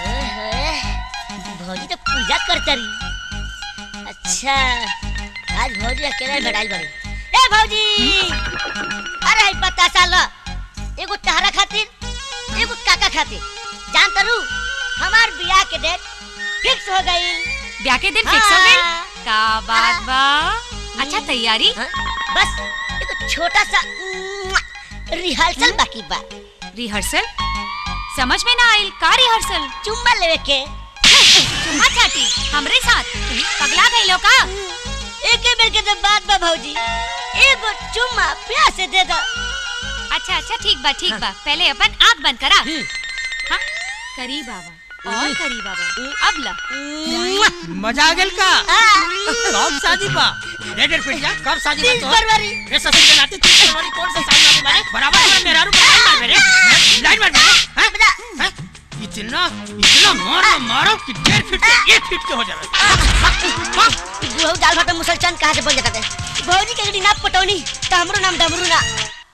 भौजी तो पूजा करता रही अच्छा आज भौजी अकेले भड़ाई बड़ी ए भौजी अरे हई पता साल एगो तहरा खातिर एगो काका खातिर जान तरू हमार बियाह के डेट फिक्स हो गई ब्याह के दिन फिक्स हो गई का बात बा अच्छा तैयारी बस एगो छोटा सा रिहर्सल बाकी बा रिहर्सल समझ में ना आइल का रिहर्सल चुम्मा लेवे के चुम्मा चाटी हमरे साथ पगला गइलो का एके बेर के तो बात बा भौजी एगो चुम्मा प्यार से दे दो अच्छा अच्छा ठीक बा ठीक बा पहले अपन आंख बंद करा हाँ करी बाबा और करी बाबा अब ला मजा आ गेल का कब शादी बा रे डेढ़ पिटिया कब शादी बा तीस तो फरवरी रे ससुर के नाते तीस फरवरी कौन सा शादी वाली मारे बराबर हमारा मेरा रूप लाइन मार मेरे लाइन मार मेरे हैं? हैं? इतना इतना मारो मारो कि डेढ़ फीट से एक फीट के हो जाए बुढ़ऊ दाल भात में मुसलचान कहाँ से बन जाता है भौजी के गड़ी ना पटौनी तो हमरो नाम डमरू ना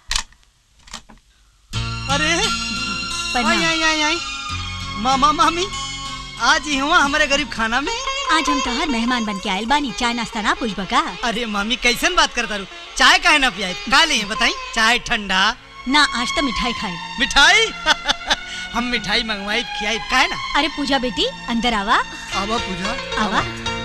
अरे आई आई आई आई मामा मामी आज ही हुआ हमारे गरीब खाना में आज हम तोहर मेहमान बन के आयल बानी चाय नाश्ता ना पूछ बका अरे मामी कैसन बात करता रू चाय काहे ना पियाई का ले बताई चाय ठंडा ना आज तो मिठाई खाए मिठाई हम मिठाई मंगवाई खियाई काहे ना अरे पूजा बेटी अंदर आवा आवा पूजा आवा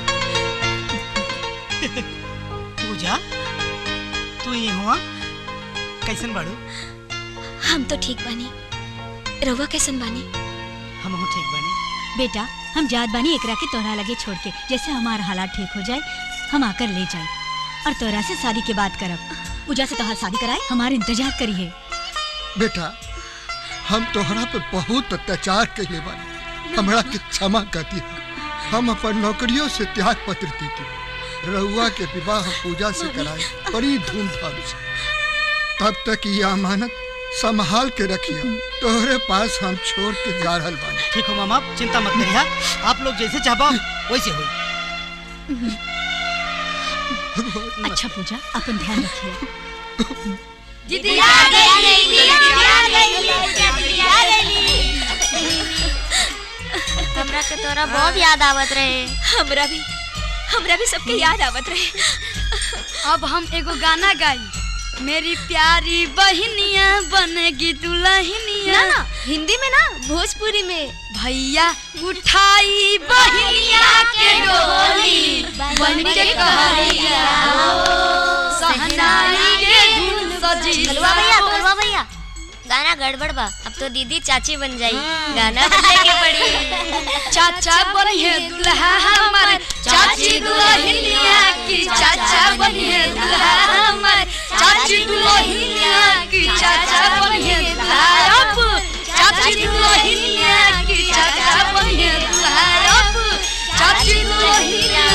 पूजा तू ही हुआ कैसन बाड़ू हम तो ठीक बानी रउआ कैसन बानी हम हो ठीक बानी बेटा हम जात बानी एकरा के तोहरा लगे छोड़ के जैसे हमारा हालात ठीक हो जाए हम आकर ले जाए और तोरा से शादी के बात करब पूजा से तोहर शादी कराए हमारे इंतजार करिए बेटा हम तोहरा पे बहुत अत्याचार कैले बानी हमरा के क्षमा कर दिया हम अपन नौकरियों से त्याग पत्र देती रहुआ के विवाह पूजा से कराए बड़ी धूमधाम से तब तक ये अमानत संभाल के रखिए तोहरे पास हम छोड़ के जा रहल बानी ठीक हो मामा चिंता मत करिए आप लोग जैसे चाहबा वैसे हो अच्छा पूजा अपन ध्यान रखिए दीदी आ गई दीदी आ गई हमरा के तोरा बहुत याद आवत रहे हमरा भी हमरा भी सबके याद आवत रहे अब हम एगो गाना गाई मेरी प्यारी बहनिया बनेगी दुल्हनिया ना ना हिंदी में ना भोजपुरी में भैया उठाई बहनिया के डोली बन के कहरिया सहनाई के धुन सजी कलवा भैया कलवा भैया गाना गड़बड़ बा अब तो दीदी चाची बन जाई गाना बदले के पड़ी चाचा बनी है दुल्हा हमारे चाचा चाची दुल्हनिया की चाचा बनिए दुल्हा हमर चाची दुल्हनिया की चाचा बनिए दुल्हा अब चाची दुल्हनिया की चाचा बनिए दुल्हा अब चाची दुल्हनिया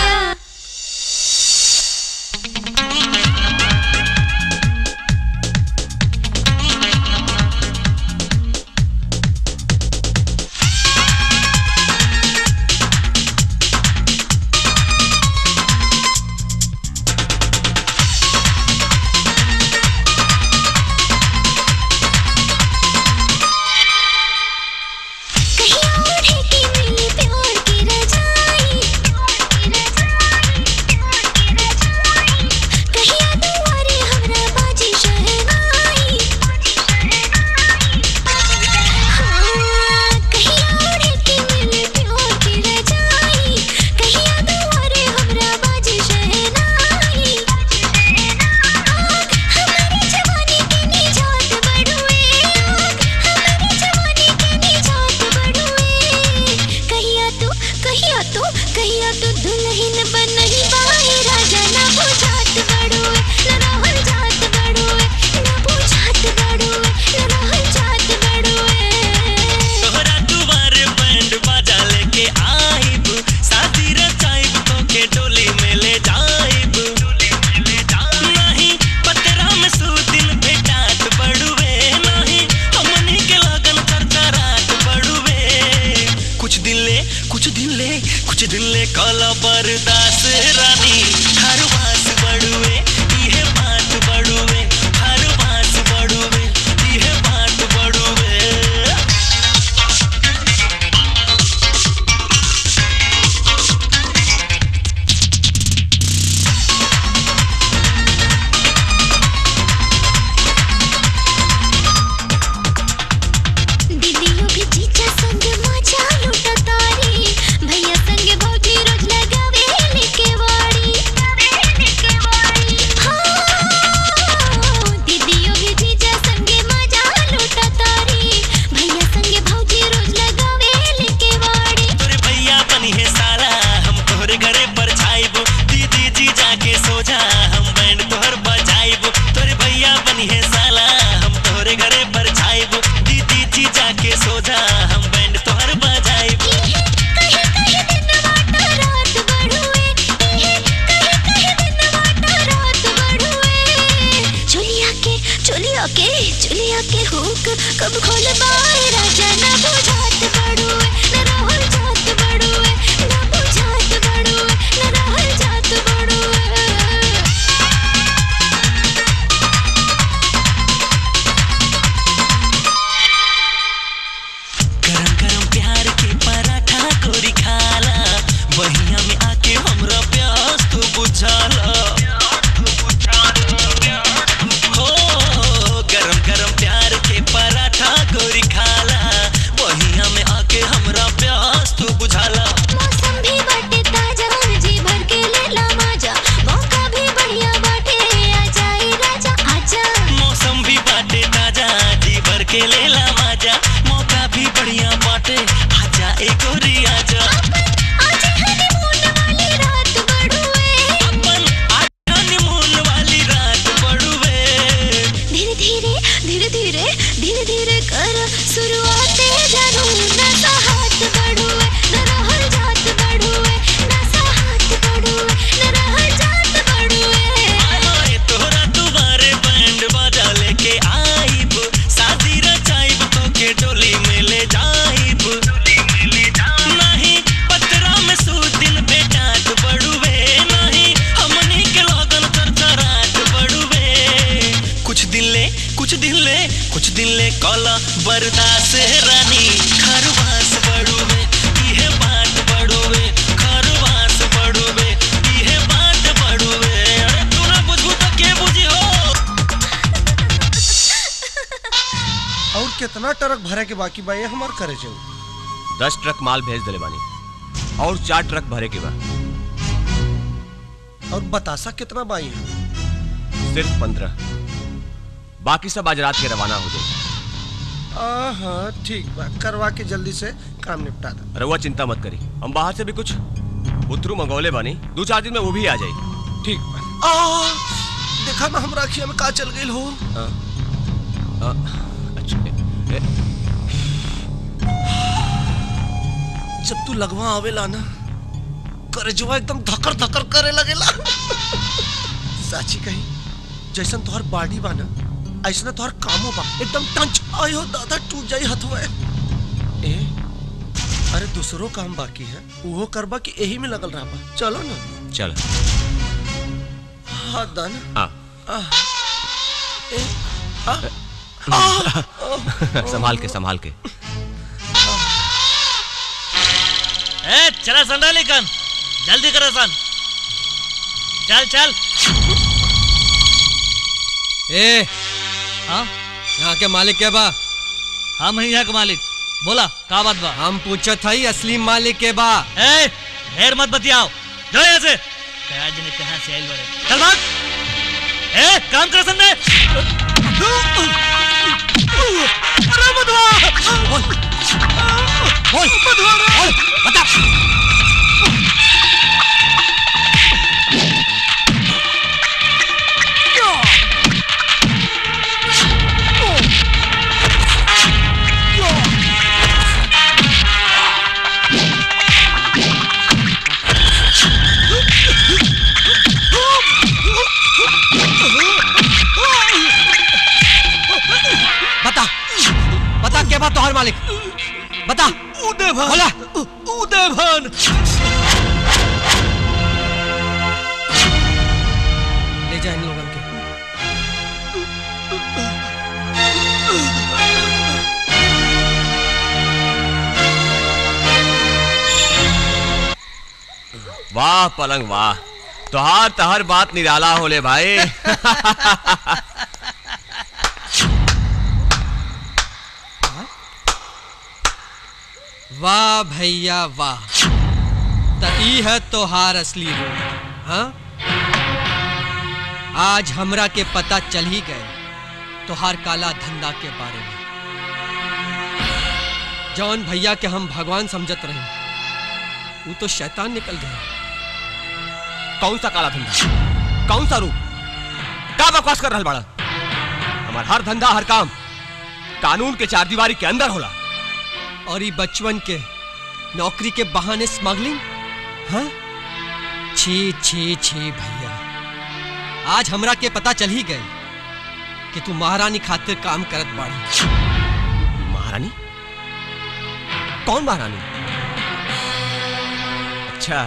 कहिया तू कहिया तू कहिया तू दुल्हन बनही बाए राजा ना बुझात बड़ुए ना रहल जात बड़ुए ना बुझात बड़ुए ना रहल जात बड़ुए तोहरा दुआरे बैंड बाजा लेके आइब शादी रचाइब तो के डोली में ले जाइब नहीं पतरा में सूदिन भेटात बड़ुए नहीं हमनी के लगन करता रात बड़ुए कुछ दिन ले कुछ दिन ले कुछ दिन ले काला बरदास रानी हर बास बड़ुए इहे बात बड़ुए हर बास बड़ुए इहे बात बड़ुए दीदियों भी जीजा संग मजा लूटा तारी भैया संग भौजी रोज लगावे लेके वाड़ी हाँ, दीदियों भी जीजा संग मजा लूटा तारी भैया संग भौजी रोज लगावे लेके वाड़ी तोरे भैया बनी है साला हम तोहरे घरे पर छाइब दीदी जी जाके सो जा हम बैंड तोहर बजाइब तोरे भैया बनी है साला हम तोहरे घरे पर छाइब दीदी जी जाके सो जा हम बैंड तोहर बजाइब चुलिया के चुलिया के चुलिया के हुक कब खोल बाए राजा ना बुझात बड़ुए ना रहल जात बड़ुए ना बुझात बड़ुए ना रहल जात बड़ुए गरम गरम प्यार के पराठा गोरी खाला बहिया में आके हमरा प्यास तू बुझाला हो गरम गरम प्यार के पराठा गोरी खाला बहिया में आके हमरा प्यास तू बुझाला मौसम भी बाटे ताजा जी भर के लेला मजा मौका भी बढ़िया बाटे आ जाए राजा आजा मौसम भी बाटे ताजा जी भर के लेला मजा मौका भी बढ़िया बाटे आजा ए गोरी आजा आज हनीमून वाली रात बड़ुए अपन आज हनीमून वाली रात बड़ुए धीरे धीरे धीरे धीरे धीरे धीरे कर शुरुआत जानू ना हाथ बड़ुए ना रहल जात बड़ुए ना हाथ बड़ुए ना रहल जात बड़ुए आए तोहरा दुबारे बैंड बाजा लेके आइब शादी रचाइब तो के डोली में ले जाइब नहीं पतरा में सूदिन बेटात बड़ुए नहीं हमनी के लगन करता रात बड़ुए कुछ दिन ले कुछ दिन ले कुछ दिन ले कला बर्दाश्त रानी खरवास बड़ुए इहे बात बड़ुए खरवास बड़ुए इहे बात बड़ुए अरे तू ना बुझू तो के बुझी हो और कितना ट्रक भरे के बाकी बा ये हमार करे जाऊ दस ट्रक माल भेज दिले बानी और चार ट्रक भरे के बा और बतासा कितना बाई है सिर्फ पंद्रह बाकी सब आज रात के रवाना हो जाए हाँ ठीक बा करवा के जल्दी से काम निपटा दो रहुआ चिंता मत करी हम बाहर से भी कुछ बुतरू मंगोले बानी दो चार दिन में वो भी आ जाई ठीक आ देखा ना हमरा अखिया में का चल गई हो हाँ। हाँ, अच्छा, ए- ए- जब तू लगवा आवेला ना करजवा एकदम धकर धकर करे लगेला साची कही जैसन तोहर बॉडी बा ना ऐसा तोहर कामो बा एकदम टंच आयो दादा टूट जाई हथवा ए अरे दूसरो काम बाकी है वो करबा कि यही में लगल रहा बा चलो ना चल हाथ दाना आ आ, ए, आ, आ, संभाल के संभाल के ए चला संडा लेकन जल्दी करो सन चल चल ए हाँ यहाँ के मालिक क्या बा हम ही यहाँ के मालिक बोला का बात बा हम पूछत हई असली मालिक के बा ए ढेर मत बतियाओ जाओ यहाँ से कहा जने कहाँ से आइल बड़े चल भाग ए काम कर संडे अरे मधुआ बोल बोल बोल बता बता बता क्या बात तोहर मालिक बता उदयभन बोला उदयभन ले जा इन लोगों के वाह पलंग वाह तोहार तहर बात निराला होले भाई वाह भैया वाह त ई है तोहार असली रूप हाँ आज हमरा के पता चल ही गए तोहार काला धंधा के बारे में जौन भैया के हम भगवान समझत रहे वो तो शैतान निकल गया कौन सा काला धंधा कौन सा रूप का बकवास कर रहल बाड़ा हमार हर धंधा हर काम कानून के चार दीवारी के अंदर होला और ये बचपन के नौकरी के बहाने स्मगलिंग हाँ छी छी छी भैया आज हमरा के पता चल ही गए कि तू महारानी खातिर काम करत बाड़ी महारानी कौन महारानी अच्छा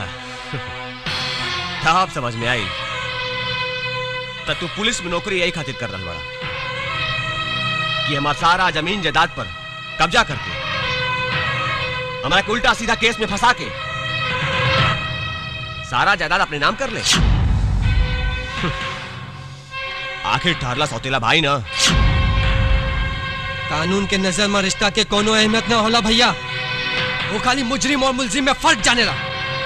अब समझ में आई तो तू पुलिस में नौकरी यही खातिर कर रहा बड़ा कि हमारा सारा जमीन जायदाद पर कब्जा करके हमारा के उल्टा सीधा केस में फंसा के सारा जायदाद अपने नाम कर ले आखिर ठारला सौतेला भाई ना कानून के नजर में रिश्ता के कोनो अहमियत ना होला भैया वो खाली मुजरिम और मुलजिम में फर्क जाने ला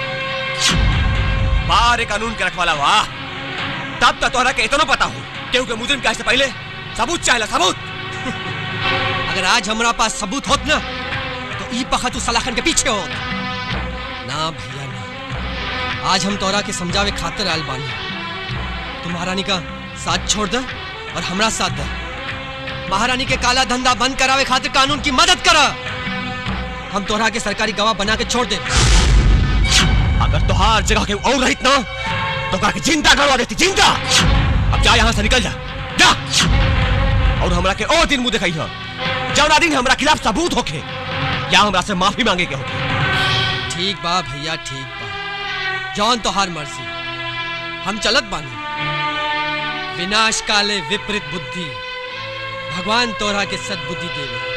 बारे कानून के रखवाला वाह तब तक तोहरा के इतना पता हो क्योंकि मुजरिम कैसे पहले सबूत चाहेला सबूत अगर आज हमारा पास सबूत होत ना तो ई पखा तू सलाखन के पीछे होत ना भैया ना आज हम तोरा के समझावे खातिर आयल बानी तू महारानी का साथ छोड़ दे और हमरा साथ दे महारानी के काला धंधा बंद करावे खातिर कानून की मदद करा हम तोरा के सरकारी गवाह बना के छोड़ दे अगर तोहार जगह के और रहित ना तो का के जिंदा करवा देती जिंदा अब जा यहाँ से निकल जा जा और हमरा के और दिन मुंह दिखाई हो जौना दिन हमरा खिलाफ सबूत होखे या हमरा से माफी मांगे के होखे ठीक बा भैया ठीक बा जौन तोहार मर्जी हम चलत बानी विनाश काले विपरीत बुद्धि भगवान तोरा के सद्बुद्धि देवे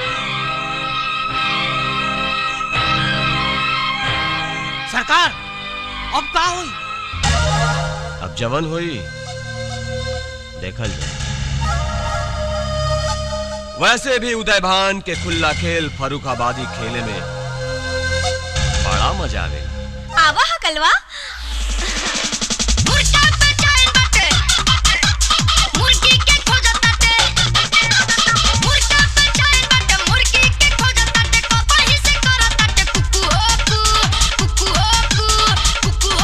सरकार अब का हुई अब जवन हुई देखल जाए वैसे भी उदय भान के खुला खेल फरुखाबादी खेले में बड़ा मजा आवे आवा हा कलवा मुर्गी के खोजता ते मुर्गा पे जाए बट मुर्गी के खोजता ते कोपा ही से करता ते कुकु ओकु कुकु ओकु कुकु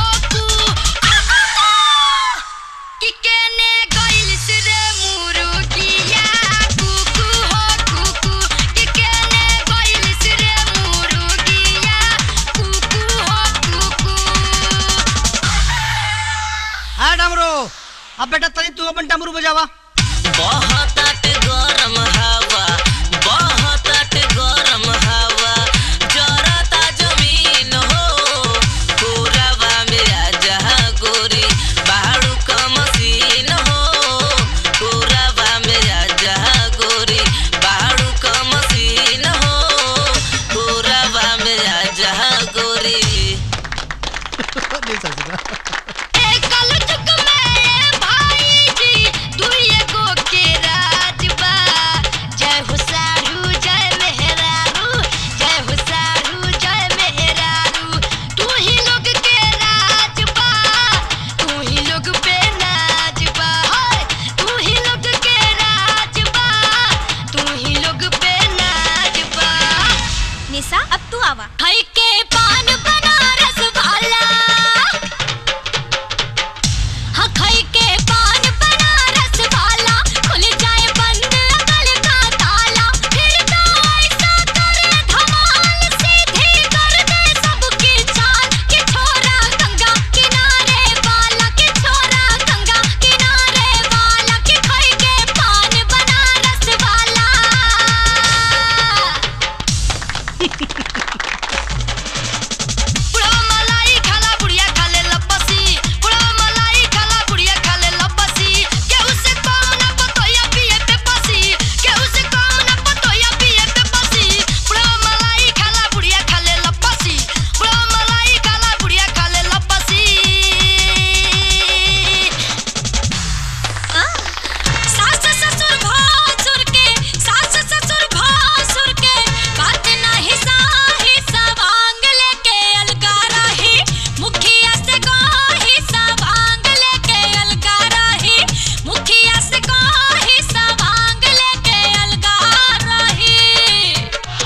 अब बेटा तनी तू अपन डमरू बजावा बहुत गरम हवा बहुत गरम हवा जरता जमीन हो पूरवा में आजा गोरी बाड़ू का मशीन हो पूरवा में आजा गोरी बाड़ू का मशीन हो पूरवा में आजा गोरी निशा अब तू आवा खाई के पान बनारस वाला हाँ खाई के पान बनारस वाला खुल जाए बंद अकल का ताला फिर तो ऐसा करे धमाल सीधी कर दे सबकी चाल कि छोरा गंगा किनारे वाला कि छोरा गंगा किनारे वाला कि खाई के पान बनारस वाला पुड़वा मलाई खाला बुढ़िया खाले लपसी पुड़वा मलाई खाला बुढ़िया खाले लपसी केहू से कम ना पतोया पिए पे पसी केहू से कम ना पतोया पिए पे पसी पुड़वा मलाई खाला बुढ़िया खाले लपसी पुड़वा मलाई खाला बुढ़िया खाले लपसी सास ससुर भासुर के सास ससुर भासुर के बात नाही साही सवांग लेके अलगा रही मुखिया से काही सवांग लेके अलगा रही मुखिया से काही सवांग लेके अलगा रही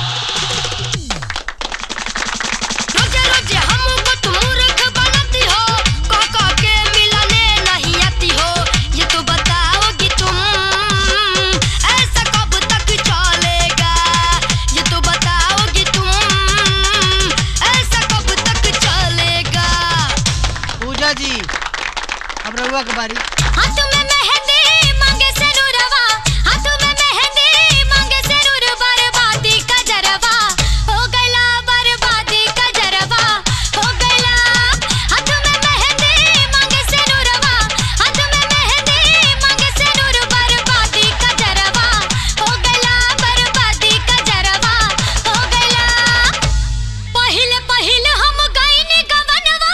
रोजे रोजे हमको तुम मूर्ख बनाती हो काका के मिलाने नहीं आती हो ये तो बताओगी तुम ऐसा कब तक चलेगा ये तो बताओगी तुम ऐसा कब तक चलेगा पूजा जी अब रहुआ के बारी हाथ में मेहंदी मांगे से नूरवा हाथ में मेहंदी मांगे से नूर बर्बादी का जरवा हो गया बर्बादी का जरवा हो गया हाथ में मेहंदी मांगे से नूरवा हाथ में मेहंदी मांगे से नूर बर्बादी का जरवा हो गया बर्बादी का जरवा हो गया पहिले पहिले हम गईनी गवनवा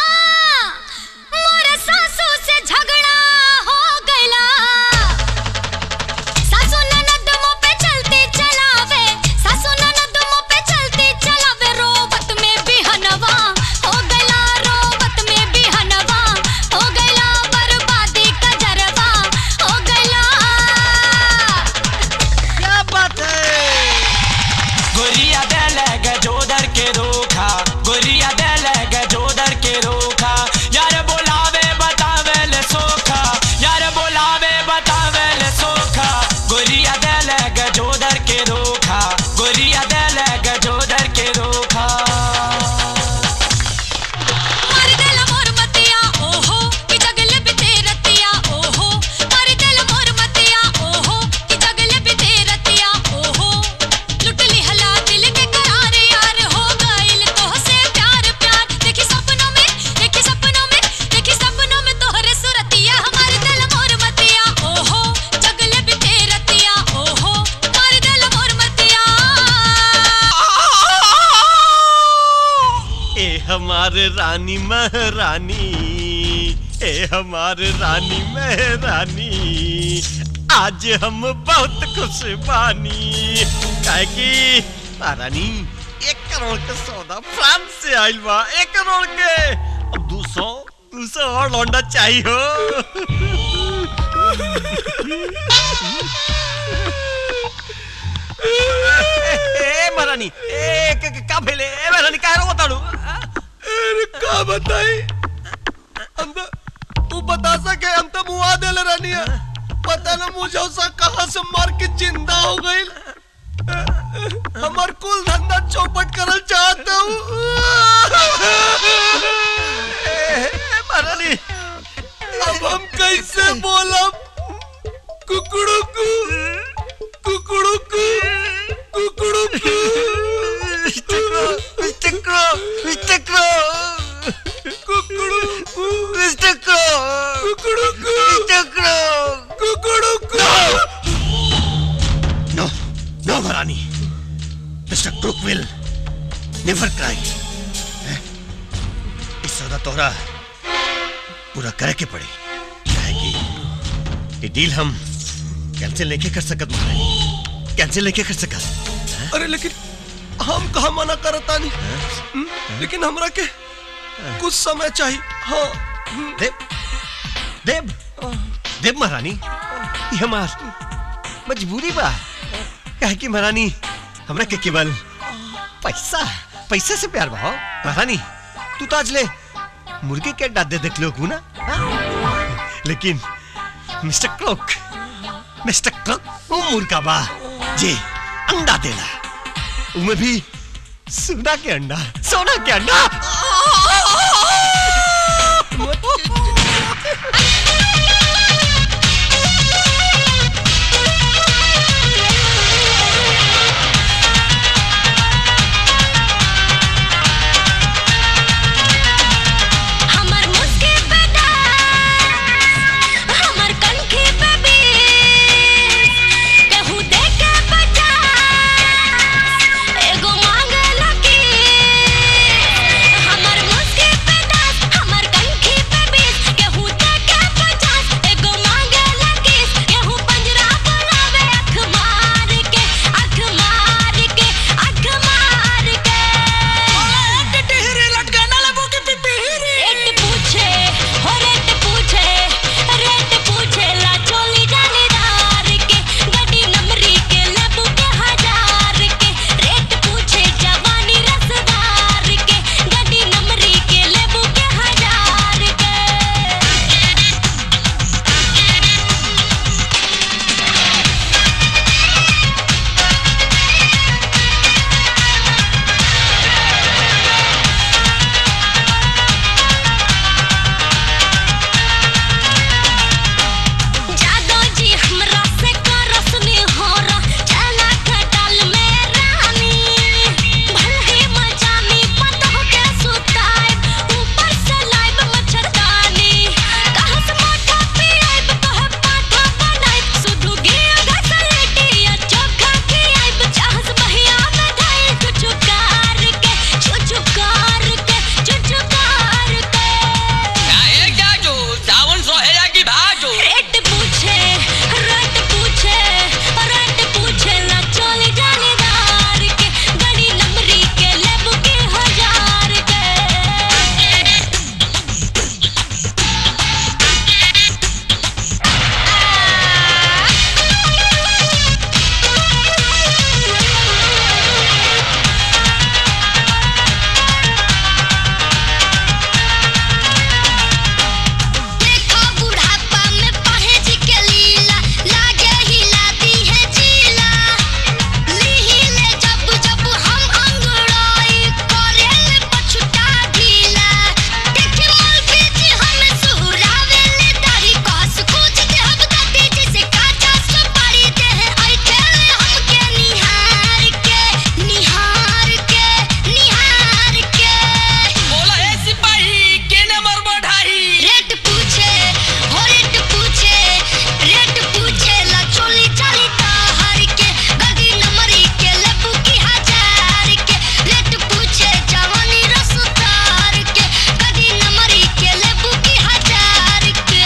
मोर सासू से झगड़ा हो गइला सासू ननद मुंह पे चलती चलावे सासू ननद मुंह पे चलती चलावे रोबत में बिहनवा हो गइला रोबत में बिहनवा हो गइला बर्बादी का जरवा हो गइला क्या बात है गोरिया देलग जोदर के रोखा गोरिया देलग जोदर के रोखा यार बोलावे बतावे ले सोखा यार बोलावे बतावे ले सोखा गोरिया देलग जोदर के रोखा गोरिया देलग जोदर के रोखा मर गल मोर मतिया ओहो कि जगले बिते रतिया ओहो मर गल मोर मतिया ओहो कि जगले बिते रतिया ओहो लुट ली हला दिल के करार यार हो गइल तो से प्यार प्यार देखी सपनों में देखी सपनों में देखी सपनों में तोहरे सुरतिया हमार दिल मोर मतिया ओहो जगले बिते रतिया ओहो मर गल मोर मतिया ए हमारे रानी महारानी ए हमारे रानी महारानी आज हम बहुत खुश बानी काहे कि महारानी एक करोड़ के सौदा फ्रांस से आइल बा एक करोड़ के अब दो सौ दो सौ और लौंडा चाहिए हो ए महारानी ए क- क- का भेले ए महारानी काय रो बताड़ू अरे का बताई हम तो तू बता सके हम तो मुआ देले रहनी पता न मुझे सा कहां से मार के जिंदा हो गई हमार कुल धंधा चौपट करल चाहता हूँ महारानी अब हम कैसे विल नेवर क्राई इस सौदा तोहरा पूरा करे के पड़ी कि ये डील हम कैंसिल नहीं कर सकत महारानी कैंसिल नहीं कर सकत अरे लेकिन हम कहा मना करता नहीं हम्म, लेकिन हमरा के कुछ समय चाहिए हाँ देव देव देव महारानी ये हमार मजबूरी बा कहे कि महारानी हमरा के केवल पैसा पैसे से प्यार बा हो। महारानी तू तो आज ले मुर्गे के अंडा दे देख लोग ना हाँ? लेकिन मिस्टर क्लॉक मिस्टर क्लॉक वो मुर्गा बा जे अंडा देला उमे भी सोना के अंडा सोना के अंडा हमर मुस्की पे डांस हमर कनखी पे बीस केहू देख के पचास एगो मांगला की हमर मुस्की पे डांस हमर कनखी पे बीस केहू देख के पचास एगो मांगला की केहू पंजरा बुलावे अख मार के अख मार के अख मार के टिटहरी लटकाना लगो के पिपीरी रेट पूछे हो रेट पूछे रेट पूछे ला चोली जालीदार के गड्डी नंबरी के लेबू के हजार के रेट पूछे जवानी रसदार के गड्डी नंबरी के लेबू के हजार के जादो जी हमरा से करसनी होरा चला खटाल में रानी भलही मजानी पतह के सुताइब ऊपर से लाइब मच्छरदानी कहस मोटा पियाइब तोहे पाठा बनाइब सुधु गिया घसलेटी या चोखा खियाइब चाहस बहिया में धाइल चुचुकार के चुचुकार के चुचुकार के एक जाजू सावन सोहेला की भाजू रेट पूछे रेट पूछे रेट पूछे ला चोली जालीदार के गड़ी नंबरी के लेबू के हजार के देखो बुढ़ापा में पहेज के लीला लागे हिलाती है जीला लीहिले जब जब हम अंगड़ाई करेले पछुटा ढीला देखे मौलवी जी हमें सुहरावेले दाढ़ी कस कुछ देहब दाती जैसे काचा सुपारी देह ऐठेले हमके निहार के निहार के निहार के बोला ए सिपाही के नंबर बढ़ाई रेट पूछे हो रेट पूछे रेट पूछे ला चोली चाली ताहर के गदी नंबरी के लेबू की हजार के रेट पूछे जवानी रसदार के गदी नंबरी के लेबू की हजार के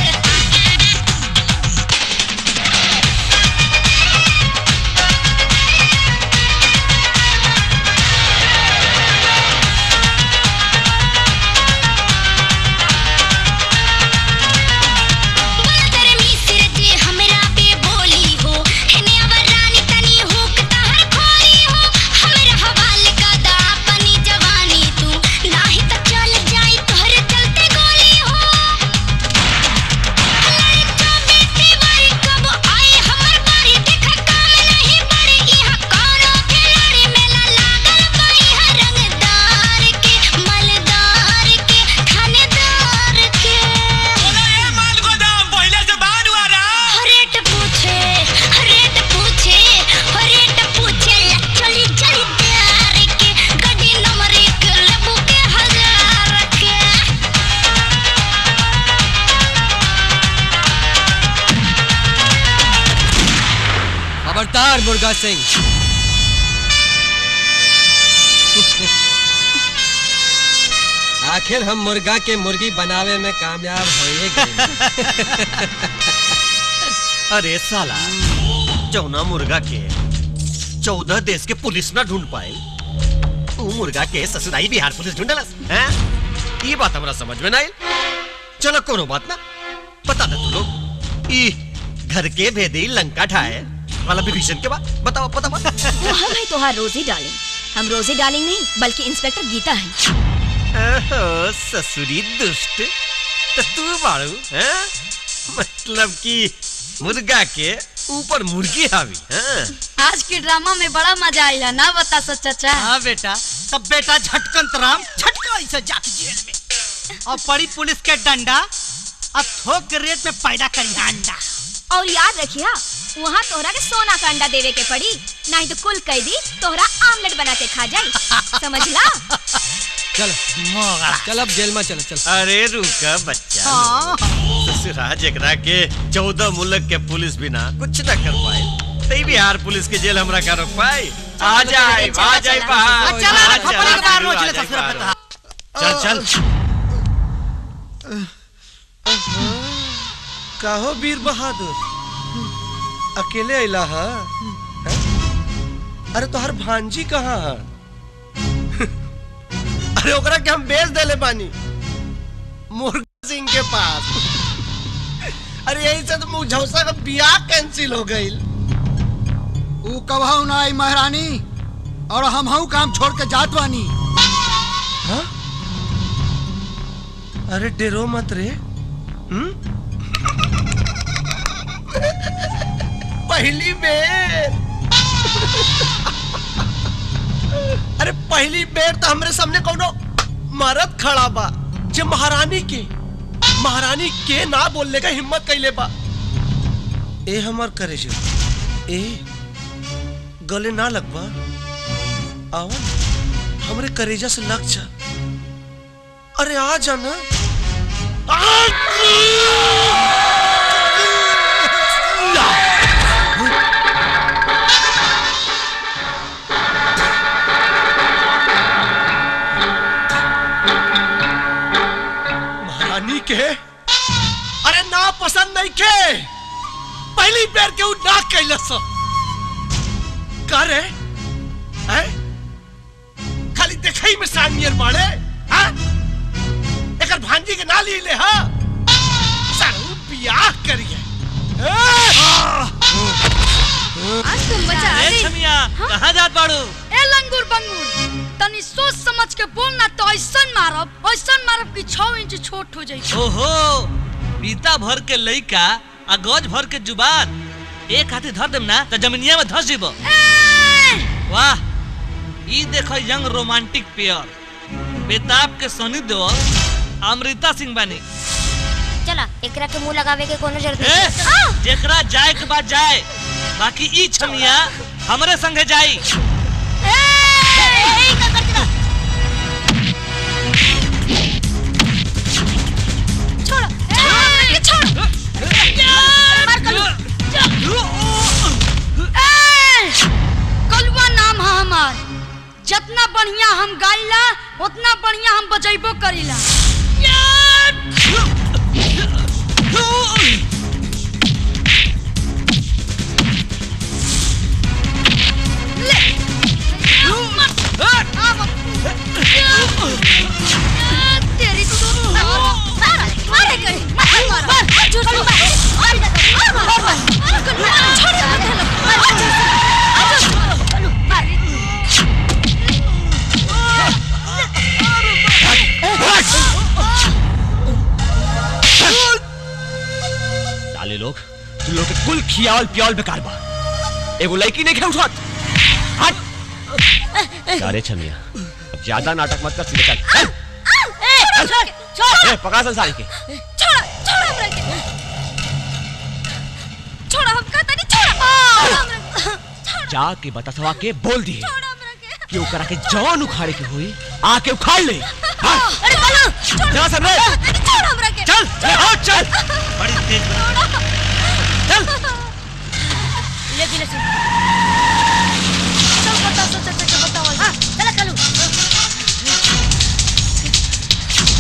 तेरे मिस्र जे हमरा पे बोली हो हेने अवर रानी तनी हुक तहर खोली हो हमरा हवाले का दा अपनी जवानी तू नाही त चल जाई तोहरे चलते गोली हो लड़े चौबीस बारी कब आई हमर बारी देखा काम नहीं बड़ी इहा कौनो खिलाड़ी मेला लागल बाई है रंगदार के मलदार के थानेदार के माल गोदाम पहले से बाहर हुआ रहा रेट पूछे रेट पूछे रेट पूछे चली चली प्यार के गड्डी नंबर एक लेबू के हजार के खबरदार मुर्गा सिंह आखिर हम मुर्गा के मुर्गी बनावे में कामयाब होए अरे साला चौना मुर्गा के चौदह देश के पुलिस ना ढूंढ पाए वो मुर्गा के ससुराई बिहार पुलिस ढूंढलस हैं ये बात हमरा समझ में ना आई चलो कोनो बात ना बता दे तू लोग ई घर के भेदी लंका ठाए वाला विभीषण के बाद बताओ बताओ वो हम है तोहार रोजी डार्लिंग हम रोजी डार्लिंग नहीं बल्कि इंस्पेक्टर गीता है ओहो, ससुरी दुष्ट तो तू बाड़ू हैं मतलब कि मुर्गा के ऊपर मुर्गी हावी हैं आज के ड्रामा में बड़ा मजा आया ना बता सच चाचा हाँ बेटा तब बेटा झटकन तराम झटका ऐसे जाके जेल में और पड़ी पुलिस के डंडा अब थोक के रेट में पैदा करी अंडा और याद रखिया वहाँ तोहरा के सोना का अंडा देवे के पड़ी नहीं तो कुल कैदी तोहरा आमलेट बना के खा जाई समझला चल चल अब जेल में चल चल अरे रुका बच्चा हाँ। ससुरा जेकरा के चौदह मुल्क के पुलिस बिना कुछ न कर पाए तई बिहार पुलिस के जेल हमरा का रोक पाए आ जाए आ जाए बाहर चला आ रे, खपड़ी के बाहर रोज जाए, ले आ ससुरा जाए पता। बाहर। चल चल काहो वीर बहादुर अकेले अला हा हैं? अरे तोहर भांजी कहाँ है अरे ओकरा के हम बेच देले बानी मुर्गा सिंह के पास अरे यही से तो मुझौसा का बियाह कैंसिल हो गई ऊ कबहू ना आई महारानी और हम हूँ काम छोड़ के जात बानी हाँ? अरे डेरो मत रे हम्म पहली बेर अरे पहली बेर तो हमरे सामने कोनो मरद खड़ा बा जे महारानी के महारानी के ना बोलने का हिम्मत कैले बा ए हमर करे जो ए गले ना लगवा आओ हमरे करेजा से लग जा अरे आ जाना महारानी के अरे ना पसंद नहीं के पहली बेर के उ ना कैलस का रे हैं खाली देखई में सानियर बाड़े हैं एकर भांजी के ना ली ले हा सारू बियाह करिए आज तुम मजा आ गई छमिया कहाँ जात बाड़ू ए लंगूर बंगूर तनी सोच समझ के बोल ना तो ऐसन मारब ऐसन मारब कि छह इंच छोट हो जाई ओहो पीता भर के लइका आ गज भर के जुबान एक हाथी धर देम ना तो जमीनिया में धस जीबो वाह ई देखो यंग रोमांटिक पेयर बेताब के सनी देओल अमृता सिंह बानी चला एकरा के मुंह लगावे के कोनो जरूरत ए, नहीं जेकरा जाए के बाद जाए बाकी ई छमिया हमरे संगे जाई छोड़ ए, छोड़ मार कलू ए, कलुआ नाम है हमार जितना बढ़िया हम गाइला उतना बढ़िया हम बजैबो करीला तेरी तो मार मार करे मार मार मार जोर से मार मार मार मार मार छोड़ दे मार मार साले लोग तुम लोग के कुल खियावल पियावल बेकार बा एगो लड़की नहीं खे उठत हट अरे छमिया अब ज्यादा नाटक मत कर सीधे चल चल। छोड़ ए, पकड़ा संसारी के छोड़ छोड़ हमरा के छोड़ हम कहता नहीं छोड़ हमरा जाके बता के बोल दिए कि ओकरा के जवान उखाड़े के होई आके उखाड़ ले अरे बोलो छोड़ चल सर रे छोड़ हमरा के चल ले आओ चल बड़ी तेज ले दिले सुन चल बता सो चल चल बताओ हां चल कलू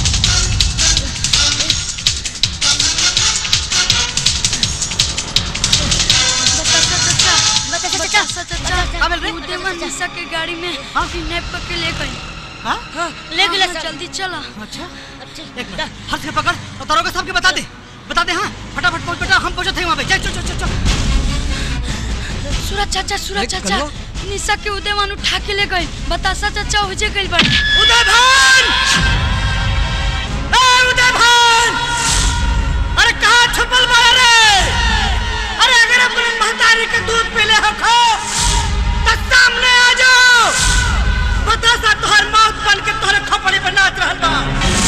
उदयमा निशा के गाड़ी में किडनैप करके ले गई हाँ ले गए जल्दी चलो अच्छा एक मिनट हाथ से पकड़ और दरोगा साहब के बता दे बता दे हाँ फटाफट पहुंच बेटा हम पहुंचे थे वहाँ पे चल चल चल चल चल सूरज चाचा सूरज एक चाचा करियो। निशा के उदयमान उठा के ले गई बतासा चाचा हो जे गई बड़ी उदय भान ए उदय भान अरे कहाँ छुपल बड़ा रे अरे अगर अपने महतारी के दूध पी ले हो खो तो सामने आ जाओ बता सा तोहर मौत बन के तोहरे खपड़ी पे नाच रहल बा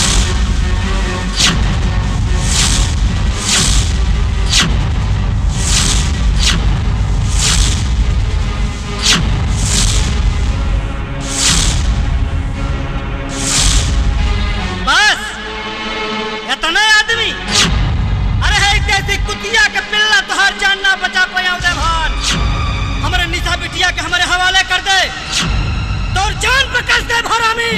बस इतना आदमी अरे है जैसी कुतिया के पिल्ला तोहर जान ना बचा पाया उदय भान हमारे निशा बिटिया के हमारे हवाले कर दे तोर जान पे कस दे भरामी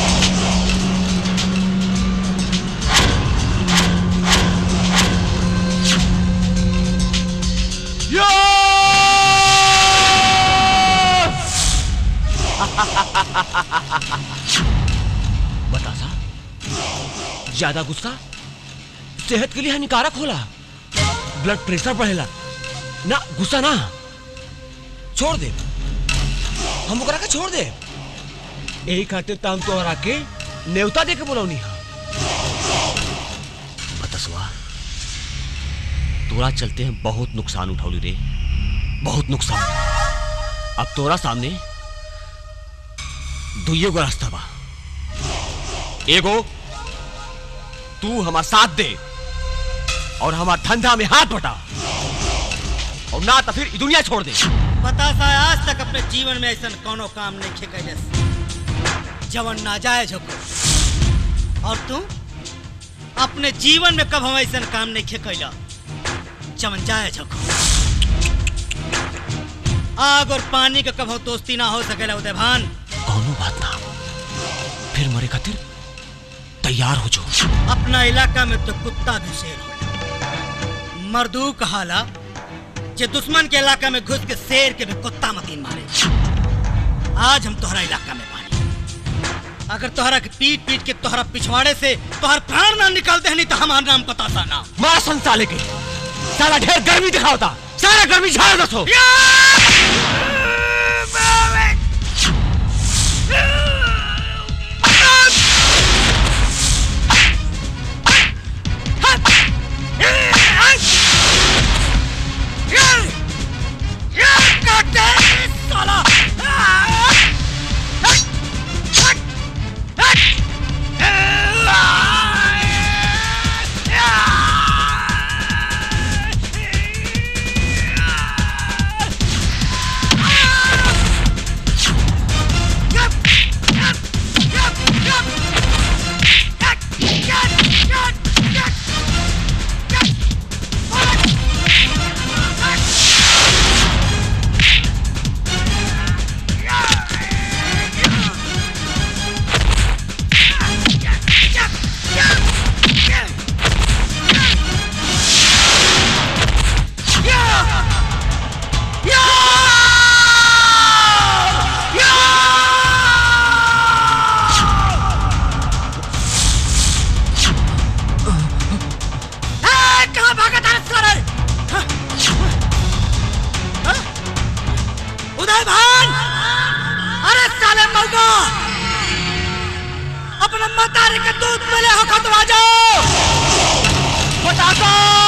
बता सा ज्यादा गुस्सा सेहत के लिए हानिकारक होला ब्लड प्रेशर बढ़ेला ना गुस्सा ना छोड़ दे हम ओकरा के छोड़ दे यही खातिर तो हम तोहरा के नेवता दे के बोलौनी हा बतसवा तोरा चलते हैं बहुत नुकसान उठौली रे बहुत नुकसान अब तोरा सामने दुइये गो रास्ता बा एगो तू हमार साथ दे और हमार धंधा में हाथ बटा और ना तो फिर ई दुनिया छोड़ दे बता सा आज तक अपने जीवन में ऐसा कोनो काम नहीं खे कैलस जवन नाजायज होको और तू अपने जीवन में कब हम ऐसा काम नहीं खे कैला जवन जायज होको आग और पानी का कब दोस्ती ना हो सकेला उदय भान कौनो बात ना फिर मरे खातिर तैयार हो जो अपना इलाका में तो कुत्ता भी शेर हो मर्दू कहाला जे दुश्मन के इलाका में घुस के शेर के भी कुत्ता मतीन मारे आज हम तोहरा इलाका में बानी अगर तोहरा के पीट पीट के तोहरा पिछवाड़े से तोहर प्राण ना निकालते नहीं तो हमारा नाम पता सा ना मार संसाले के साला ढेर गर्मी दिखावता सारा गर्मी झाड़ दसो कहाँ भागा था सारे उदय भान अरे साले मौका अपने मतारे के दूध मिले हो खत्म आ जाओ बताता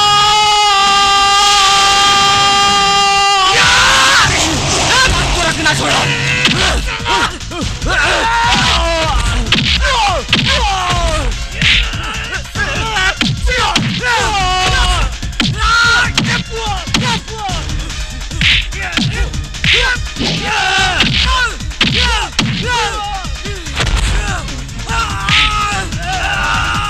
रखना छोड़ा Yeah!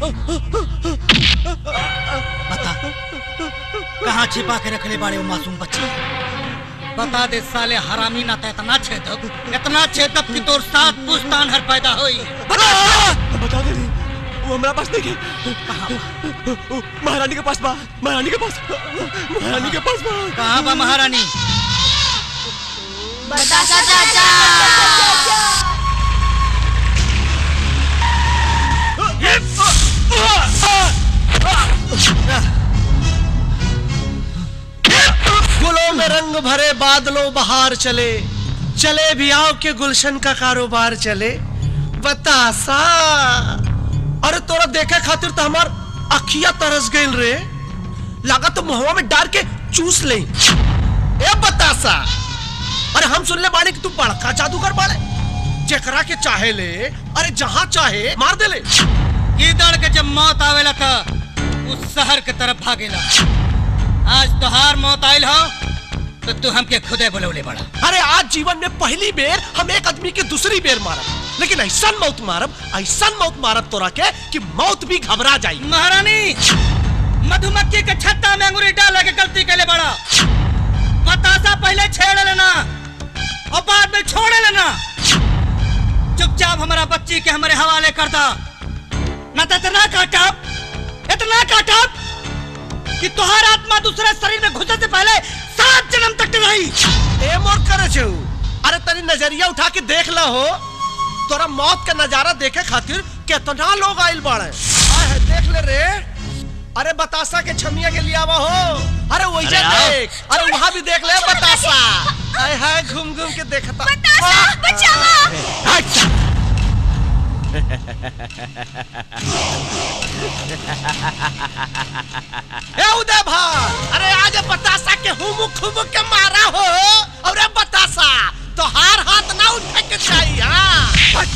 बता कहाँ छिपा के रखले बाड़े वो मासूम बच्चे बता दे साले हरामी ना तो इतना छेदब इतना छेदब कि तोर साथ पुस्तान हर पैदा होई बता दे दी वो हमारा पास नहीं है महारानी के पास बा महारानी के पास महारानी के पास बा कहाँ बा महारानी बतासा चाचा गुलों में रंग भरे बादलों बहार चले चले भी आओ के गुलशन का कारोबार चले बतासा अरे तोरा देखे खातिर तो हमार अखिया तरस गइल रे लगा तो मुहवा में डाल के चूस ले ए बतासा अरे हम सुन ले बाड़े कि तू बड़का जादूगर बाड़े जेकरा के चाहे ले अरे जहां चाहे मार दे ले गीदड़ के जब मौत आवेला था उस शहर के तरफ भागेला आज तोहार मौत आयल हो तो तू हमके खुदे बुलौले बड़ा अरे आज जीवन में पहली बेर हम एक आदमी के दूसरी बेर मारब लेकिन ऐसा मौत मारब ऐसा मौत मारब तोरा के कि मौत भी घबरा जाई महारानी मधुमक्खी के छत्ता में अंगूरी डाल के गलती के लिए बड़ा बतासा पहले छेड़ लेना और बाद में छोड़ लेना चुपचाप हमारा बच्ची के हमारे हवाले कर दा न तो इतना काटब इतना काटब कि तुहार आत्मा दूसरे शरीर में घुसने से पहले सात जन्म तक रही ए मोर करे छे अरे तनी नजरिया उठा के देख ला हो तोरा मौत का नजारा देखे खातिर कितना लोग आइल बाड़े आए है देख ले रे अरे बतासा के छमिया के लिए आवा हो अरे वही अरे आओ। देख अरे वहाँ भी देख ले बतासा आए हाय घूम घूम के देखता बचाओ ए उदय भाई अरे आज बतासा के हुमुक हुमुक के मारा हो और ए बतासा तो हार हाथ ना उठे के चाहिए हाँ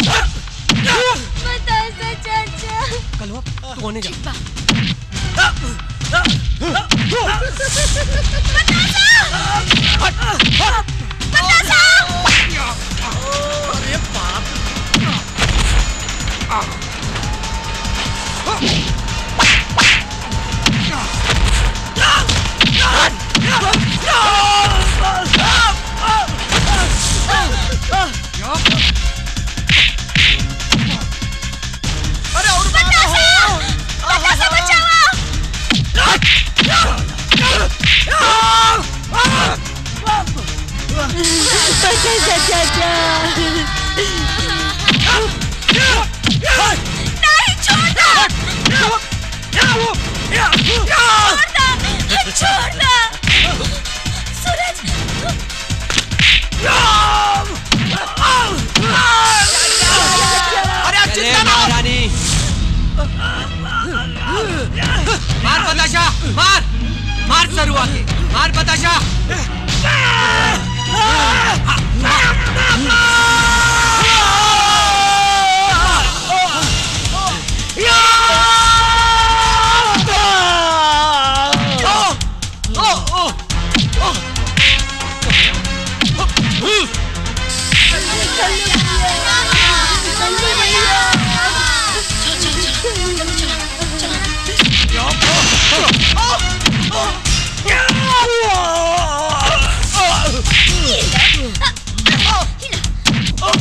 बतासा चाचा कलवा तू होने जा अरे बाप अरे और बतासा बतासा बचाओ बतासा चाचा नहीं छोड़ दो छोड़ दो छोड़ दो सूरज अरे चले महारानी मार बताशा मार मार सरुआ के मार बताशा Oh!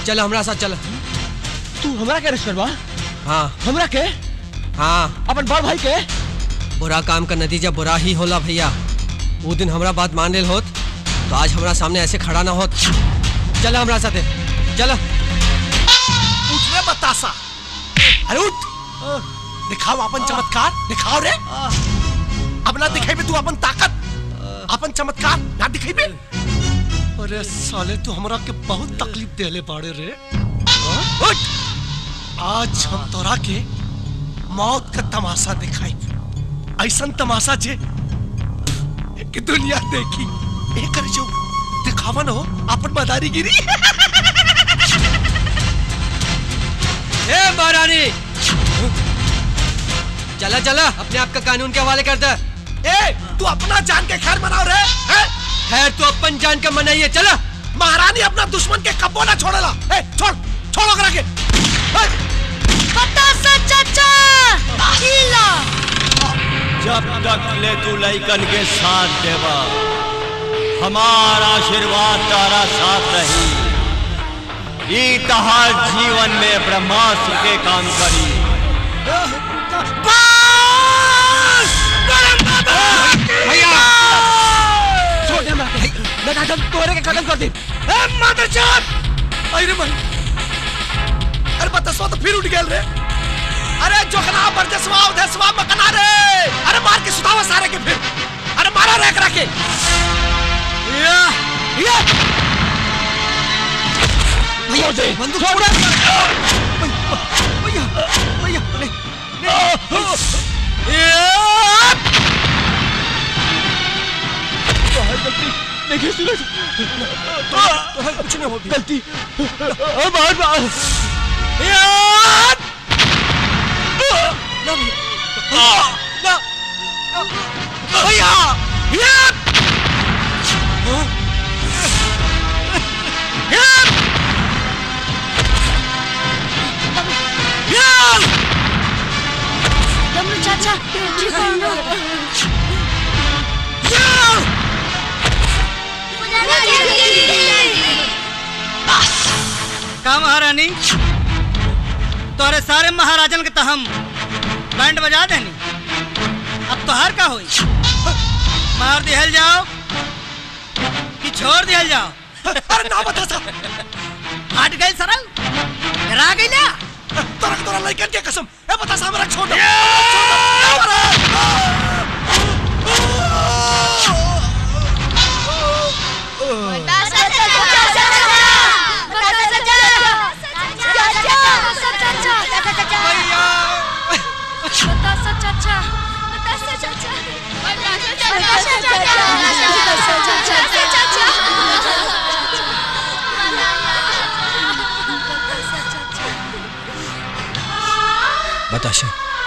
चल हमरा साथ चल तू हमरा के अरेस्ट करवा हाँ हमरा के हाँ अपन बड़ भाई के बुरा काम का नतीजा बुरा ही होला भैया वो दिन हमरा बात मान लेल होत तो आज हमरा सामने ऐसे खड़ा ना होत चल हमरा साथे चल उठ रे बतासा अरे उठ दिखाओ अपन चमत्कार दिखाओ रे अब ना दिखाई तू अपन ताकत अपन चमत्कार ना दिखाई बे अरे साले तू हमरा के बहुत तकलीफ देले बाड़े रे हाँ? उठ आज हम तोरा के मौत का तमाशा दिखाई ऐसन तमाशा जे कि दुनिया देखी एक जो दिखावा न हो अपन मदारीगिरी ए महारानी चला चला अपने आप का कानून के हवाले कर दे ए तू अपना जान के खैर मनाओ रे हैं? खैर तू अपन जान का मनाइए चला महारानी अपना दुश्मन के कब्बो ना छोड़ेला ए छोड़ छोड़ो करा के बतासा चाचा हीला जब तक ले तू लइकन के साथ देवा हमारा आशीर्वाद तारा साथ रही ई तहार जीवन में ब्रह्मास्त्र के काम करी भैया छोड़ दे हमरा के लगा दम तोरे के खत्म कर दे ए मदरचोद अरे भाई अरे बतसवा तो फिर उठ गेल रे अरे जोखना बरजसवा उधसवा मकना रे अरे मार के सुतावा सारे के फिर अरे मारा रे एकरा के या या भैया दे बंदूक छोड़ भैया भैया ले गलती देखिए सूरज तो कुछ नहीं होगी गलती बार बार ना ना भैया डमरू चाचा ठीक है ना का महारानी तोरे सारे महाराजन के तो हम बैंड बजा देनी अब तो हर का होई मार दिहल जाओ कि छोड़ दिहल जाओ अरे ना बता सा हट गए सरल डरा गई ना तोरा तोरा लइकन के कसम ए बता सा हमरा छोड़ दो बतासा चाचा बतासा चाचा बतासा चाचा बतासा चाचा बताशा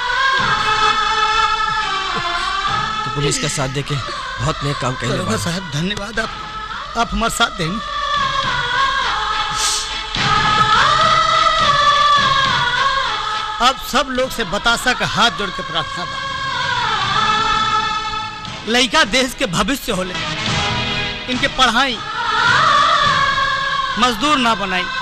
तो पुलिस का साथ देके बहुत नेक काम कर दरोगा साहब धन्यवाद आप आप हमारे साथ दें अब सब लोग से बतासा का हाथ जोड़ के प्रार्थना बा लड़का देश के भविष्य होले इनके पढ़ाई मजदूर ना बनाई